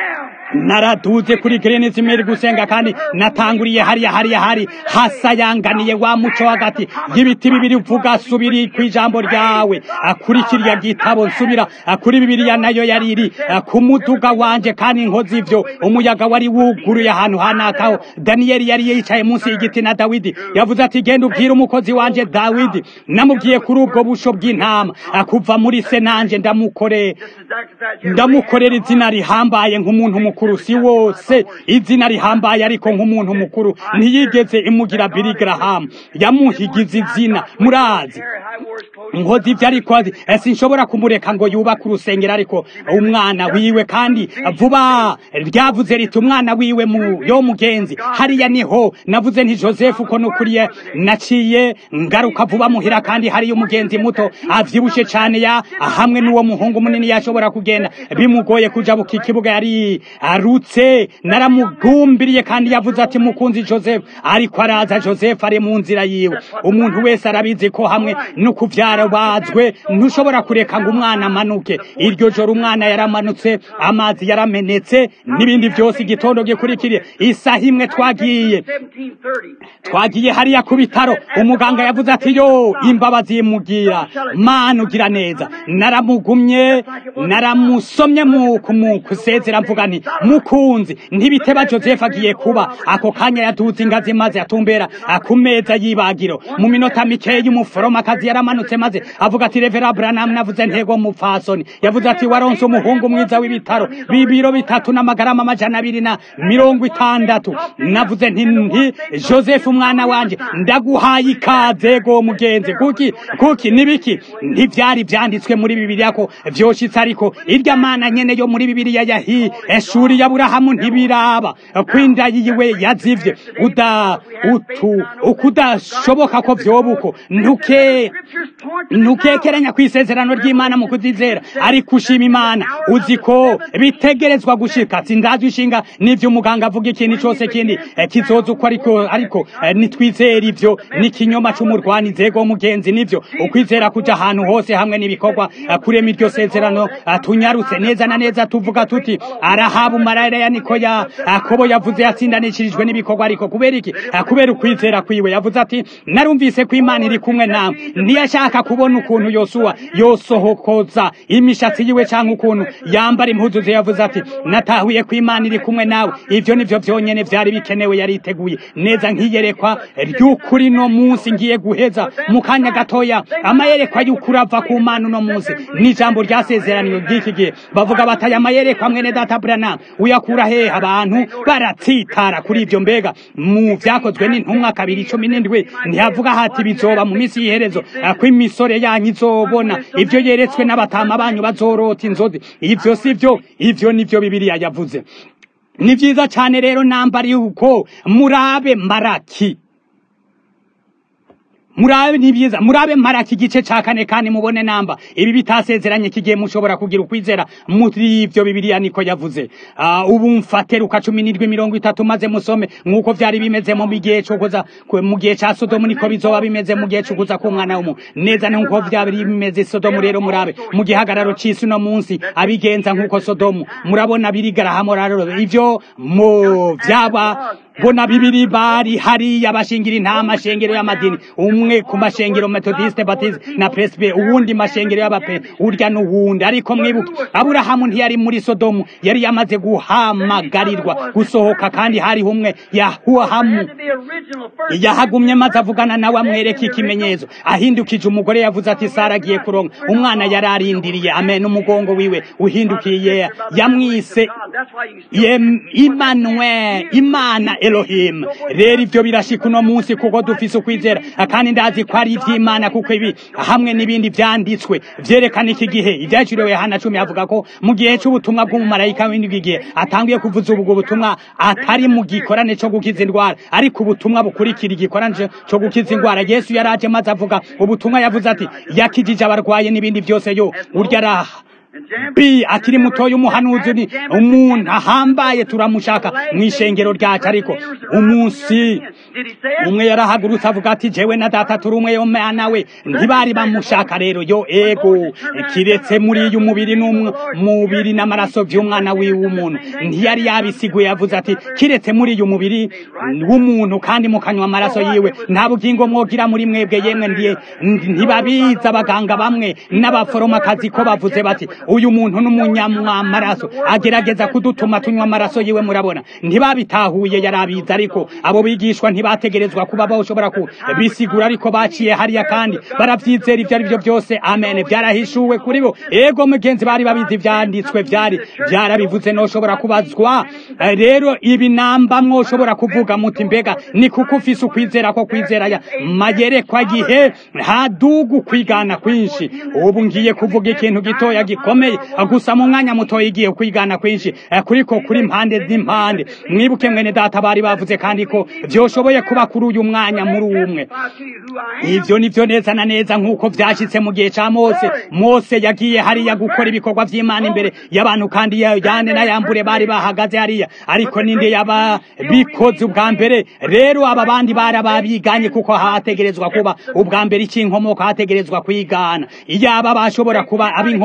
S1: naraduze kuri Greensmill gusenga kandi natanguriye hariya hariya hari hasayanganiye wa muco hagati y'ibiti bibiri uvuga subiri ku ijambo ryawe kuri kirya gitabo nsubira kuri bibiliya nayo yari iri ku muduga wanje kandi inkozi ivyo umuyaga wari wuguruye ahantu hanakaho daniyeli yari yicaye munsi y'igiti na dawidi yavuze ati genda ubwire umukozi wanje dawidi namubwiye kuri ubwo busho bw'intama kuva muri se nanje ndamukore ndamukorera izina rihambaye nk'umuntu mukuru si wose izina rihambaye ariko nk'umuntu mukuru ntiyigeze imugira Billy Graham yamuhigize izina murazi nkozi ibyo ariko sinshobora kumureka ngo yubake urusengero ariko umwana wiwe kandi vuba ryavuze riti umwana wiwe mu yo mugenzi hariya niho navuze nti Joseph uko nukuriye naciye ngaruka vuba muhira kandi hariya umugenzi muto avyibushe cyane ya hamwe n'uwo muhungu munini yashobora kugenda bimugoye kuja buki kibuga yari arutse naramugumbiriye kandi yavuze ati mukunzi Joseph ariko araza Joseph ari mu nzira yiwe umuntu wese arabizi ko hamwe no kuvyara bazwe ntushobora kureka ngo umwana amanuke iryo joro umwana yaramanutse amazi yaramenetse n'ibindi byose igitondo gikurikiriye isaha imwe twagiye twagiye hariya ku bitaro umuganga yavuze ati yo imbabazi yimugira mana ugira neza naramugumye naramusomye mu kusezera mvuga nti mukunzi ntibiteba joseph agiye kuba ako kanya yaduze ingazi maze atumbera ku meza y'ibagiro mu minota mikeyi umuforomakazi yaramanutse maze avuga ati revera branham navuze ntego mupfasoni yavuze ati waronse umuhungu mwiza w'ibitaro bibiro bitatu n'amagarama amajana abiri na mirongo itandatu navuze nti nti joseph umwana wanje ndaguhaye ikaze go mugenzi kuki kuki nibiki ntivyari vyanditswe muri bibiliya ko vyoshitse ariko irya mana nyene yo muri bibiliya yahi eshuri ya burahamu ntibiraba kwinda yiwe yazivye uda utu ukudashoboka ko vyobuko ntuke ntukekeranya kw'isezerano ry'imana mu kuzizera ariko ushima imana uzi ko bitegerezwa gushika sindazi ishinga n'ivyo umuganga avuga ikintu cose kindi eh, kizoza uko ariko ariko eh, nitwizera ivyo n'ikinyoma c'umurwani nzego mugenzi nivyo ukwizera kuja ahantu hose hamwe n'ibikorwa eh, kurema iryo sezerano eh, tunyarutse neza na neza tuvuga tuti arahaba umarayira ya niko ya akobo yavuze yatsindanishirijwe n'ibikorwa ariko kubera iki Eh, kubera ukwizera kwiwe yavuze ati narumvise ko imana iri kumwe nawe ntiyashaka kubona ukuntu yosuwa yosohokoza imishatsi yiwe cyangwa ukuntu yambara impuzu ze yavuze ati natahuye ko imana iri kumwe nawe ivyo nivyo vyonyene vyari bikenewe yari iteguye neza nk'iyerekwa ry'ukuri no munsi ngiye guheza mu kanya gatoya amayerekwa y'ukuri ava ku mana uno munsi n'ijambo ryasezeraniwe ry'iki gihe bavuga bataye amayerekwa mwene data Branham uyakura hehe abantu baratsitara kuri ivyo mbega mu vyakozwe n'intumwa kabiri cumi n'indwi ntihavuga hati bizoba mu minsi y'iherezo ko imisore yanyu izobona ivyo yeretswe n'abatama banyu bazorota inzozi ivyo si vyo ivyo nivyo bibiliya yavuze ni vyiza cane rero nambari yuko murabe maraki murabe ni byiza murabe maraki igice ca kane kandi mubone namba ibi bitasezeranye kigiye mushobora kugira ukwizera muri ivyo bibiliya niko yavuze uh, ubu mfate ruka cumi n'indwi mirongo itatu maze musome nk'uko vyari bimeze mu gihe co kuza mu gihe ca sodomu niko bizoba bimeze mu gihe co kuza k'umwana w'umuntu neza nk'uko vyari bimeze sodomu rero murabe mu gihagararo c'isi no munsi abigenza nk'uko sodomu murabona birigarahamwe rero ivyo mu vyaba bona bibiri bari hariya bashingira intama shengero y'amadini umwe ku mashengero methodiste baptiste na presbe uwundi mashengero y'abape urya n'uwundi ariko mwibuke aburahamu ntiyari muri sodomu yari yamaze guhamagarirwa gusohoka kandi hari umwe yahuhamu yahagumye maze avugana nawe amwereka ikimenyetso ahindukije umugore yavuze ati sara agiye kuronka umwana yari arindiriye amen umugongo wiwe uhindukiye yamwise Emmanuel imana Elohim rero ivyo birashika uno munsi kuko dufise ukwizera kandi ndazi ko ari ivy'Imana kuko ibi hamwe n'ibindi vyanditswe vyerekana iki gihe ivyaciriwe Yohana cumi avuga ko mu gihe c'ubutumwa bw'umumarayika w'indwi gihe atanguye kuvuza ubwo butumwa atari mu gikorane co gukiza indwara ariko ubutumwa bukurikira igikorane co gukiza indwara Yesu yaraje maze avuga ubutumwa yavuze ati yakijije abarwaye n'ibindi vyose yo urya araha bi akiri mutoya umuhanuzi ni umuntu ahambaye turamushaka mu ishengero ryacu ariko umunsi umwe yarahagurutse avuga ati jewe na data turi umwe yo mwana we ntibari bamushaka rero yo ego kiretse muri uyu mubiri n'umubiri n'amaraso by'umwana wiwe w'umuntu ntiyari yabisiguye yavuze ati kiretse muri uyu mubiri w'umuntu kandi mukanywa amaraso yiwe nta bugingo mwogira muri mwebwe yemwe ndiye ntibabiza abaganga bamwe n'abaforomakazi ko bavuze bati uyu muntu n'umunyamwamaraso agerageza kudutuma tunywa amaraso yiwe murabona ntibabitahuye yarabiza ariko abo bigishwa ntibategerezwa kuba bashobora kubisigura ariko baciye hariya kandi baravyizera ivyo ari byo byose amen byarahishuwe kuri bo ego mugenzi bari babizi ivyanditswe vyari byarabivuze noshobora kubazwa rero ibi namba mwoshobora kuvuga muti mbega ni kuko ufise ukwizera ko kwizera ya mayerekwa gihe hadugu kwigana kwinshi ubu ngiye kuvuga ikintu gitoya gikomeye gusa mu mwanya mutoya igiye kwigana kwinshi kuriko kuri impande z'impande mwibuke mwene data bari bavuze kandi ko vyoshoboye kuba kuri uyu mwanya muri umwe ivyo nivyo neza na neza nk'uko vyashitse mu gihe ca mose mose yagiye hariya gukora ibikorwa vy'imana imbere y'abantu kandi yane na yambure bari bahagaze hariya ariko ninde yaba bikoze ubwa mbere rero aba bandi bari ababiganye kuko hategerezwa kuba ubwa mbere icy'inkomoko hategerezwa kwigana iyaba bashobora kuba ab'inkomoko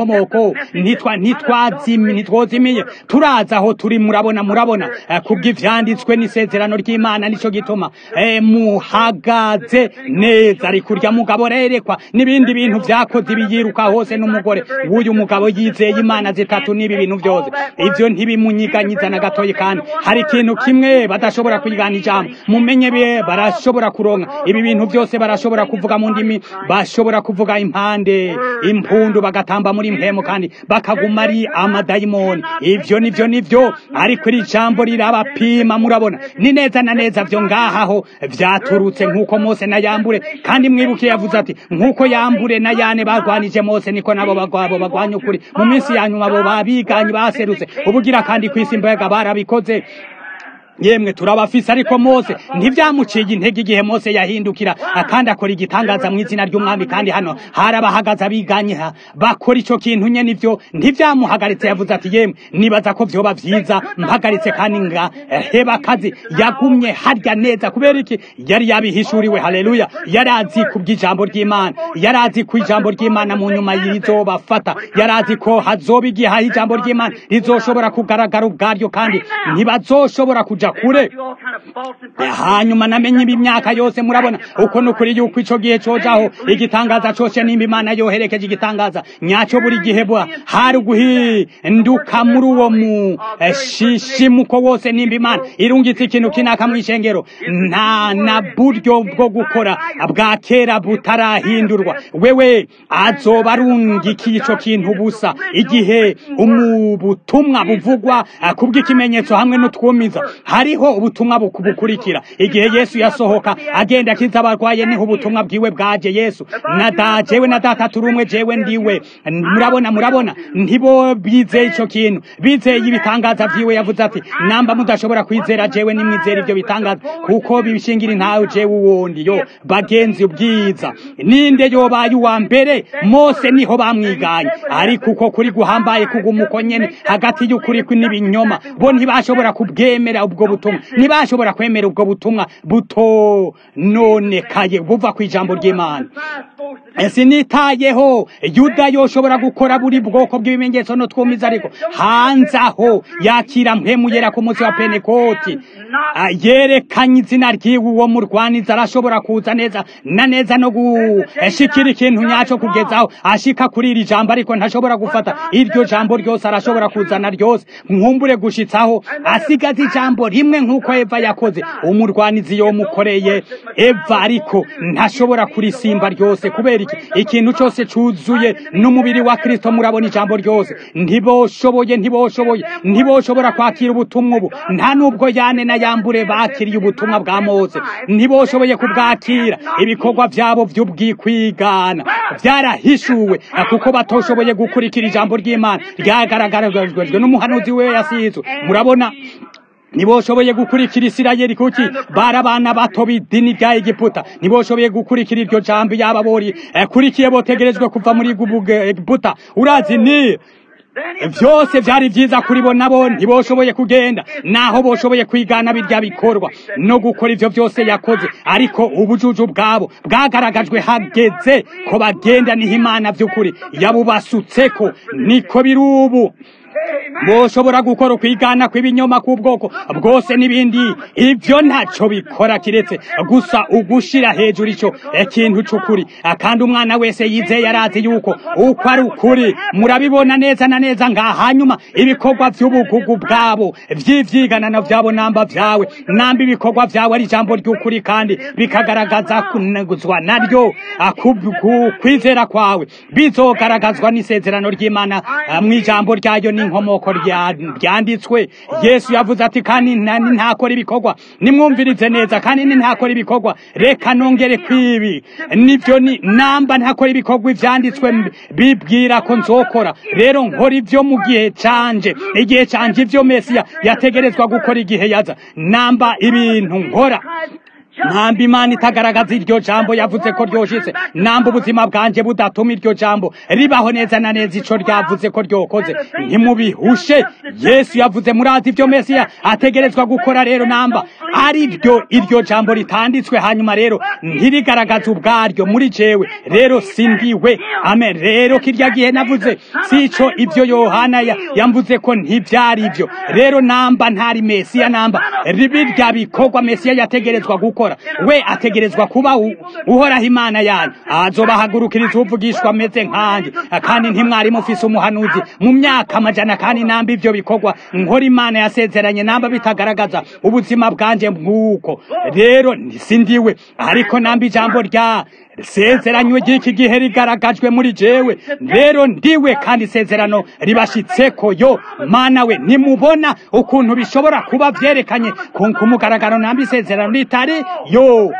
S1: aho ntitwa ntitwazimi ntitwozimiye turaza aho turi murabona murabona eh, kubw'ivyanditswe n'isezerano ry'imana nico gituma eh, muhagaze neza ari kurya mugabo rerekwa n'ibindi bintu vyakoze ibiyiruka hose n'umugore w'uyu mugabo yizeye imana zitatu n'ibi bintu vyose ivyo ntibimunyiganyiza na gatoyi kandi hari ikintu kimwe badashobora kwigana ijambo mumenye be barashobora kuronka ibi bintu byose barashobora kuvuga mu ndimi bashobora kuvuga impande impundu bagatamba muri mpemu kandi bakaguma ari amadayimoni ivyo nivyo nivyo ariko iri jambo rirabapima murabona ni neza na neza vyo ngahaho vyaturutse nk'uko mose na yambure kandi mwibuke yavuze ati nk'uko yambure na yane barwanije mose niko nabo bagwabo bagwanya ukuri mu minsi ya nyuma abo babiganye baserutse ubugira kandi kwisi mbega barabikoze yemwe turabafise ariko mose ntivyamuciye intege igihe mose yahindukira kandi akora igitangaza mu izina ry'umwami kandi hano harabahagaze abiganye ha bakora ico kintu nye nivyo ntivyamuhagaritse yavuze ati yemwe nibaza ko vyoba vyiza mpagaritse kandi nga heba kazi yagumye harya neza kubera iki yari yabihishuriwe haleluya yari azi kubw'ijambo ry'imana yari azi ku ijambo ry'imana mu nyuma y'izobafata yari azi ko hazoba igihe aho ijambo ry'imana rizoshobora kugaragara ubwaryo kandi ntibazoshobora kuja kure hanyuma namenye ibi myaka yose murabona uko nukuri yuko ico gihe cojaho igitangaza cose nimba imana yoherekeje igitangaza nyaco buri gihe bwa hari guhinduka muri uwo mu eh, shishimuko wose nimba imana irungitse ikintu kinaka mw'ishengero nta na buryo bwo gukora bwa kera butarahindurwa wewe azoba arungikiye ico kintu busa igihe umubutumwa buvugwa eh, kubw'ikimenyetso hamwe n'utwumiza hariho ubutumwa bukurikira igihe yesu yasohoka agenda akiza abarwaye niho ubutumwa bwiwe bwaje yesu na da jewe na data turi umwe jewe ndiwe murabona murabona ntibo bizeye ico kintu bizeye ibitangaza vyiwe yavuze ati namba mudashobora kwizera jewe nimwizera ivyo bitangaza kuko bibishingira intawe jewe uwundi yo bagenzi ubwiza ninde yobaye uwa mbere mose niho bamwiganye ariko uko kuri guhambaye kuguma uko nyene hagati y'ukuri n'ibinyoma bo ntibashobora kubwemera ubwo butumwa ntibashobora kwemera ubwo butumwa butononekaye buva ku ijambo ry'imana sinitayeho yuda yoshobora gukora buri bwoko bw'ibimenyetso no twumiza ariko hanze aho yakira mpemu yera ku munsi wa penekoti yerekanye izina ryiwe uwo murwaniza arashobora kuza neza na neza no gushikira ikintu nyaco kugezaho ashika kuri iri jambo ariko ntashobora gufata iryo jambo ryose arashobora kuzana ryose nkumbure gushitsaho asigaza ijambo rimwe nk'uko eva yakoze umurwanizi yomukoreye eva ariko ntashobora kurisimba ryose kubera iki ikintu cyose cuzuye n'umubiri wa kristo murabona ijambo ryose ntiboshoboye ntiboshoboye ntiboshobora kwakira ubutumwa ubu nta nubwo yane na yambure bakiriye ubutumwa bwa mose ntiboshoboye kubwakira ibikorwa vyabo vy'ubwikwigana vyarahishuwe kuko batoshoboye gukurikira ijambo ry'imana ryagaragarijwe n'umuhanuzi we yasizwe murabona ntiboshoboye gukurikira isirayeli kuki bari abana bato b'idini rya egiputa ntiboshoboye gukurikira iryo jambo yaba bori kurikiye botegerejwe kuva muri egiputa urazi ni vyose vyari vyiza kuri bo nabo ntiboshoboye kugenda naho boshoboye kwigana birya bikorwa no gukora ivyo vyose yakoze ariko ubujuju bwabo bwagaragajwe hageze ko bagenda niho imana vy'ukuri yabubasutseko niko biri ubu boshobora gukora ukwigana kw'ibinyoma k'ubwoko bwose n'ibindi ivyo ntaco bikora kiretse gusa ugushira hejuru ico ikintu c'ukuri kandi umwana wese yizeye arazi yuko uko ari ukuri murabibona neza na neza ngaha hanyuma ibikorwa vy'ubugugu bwabo vy'ivyiganano vyabo namba vyawe namba ibikorwa vyawe ari ijambo ry'ukuri kandi bikagaragaza kuneguzwa naryo kwizera kwawe bizogaragazwa n'isezerano ry'imana mw'ijambo ryayo n'inkomoko ryanditswe yesu yavuze ati kandi ntakora ibikorwa nimwumvirize neza kandi ntakora ibikorwa reka nongere kwibi nivyo ni namba ntakora ibikorwa ivyanditswe bibwira ko nzokora rero nkora ivyo mu gihe canje igihe canje ivyo mesiya yategerezwa gukora igihe yaza namba ibintu nkora namba imana itagaragaza iryo jambo yavuze ko ryoshitse namba ubuzima bwanje budatuma iryo jambo ribaho neza na neza ico ryavuze ko ryokoze ntimubihushe yesu yavuze murazi ivyo mesiya ategerezwa gukora rero namba ari ryo iryo jambo ritanditswe hanyuma rero ntirigaragaza ubwaryo muri jewe rero sindiwe amen rero kirya gihe navuze sico ivyo yohana ya- yamvuze ko ntivyari ivyo rero namba ntari mesiya namba birya bikorwa mesiya yategerezwa gukora we ategerezwa kuba u- uhoraho imana yanyu azobahagurukiriza uvugishwa ameze nkanje kandi ntimwari mufise umuhanuzi mu myaka amajana kandi namba ivyo bikorwa nkora imana yasezeranye namba bitagaragaza ubuzima bwanje bw'uko rero sindiwe ariko namba ijambo rya sezeranywe ry'iki gihe rigaragajwe muri jewe rero ndiwe kandi isezerano ribashitseko yo mana we nimubona ukuntu bishobora kuba vyerekanye ku ku mugaragaro namba isezerano ritari yo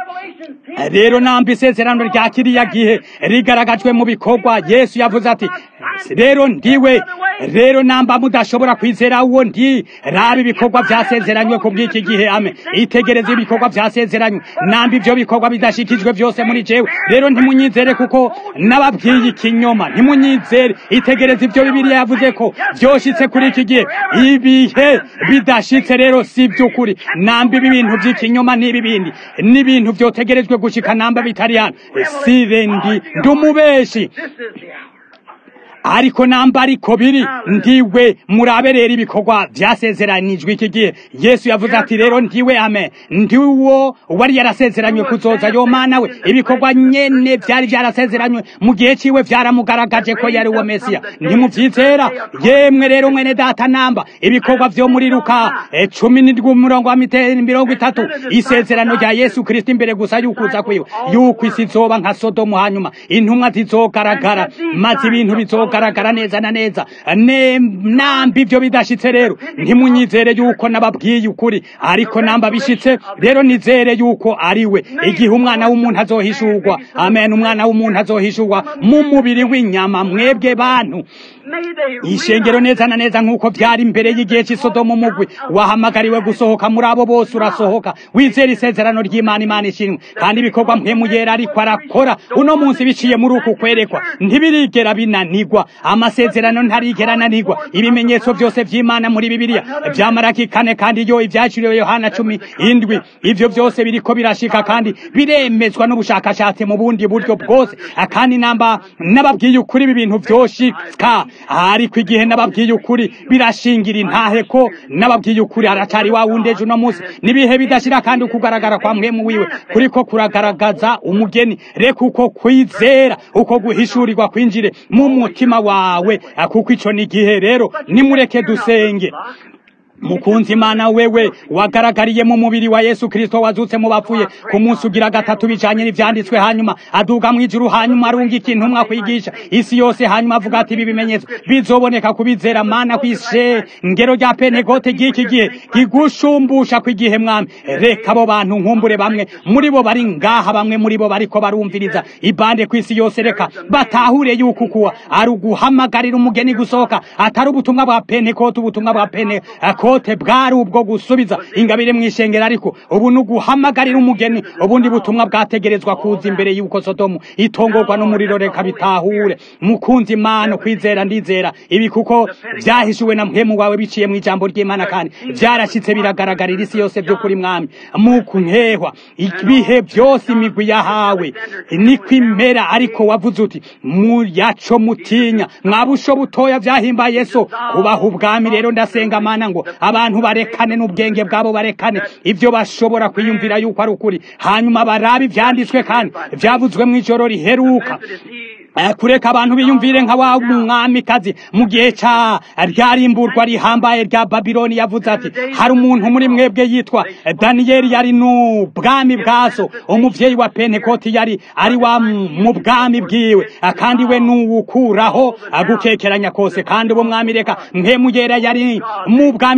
S1: rero namba isezerano rya kiriya gihe rigaragajwe mu bikorwa yesu yavuze ati rero ndiwe rero namba mudashobora kwizera uwo ndi raba ibikorwa vyasezeranywe ku bw'iki gihe ame itegereze ibikorwa vyasezeranywe namba ivyo bikorwa bidashikijwe vyose muri jewe rero ntimunyizere kuko nababwiye ikinyoma ntimunyizere itegereze ivyo bibiliya yavuze ko vyoshitse kuri iki gihe ibihe bidashitse rero si vy'ukuri namba ibi bintu vy'ikinyoma n'ibi bindi n'ibintu vyotegerejwe gushika namba bitari hano sirendi ndumubeshi
S2: This is the hour.
S1: ariko namba ariko biri ndiwe murabe rero ibikorwa vyasezeranijwe iki gihe yesu yavuze ati rero ndiwe ame ndiwo wari yarasezeranywe kuzoza yo mana we ibikorwa nyene vyari vyarasezeranywe mu gihe ciwe vyaramugaragaje ko yari uwo mesiya ntimuvyizera yemwe rero mwene data namba ibikorwa vyo muri luka eh, cumi n'indwi umurongo wa miteni mirongo itatu isezerano rya yesu kristo imbere gusa y'ukuza kwiwe yuko isi izoba nka sodomu hanyuma intumwa zizogaragara maze ibintu bizogaragara neza na neza Ne- namba ivyo bidashitse rero ntimunyizere yuko nababwiye ukuri ariko namba bishitse rero nizere yuko ari we igihe umwana w'umuntu azohishurwa amen umwana w'umuntu azohishurwa mu mubiri w'inyama mwebwe bantu
S2: May they
S1: ishengero neza na neza nk'uko byari imbere y'igihe cy'isodomu mugwi wahamagariwe gusohoka muri abo bose urasohoka wizera isezerano ry'imana imana ishinzwe kandi ibikorwa mpemu yera ariko arakora uno munsi biciye muri uku kwerekwa ntibirigera binanigwa amasezerano ntarigera ananigwa ibimenyetso byose by'imana muri bibiliya byamaraki kane kandi yo ibyaciriwe yohana cumi indwi ivyo byose biriko birashika kandi biremezwa n'ubushakashatsi mu bundi buryo bwose kandi namba nababwiye ukuri ibi bintu vyoshika ariko igihe nababwiye ukuri birashingira intahe ko nababwiye ukuri haracari wa wundi ejo uno munsi n'ibihe bidashira kandi ukugaragara kwa mwemu wiwe kuriko kuragaragaza umugeni reka uko kwizera uko guhishurirwa kwinjire mu mutima wawe kuko ico ni igihe rero nimureke dusenge mukunzi imana wewe wagaragariye mu mubiri wa yesu kristo wazutse mu bapfuye ku munsi ugira gatatu bijanye n'ivyanditswe hanyuma aduga mu ijuru hanyuma arunga ikintu umwe kwigisha isi yose hanyuma avuga ati ibi bimenyetso bizoboneka kubizera mana kwishe ngero rya pentekote ry'iki gihe gigushumbusha kw'igihe mwami reka abo bantu nkumbure bamwe muri bo bari ngaha bamwe muri bo bariko barumviriza ibande kw'isi yose reka batahure yuko kuwa ari uguhamagarira umugeni gusohoka atari ubutumwa bwa pentekote ubutumwa bwa pentekote bwari ubwo gusubiza ingabire mw'ishengero ariko ubu ni uguhamagarira umugeni ubundi butumwa bwategerezwa kuza imbere y'uko sodomu itongorwa n'umuriro reka bitahure mukunzi imana kwizera ndizera ibi kuko vyahishuwe na mpemu wawe biciye mu ijambo ry'imana kandi vyarashitse biragaragarira isi yose vy'ukuri mwami mu kunkehwa ibihe vyose imigwi yahawe niko imera ariko wavuze uti muyaco mutinya mwabusho butoya vyahimbaye so kubaha ubwami rero ndasenga mana ngo abantu barekane n'ubwenge bwabo barekane ivyo bashobora kwiyumvira yuko ari ukuri hanyuma barabe ivyanditswe kandi vyavuzwe mw'ijoro riheruka Eh, kureka abantu biyumvire nka wa mwamikazi mu gihe ca ryarimburwa rihambaye rya babiloni yavuze ati hari umuntu muri mwebwe yitwa daniyeli yari n'ubwami bwaso umuvyeyi wa pentekoti yari ari wa m- mu bwami bwiwe Ah, kandi we nuwukuraho agukekeranya kose kandi uwo mwami reka mpemu yera yari mu bwami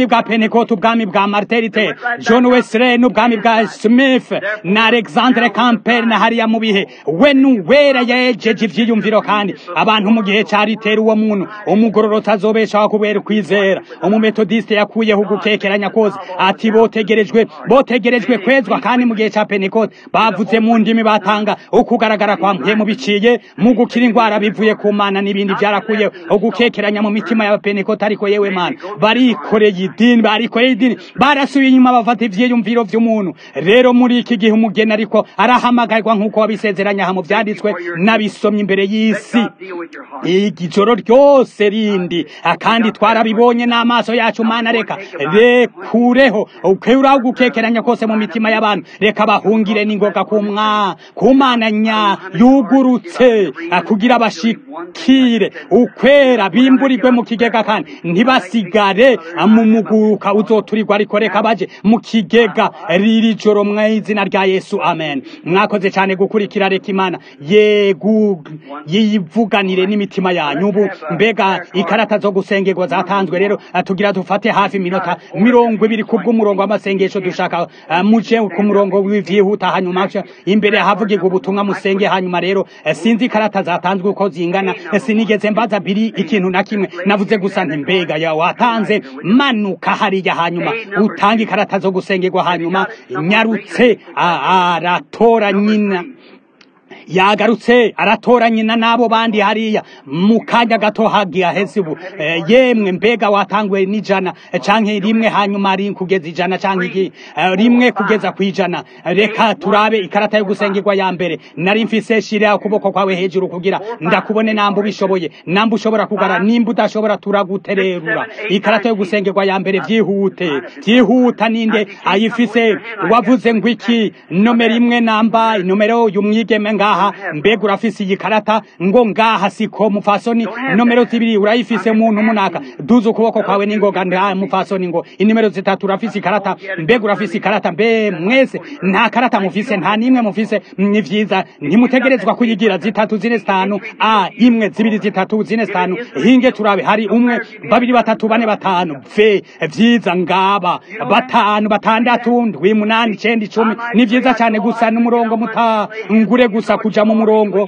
S1: ubwami bwa pentekote ubwami bwa marterite john wesley n'ubwami bwa smith na alexandre campbell na hariya mu bihe we nuwera yejeje ivyiyumviro kandi abantu mu gihe ca ritera uwo muntu umugororotsi azobeshaho kubera ukwizera umumetodiste yakuyeho ugukekeranya kose ati botegerejwe botegerejwe kwezwa kandi mu gihe ca pentekote bavuze mu ndimi batanga ukugaragara kwa mpwemu biciye mu gukira ingwara bivuye ku mana n'ibindi vyarakuyeho ugukekeranya mu mitima y'abapentekote ariko yewe mana barikoreye idini barikoreye idini barasubiye inyuma bafata ivyiyumviro vy'umuntu rero muri iki gihe umugeni ariko arahamagarwa nk'uko wabisezeranya aha mu vyanditswe n'abisomye imbere y'isi igijoro ryose rindi kandi twarabibonye n'amaso yacu mana reka rekureho ukuraho gukekeranya kose mu mitima y'abantu reka bahungire n'ingoga kumwa kumananya yugurutse kugira bashikire ukwera bimburirwe mu kigega kandi ntibasigare mu muguruka uzoturirwa ariko reka baje mu kigega riri joro mu izina rya yesu amen mwakoze cyane gukurikira reka imana yegu yivuganire n'imitima yanyu ubu mbega ikarata zo gusengerwa zatanzwe rero tugira dufate hafi minota mirongo ibiri kubw'umurongo w'amasengesho dushaka muje ku murongo w'ivyihuta hanyuma imbere havugirwa ubutumwa musenge hanyuma rero sinzi ikarata zatanzwe uko zingana sinigeze mbaza biri ikintu na kimwe navuze gusa nti mbega ya watanze manuka hariya hanyuma utanga ikarata zo gusengerwa hanyuma nyarutse aratora nyina yagarutse aratora nyina n'abo bandi hariya mu kanya gato hagiye aheze ubu yemwe mbega watanguwe n'ijana canke rimwe hanyuma ari kugeza ijana canke iki rimwe kugeza ku ijana reka turabe ikarata yo gusengerwa ya mbere nari mfise shira ukuboko kwawe hejuru kugira ndakubone namba ubishoboye namba ushobora kugara nimba udashobora turagutererura ikarata yo gusengerwa ya mbere vyihute vyihuta ninde ayifise wavuze ngo iki nomero imwe namba nomero y'umwigeme ngaha mbega urafise iyi karata ngo ngaha siko mufasoni nomero zibiri urayifise muntu munaka duza ukuboko kwawe n'ingoga nda mufasoni ngo inimero zitatu urafise ikarata mbega urafise ikarata mbe mwese nta karata mufise nta nimwe mufise ni vyiza ntimutegerezwa kuyigira zitatu zine zitanu a imwe zibiri zitatu zine zitanu hinge turabe hari umwe babiri batatu bane batanu ve vyiza ngaba batanu batandatu ndwi munani icenda icumi ni vyiza cane gusa n'umurongo mutangure gusa kuja mu murongo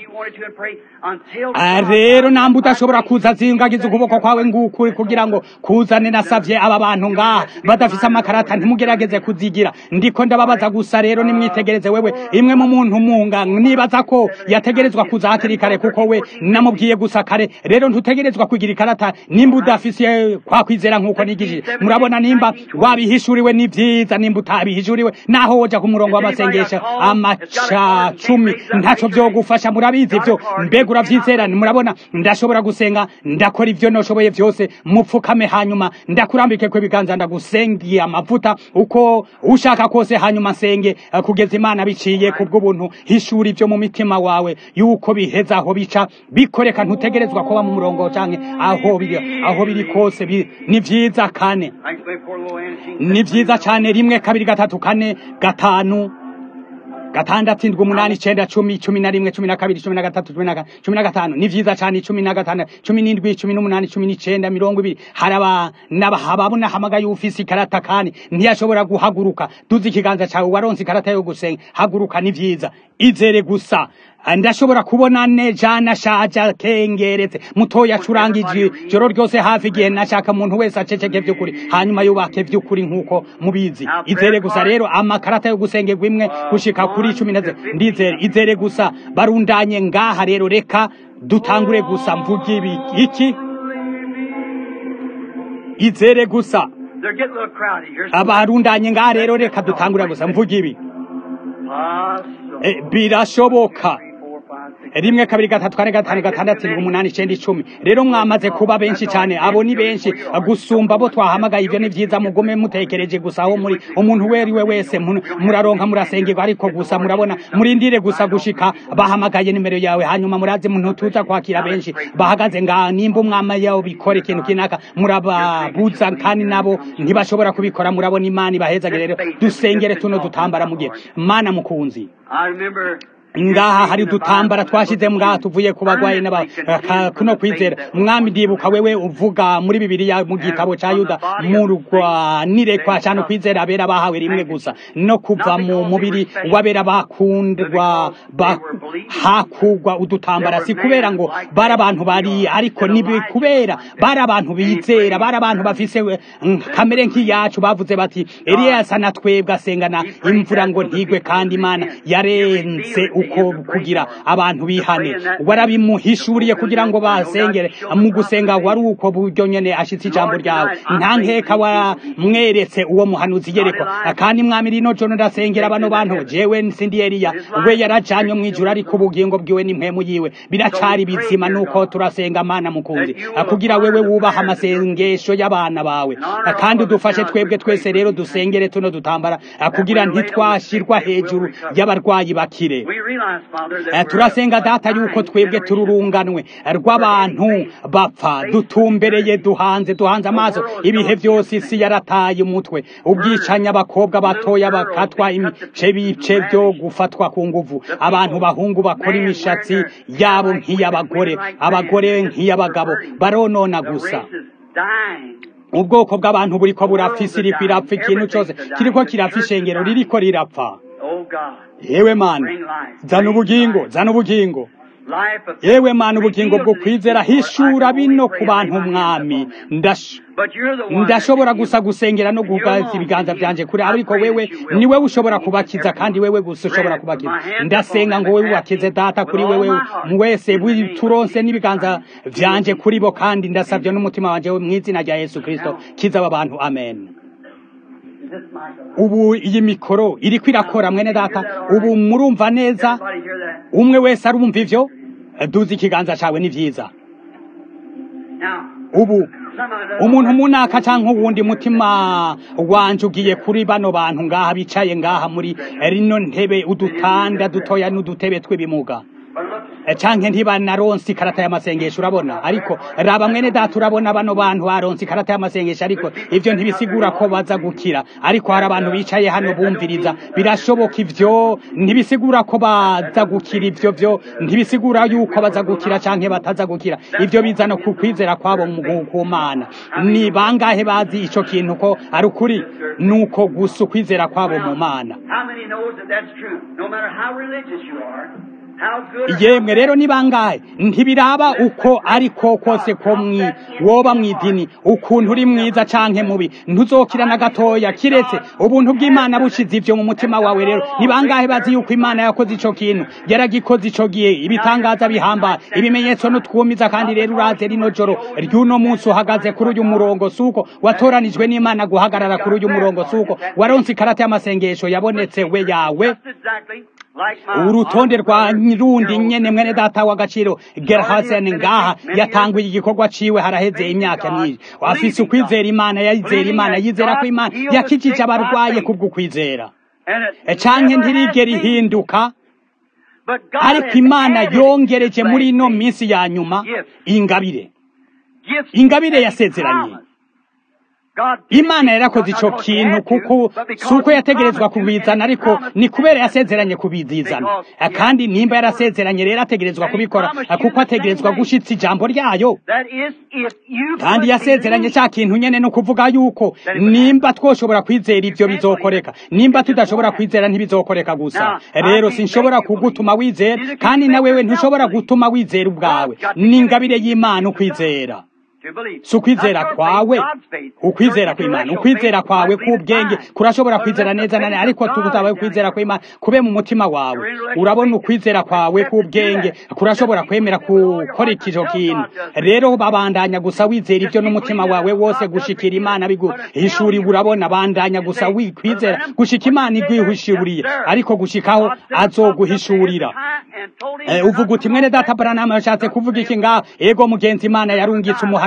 S1: rero namba udashobora kuza zingagiza ukuboko kwawe ngukuri kugira ngo kuzane nasavye aba bantu ngaha badafise amakarata ntimugerageze kuzigira ndiko ndababaza gusa rero nimwitegereze wewe imwe mu muntu munga nibaza ko yategerezwa kuza hakiri kare kuko we namubwiye gusa kare rero ntutegerezwa kugira ikarata nimba udafise kwa kwizera nk'uko nigishije murabona nimba wabihishuriwe ni vyiza nimba utabihishuriwe naho woja ku murongo w'amasengesho amaca cumi ntaco vyogufasha murabizi vyo mbega uravyizera murabona ndashobora gusenga ndakora ivyo noshoboye vyose mupfukame hanyuma ndakurambike ko ibiganza ndagusengiye amavuta uko ushaka kose hanyuma nsenge kugeza imana biciye kubw'ubuntu hishura ivyo mu mitima wawe yuko biheza aho bica bikoreka ntutegerezwa kuba mu murongo canke aho biri aho biri kose ni vyiza kane ni vyiza cane rimwe kabiri gatatu kane gatanu gatandatu indwi umunani icenda cumi cumi na rimwe cumi na kabiri cumi na gatatu cumi na cumi na gatanu ni vyiza cane cumi na gatandatu cumi n'indwi cumi n'umunani cumi n'icenda mirongo ibiri haraba n'abahababona hamagaye ufise ikarata kandi ntiyashobora guhaguruka duza ikiganza cawe waronse ikarata yo gusenga haguruka ni vyiza izere gusa ndashobora kubona neja nashaja kengeretse mutoya acurangije joro ryose hafi igihe nashaka umuntu wese aceceke vy'ukuri hanyuma yubake vy'ukuri nk'uko mubizi izere gusa rero amakarata yo gusengerwa imwe gushika kuri cumi na ndizere izere gusa barundanye ngaha rero reka dutangure gusa mvuga ibi iki izere gusa abarundanye ngaha rero reka dutangure gusa mvuga ibi birashoboka rimwe kabiri gatatu kane gatanu gatandatu indwi umunani icenda icumi rero mwamaze kuba benshi cyane abo ni benshi gusumba abo twahamagaye ivyo ni vyiza mugume mutekereje gusa aho muri umuntu uwo ari we wese muraronka murasengerwa ariko gusa murabona murindire gusa gushika bahamagaye nimero yawe hanyuma murazi muntu tuza kwakira benshi bahagaze ngaha nimba umwama yawo bikora ikintu kinaka murababuza kandi nabo ntibashobora kubikora murabona imana ibahezage rero dusengere tuno dutambara mu gihe mana mukunzi ngaha hari udutambara twashyize ngaha tuvuye ku bagwayi no kwizera mwami ndibuka wewe uvuga muri bibiliya mu gitabo cya yuda murwanire kwa cyane kwizera abera bahawe rimwe gusa no kuva mu mubiri w'abera bakundwa hakugwa udutambara si kubera ngo bari abantu bari ariko ni kubera bari abantu bizera bari abantu bafise kamere nk'iyacu bavuze bati eliya asa na twebwe asengana imvura ngo ntigwe kandi imana yarenze uko kugira abantu bihane warabimuhishuriye kugira ngo basengere mu gusenga wari uko buryo nyene ashitse ijambo ryawe nta nkeka waramweretse uwo muhanuzi yerekwa kandi mwami rino jono ndasengera bano bantu jewe sindi eliya we yarajanywe mw'ijuru ariko ubugingo bwiwe n'impemu yiwe biracari bizima nuko turasenga mana mukunzi kugira wewe wubaha amasengesho y'abana bawe kandi udufashe twebwe twese rero dusengere tuno dutambara kugira ntitwashirwa hejuru y'abarwayi bakire turasenga data yuko twebwe tururunganwe rw'abantu bapfa dutumbereye duhanze duhanze amaso ibihe byose isi yarataye umutwe ubwicanya abakobwa batoya bakatwa imice bice byo gufatwa ku nguvu abantu bahungu bakora imishatsi yabo nk'iy'abagore abagore nk'iy'abagabo baronona gusa ubwoko bw'abantu buri ko burapfa isi iriko irapfa ikintu cyose kiriko kirapfa ishengero ririko rirapfa yewe mana zana ubugingo zana ubugingo yewe mana ubugingo bwo kwizera hishura bino ku bantu mwami ndashobora gusa gusengera no gugaza ibiganza byanje kure ariko wewe ni wewe ushobora kubakiza kandi wewe gusa ushobora kubakiza ndasenga ngo wewe ubakize data kuri wewe wese turonse n'ibiganza byanje kuri bo kandi ndasabye n'umutima wanje mu izina rya yesu kirisito kiza aba bantu amen ubu iyi mikoro iriko irakora mwene data ubu murumva neza umwe wese arumva ivyo duza ikiganza cawe ni vyiza ubu umuntu munaka canke uwundi mutima wanje ugiye kuri bano bantu ngaha bicaye ngaha muri rino ntebe udutanda dutoya n'udutebe tw'ibimuga canke ntibanaronse ikarata y'amasengesho urabona ariko raba mwene data urabona bano bantu baronse ikarata y'amasengesho ariko ivyo ntibisigura ko baza gukira ariko hari abantu bicaye hano bumviriza birashoboka ivyo ntibisigura ko baza gukira ivyo vyo ntibisigura yuko baza gukira canke bataza gukira ivyo biza no kukwizera kwabo ku mana ni bangahe bazi ico kintu ko ari ukuri nuko gusa ukwizera kwabo mu mana yemwe rero ni bangahe ntibiraba uko ariko kose ko mwi woba mwidini ukuntu uri mwiza canke mubi ntuzokira na gatoya kiretse ubuntu bw'Imana bushize ivyo mu mutima wawe rero ni bangahe bazi yuko Imana yakoze ico kintu yaragikoze ico gihe ibitangaza bihamba ibimenyetso n'utwumiza kandi rero uraze rino joro ry'uno munsi uhagaze kuri uyu murongo suko watoranijwe n'Imana guhagarara kuri uyu murongo suko waronse ikarata y'amasengesho yabonetse we yawe urutonde rwa rundi nyene mwene data w'agaciro gerhasen ngaha yatanguye igikorwa ciwe haraheze imyaka myinshi afise ukwizera imana yizera imana yizera ko imana yakijije abarwaye kubw'ukwizera canke ntirigera ihinduka ariko imana yongereje muri ino minsi ya nyuma ingabire ingabire yasezeranye imana yarakoze ico kintu kuko suko yategerezwa kubizana ariko ni kubera yasezeranye kubizizana kandi nimba yarasezeranye rero ategerezwa kubikora kuko ategerezwa gushitsa ijambo ryayo kandi yasezeranye ca kintu nyene no kuvuga yuko nimba twoshobora kwizera ivyo bizokoreka nimba tudashobora kwizera ntibizokoreka gusa rero sinshobora kugutuma wizera kandi na wewe ntushobora gutuma wizera ubwawe ni ingabire y'imana ukwizera si ukwizera kwawe ukwizera kw'imana ukwizera kwawe k'ubwenge kurashobora kwizera neza nane ariko tugutabaye ukwizera kw'imana kube mu mutima wawe urabona ukwizera kwawe k'ubwenge kurashobora kwemera gukora ikijo kintu rero babandanya gusa wizera ibyo n'umutima wawe wose gushikira imana biguhishuriye urabona bandanya gusa wikwizera gushika imana igwihishuriye ariko gushikaho azoguhishurira uvuga uti mwene data baranama yashatse kuvuga iki ngaho ego mugenzi imana yarungitse umuhano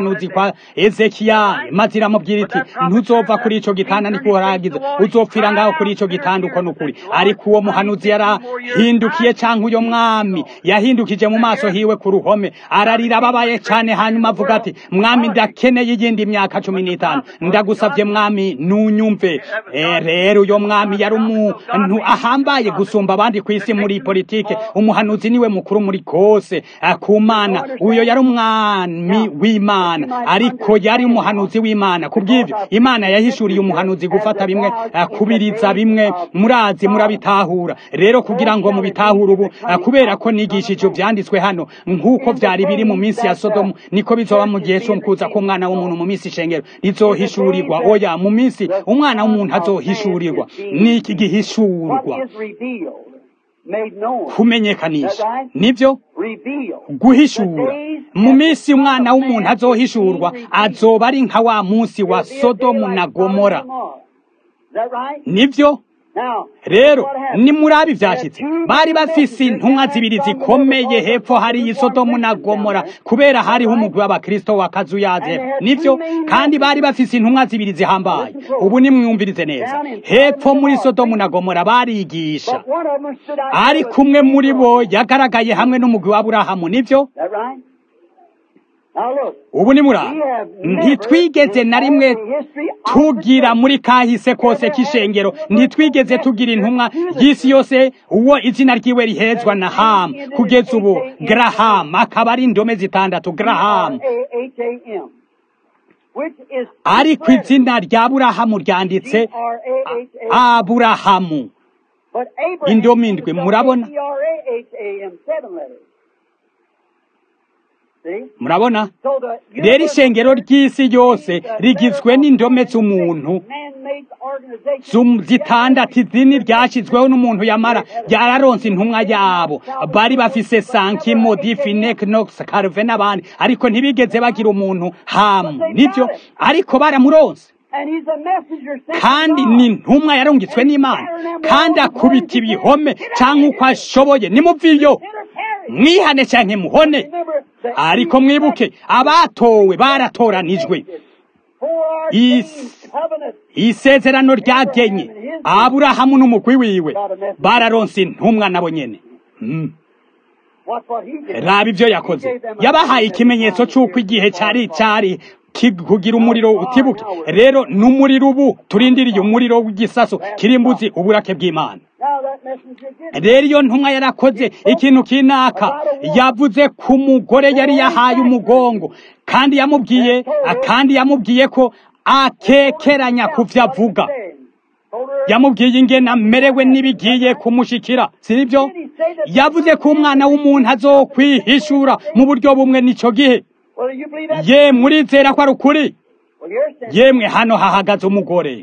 S1: ubuhanuzi kwa ezekiya maze iramubwira iti ntuzova kuri ico gitanda niko waragize uzopfira ngaho kuri ico gitanda uko nukuri ariko uwo muhanuzi yarahindukiye canke uyo mwami yahindukije mu maso hiwe ku ruhome ararira ababaye cane hanyuma avuga ati mwami ndakeneye iyindi myaka cumi n'itanu ndagusavye mwami nunyumve Eh, rero uyo mwami yari umuntu ahambaye gusumba abandi ku isi muri politike umuhanuzi niwe mukuru muri kose eh, ku mana uyo yari umwami w'imana ariko yari umuhanuzi w'imana kubw'ivyo imana yahishuriye umuhanuzi gufata bimwe eh, kubiriza bimwe murazi murabitahura rero kugira ngo mubitahure ubu eh, kubera ko nigishije ivyanditswe hano nk'uko vyari biri mu minsi ya sodomu niko bizoba mu gihe co kuza k'umwana w'umuntu mu minsi ishengero rizohishurirwa oya mu minsi umwana w'umuntu azohishurirwa niki gihishurwa
S3: What is revealed, made known,
S1: kumenyekanisha nivyo
S3: revealed.
S1: guhishura mu minsi umwana w'umuntu azohishurwa azoba ari nka wa munsi wa sodomu na gomora
S3: Is that right?
S1: nivyo
S3: Now,
S1: rero
S3: what happened?
S1: ni muri abi vyashitse bari bafise intumwa zibiri zikomeye hepfo hari iyi sodomu na gomora kubera hariho umugwi w'abakristo wakazuyaze nivyo kandi bari bafise intumwa zibiri zihambaye ubu nimwumvirize neza hepfo muri sodomu na gomora barigisha
S3: But one of them stood out.
S1: ariko umwe muri bo yagaragaye hamwe n'umugwi w'aburahamu nivyo
S3: Is that right? Now look.
S1: ubu ni muraba ntitwigeze na rimwe tugira muri kahise kose k'ishengero ntitwigeze tugira intumwa y'isi yose uwo izina ryiwe rihezwa na hamu kugeza ubu garahamu akaba ari indome zitandatu garahamu
S3: G-R-A-H-A-M. Which is
S1: ariko izina rya burahamu ryanditse
S3: G-R-A-H-A-M.
S1: aburahamu
S3: But Abraham
S1: Indomi indwi, murabona?
S3: G-R-A-H-A-M, seven letters. See?
S1: murabona
S3: So the
S1: rero ishengero ry'isi yose rigizwe n'indome z'umuntu
S3: man-made organization
S1: zum- zitandatu izini ryashyizweho n'umuntu yamara ryararonse intumwa yabo bari bafise sankimo difinek nox karve n'abandi ariko ntibigeze bagira umuntu hamu nibyo ariko baramuronse
S3: And he's a messenger sent
S1: kandi
S3: from
S1: ni
S3: God.
S1: intumwa yarungitswe n'imana kandi akubita ibihome cyangwa uko ashoboye nimuviyo
S3: Interfering.
S1: mwihane cyane muhone
S3: Remember, the
S1: ariko mwibuke abatowe baratoranijwe
S3: four
S1: Is-
S3: covenant
S1: isezerano ryagenye aburahamu n'umugwi wiwe bararonse intumwa nabo nyene Mm.
S3: Watch what he did.
S1: raba ibyo yakoze yabahaye ikimenyetso cy'uko igihe cyari cyari ki- kugira umuriro utibuke rero n'umuriro ubu turindiriye umuriro w'igisasu kirimbuzi uburake bw'imana
S3: Now that messenger did.
S1: rero iyo ntumwa yarakoze ikintu kinaka yavuze ku mugore yari yahaye umugongo kandi yamubwiye kandi yamubwiye ko akekeranya ku byo avuga
S3: Told her,
S1: yamubwiye ingene amerewe n'ibigiye kumushikira sibyo yavuze ko umwana w'umuntu azokwihishura mu buryo bumwe n'ico gihe
S3: well, do you believe that?
S1: ye murizera ko ari ukuri
S3: Well, you're saying.
S1: yemwe hano hahagaze umugore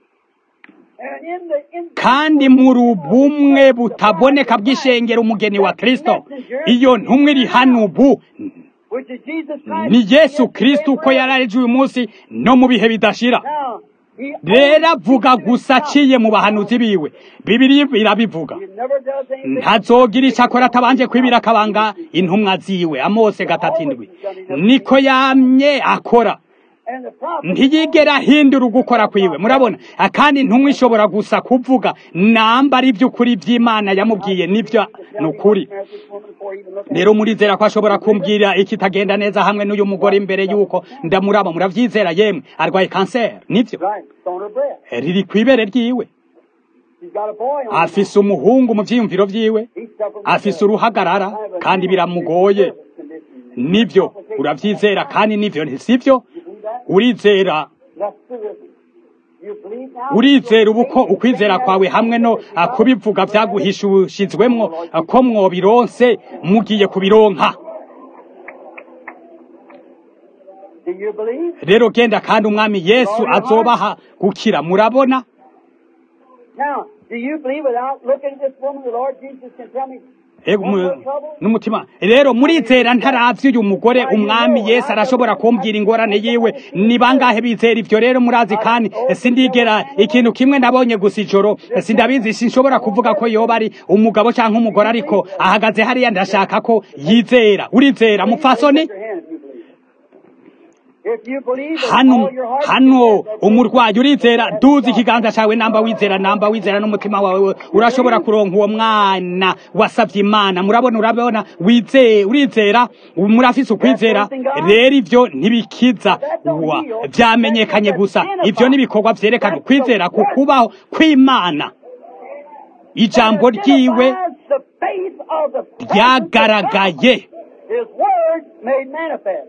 S3: And in the, in
S1: kandi muri ubumwe butaboneka bw'ishengero umugeni wa kristo iyo ntumwa iri hano ubu
S3: which is Jesus Christ.
S1: ni yesu kristo uko yarareje uyu munsi no mu bihe bidashira
S3: Now, he
S1: rero avuga gusa aciye mu bahanuzi biwe bibiri birabivuga
S3: He never does anything.
S1: ntazogira icyo akora atabanje kwibira akabanga intumwa ziwe amose gatatu indwi niko yamye akora
S3: And the prophet
S1: ntiyigera ahindura ugukora kwiwe murabona kandi intumwa ishobora gusa kuvuga namba ari iby'ukuri by'imana yamubwiye nibyo ni ukuri
S3: married this woman before he even looked at
S1: rero murizera ko ashobora kumbwira ikitagenda neza hamwe n'uyu mugore imbere y'uko ndamuraba murabyizera yemwe arwaye kanseri nibyo
S3: her. Right. It's on her breast.
S1: riri ku ibere ryiwe
S3: She's got a boy on her.
S1: afise umuhungu mu byiyumviro byiwe
S3: He's suffering with
S1: afise
S3: a-
S1: uruhagarara
S3: kind of a
S1: kandi biramugoye
S3: condition.
S1: nibyo urabyizera kandi nibyo sibyo
S3: You believe that?
S1: urizera
S3: That's the rhythm. You believe now?
S1: urizera ubu ko ukwizera kwawe hamwe no ah, kubivuga byaguhishushizwemwo ah, ko mwobironse mugiye kubironka
S3: Do you believe?
S1: rero genda kandi umwami yesu azobaha gukira murabona
S3: Now, do you believe without looking at this woman, the Lord Jesus can tell me
S1: Ego, mu- n'umutima rero murizera ntaravye uyu mugore umwami yesu arashobora kumbwira ingorane yiwe ni bangahe bizera ivyo rero murazi kandi sindigera ikintu kimwe nabonye gusa ijoro sindabizi sinshobora kuvuga ko yoba ari umugabo canke umugore ariko ahagaze hariya ndashaka ko yizera urizera mupfasoni
S3: your hand if you believe? If you believe with
S1: hano
S3: all your heart,
S1: hano
S3: you said that
S1: umurwayi urizera duza ikiganza cyawe namba wizera namba wizera n'umutima wawe urashobora kuronka uwo mwana wasabye imana murabona urabona wizeye urizera murafise ukwizera rero ivyo ntibikiza Wa- vyamenyekanye gusa ivyo n'ibikorwa vyerekana ukwizera ku kubaho kw'imana ijambo ryiwe
S3: identifies the faith of the presence of God.
S1: ryagaragaye
S3: His word made manifest.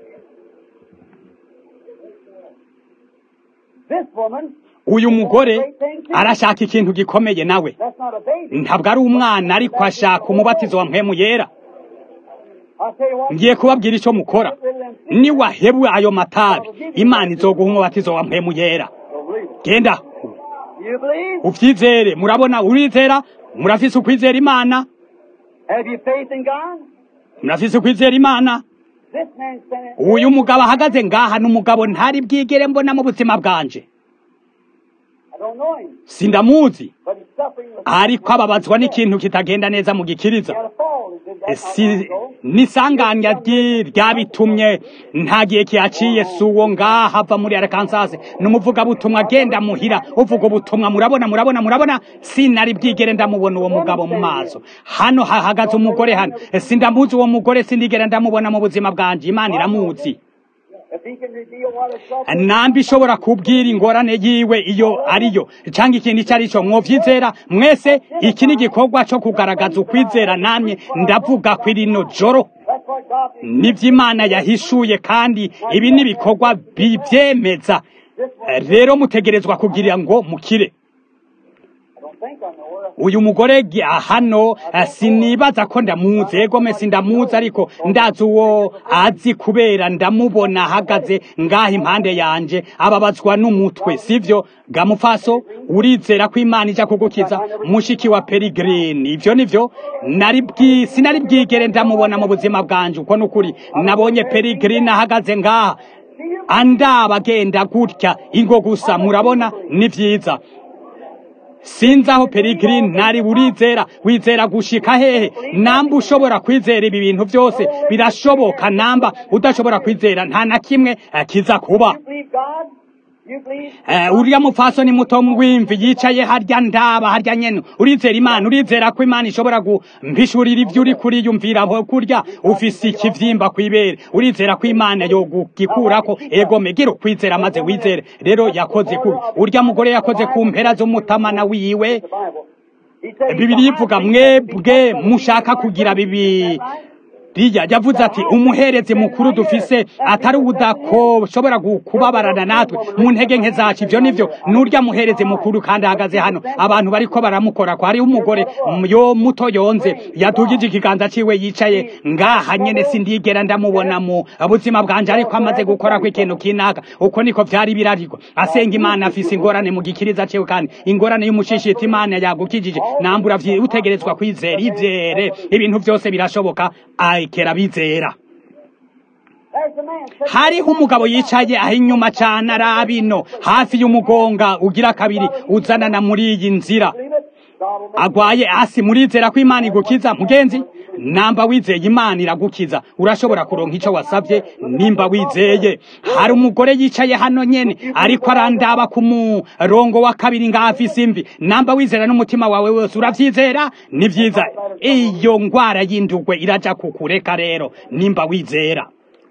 S3: This woman,
S1: uyu mugore arashaka ikintu gikomeye nawe
S3: that's not a baby.
S1: ntabwo ari umwana ariko ashaka umubatizo wa mpwemu yera
S3: I'll tell you what.
S1: ngiye kubabwira icyo mukora niwahebwe ayo matabi imana izoguha umubatizo wa mpwemu yera
S3: Don't believe it.
S1: genda
S3: You believe?
S1: uvyizere murabona urizera murafise ukwizera imana
S3: Have you faith in God?
S1: murafise ukwizera imana
S3: This man standing.
S1: uyu mugabo ahagaze ngaha ni umugabo ntari bwigere mbona mu buzima bwanje
S3: I don't know him,
S1: sindamuzi
S3: but he's suffering with.
S1: ariko ababazwa n'ikintu kitagenda neza mu gikiriza
S3: He had a fall. He did that not
S1: si
S3: long ago.
S1: n'isanganya ryi- ryabitumye nta gihe kihaciye si uwo ngaha ava muri arakansasi ni umuvugabutumwa agenda muhira uvuga ubutumwa murabona murabona murabona sinari bwigere ndamubona uwo mugabo mu maso hano hahagaze umugore hano sindamuzi uwo mugore sindigera ndamubona mu buzima bwanje imana iramuzi
S3: If he can reveal what is suffering,
S1: nambi ishobora kubwira ingorane yiwe iyo ariyo cyangwa ikintu icyo ari cyo mwovyizera mwese iki ni igikorwa cyo kugaragaza ukwizera namye ndavuga ko rino joro
S3: that's what God is.
S1: nibyo imana yahishuye kandi ibi ni ibikorwa bibyemeza rero mutegerezwa kugira ngo mukire
S3: I don't think I know her.
S1: uyu mugore gi- hano eh, sinibaza ko ndamuzi ego mesi ndamuzi ariko ndazi uwo azi kubera ndamubona ahagaze ngaha impande yanje ababazwa n'umutwe sivyo gamufaso urizera ko imana ija kugukiza mushiki wa peregrine ivyo nivyo nari bwi sinari bwigere ndamubona mu buzima bwanje uko nukuri nabonye peregrine ahagaze ngaha andaba agenda gutya ingo gusa murabona ni vyiza sinzi aho peregrine ntari urizera wizera gushika hehe namba ushobora kwizera ibi bintu byose birashoboka namba udashobora kwizera nta na kimwe eh, kiza kuba
S3: You believe God? You believe?
S1: Eh, uriya mupfasoni muto w'imvi yicaye harya ndaba harya nyene urizera imana urizera ko imana ishobora gumpishurira ivyo uri kuriyumvira aho kurya ufise ikivyimba kw'ibere urizera ko imana yogikurako ego megera ukwizera maze wizere rero yakoze ku urya mugore yakoze ku mpera z'umutamana wiwe
S3: The Bible. He said he's
S1: bibiri
S3: the
S1: ivuga
S3: high
S1: mwebwe
S3: priest of
S1: mushaka
S3: God.
S1: kugira bibi
S3: Is that right?
S1: riya yavuze ati umuherezi mukuru dufise atari udakoshobora kubabarana natwe mu ntege nke zacu ivyo nivyo nurya muherezi mukuru kandi ahagaze hano abantu bariko baramukora ko hariho umugore yo muto yonze yatugije ikiganza ciwe yicaye ngaha nyene sindigera ndamubona mu buzima bwanje ariko amaze gukora ko ikintu kinaka uko niko vyari birariko asenga imana afise ingorane mu gikiriza ciwe kandi ingorane y'umushishiti imana yagukijije nambura utegerezwa kwizera ivyere ibintu vyose birashoboka ayikera bizera
S3: There's the man. sitting
S1: hariho umugabo yicaye aho inyuma cane arabino hafi y'umugonga ugira kabiri uzanana muri iyi nzira
S3: Believe it? God will make
S1: agwaye asi murizera ko imana igukiza mugenzi namba wizeye imana iragukiza urashobora kuronka ico wasavye nimba wizeye hari umugore yicaye hano nyene ariko arandaba ku murongo wa kabiri ngaho afise imvi namba wizera n'umutima wawe wose uravyizera ni vyiza iyo ngwara y'indugwe iraja kukureka rero nimba wizera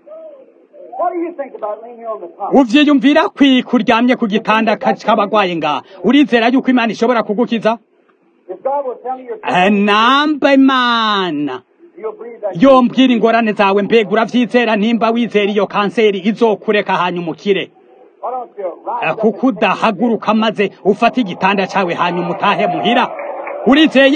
S3: What do you think about laying here on the top?
S1: uvyiyumvira kwiko uryamye ku gitanda k'abagwaye ngaha urizera yuko imana ishobora kugukiza
S3: If God will tell me your
S1: Eh, namba imana
S3: you'll believe that.
S1: yombwira ingorane zawe mbega uravyizera nimba wizera iyo kanseri izokureka hanyuma ukire
S3: Why don't you
S1: Eh,
S3: rise up
S1: kuko
S3: and
S1: udahaguruka maze ufate igitanda cawe hanyuma utahe muhira urizeye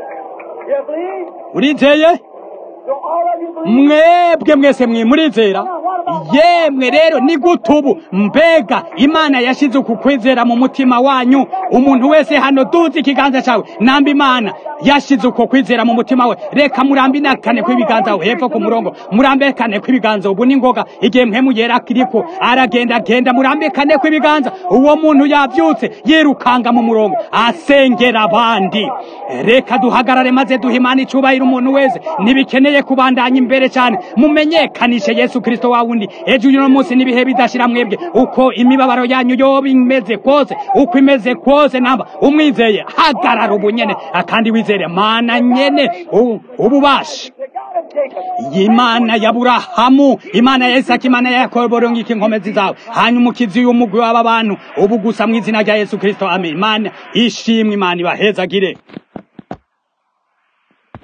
S3: You believe?
S1: urizeye
S3: So all of you believe?
S1: mwebwe mwese mwe murizera yemwe rero ni gutubu mbega imana yashize uku kwizera mu mutima wanyu umuntu wese hano duzi ikiganza cawe namba imana yashize uko kwizera mu mutima we reka murambinakane kw'ibiganza aho hepfo ku murongo murambekane kw'ibiganza ubu ni ngoga igihe mpemu yera kiriko aragenda genda murambekane kw'ibiganza uwo muntu yavyutse yirukanga mu murongo asengera abandi reka duhagarare maze duhe imana icubahiro umuntu wese ntibikeneye kubandanya imbere cyane mumenyekanishe yesu kristo wa wundi ejo uno munsi n'ibihe bidashira mwebwe uko imibabaro yanyu yoba imeze kose uko imeze kose namba umwizeye hagarara ubu nyene kandi wizere mana nyene u- ububasha
S3: The God of Jacob.
S1: imana ya burahamu imana ya isaki imana ya yakobo rongika inkomezi zawe hanyuma ukizi umugwi w'aba bantu ubu gusa mu izina rya yesu kristo amen imana ishimwe imana ibahezagire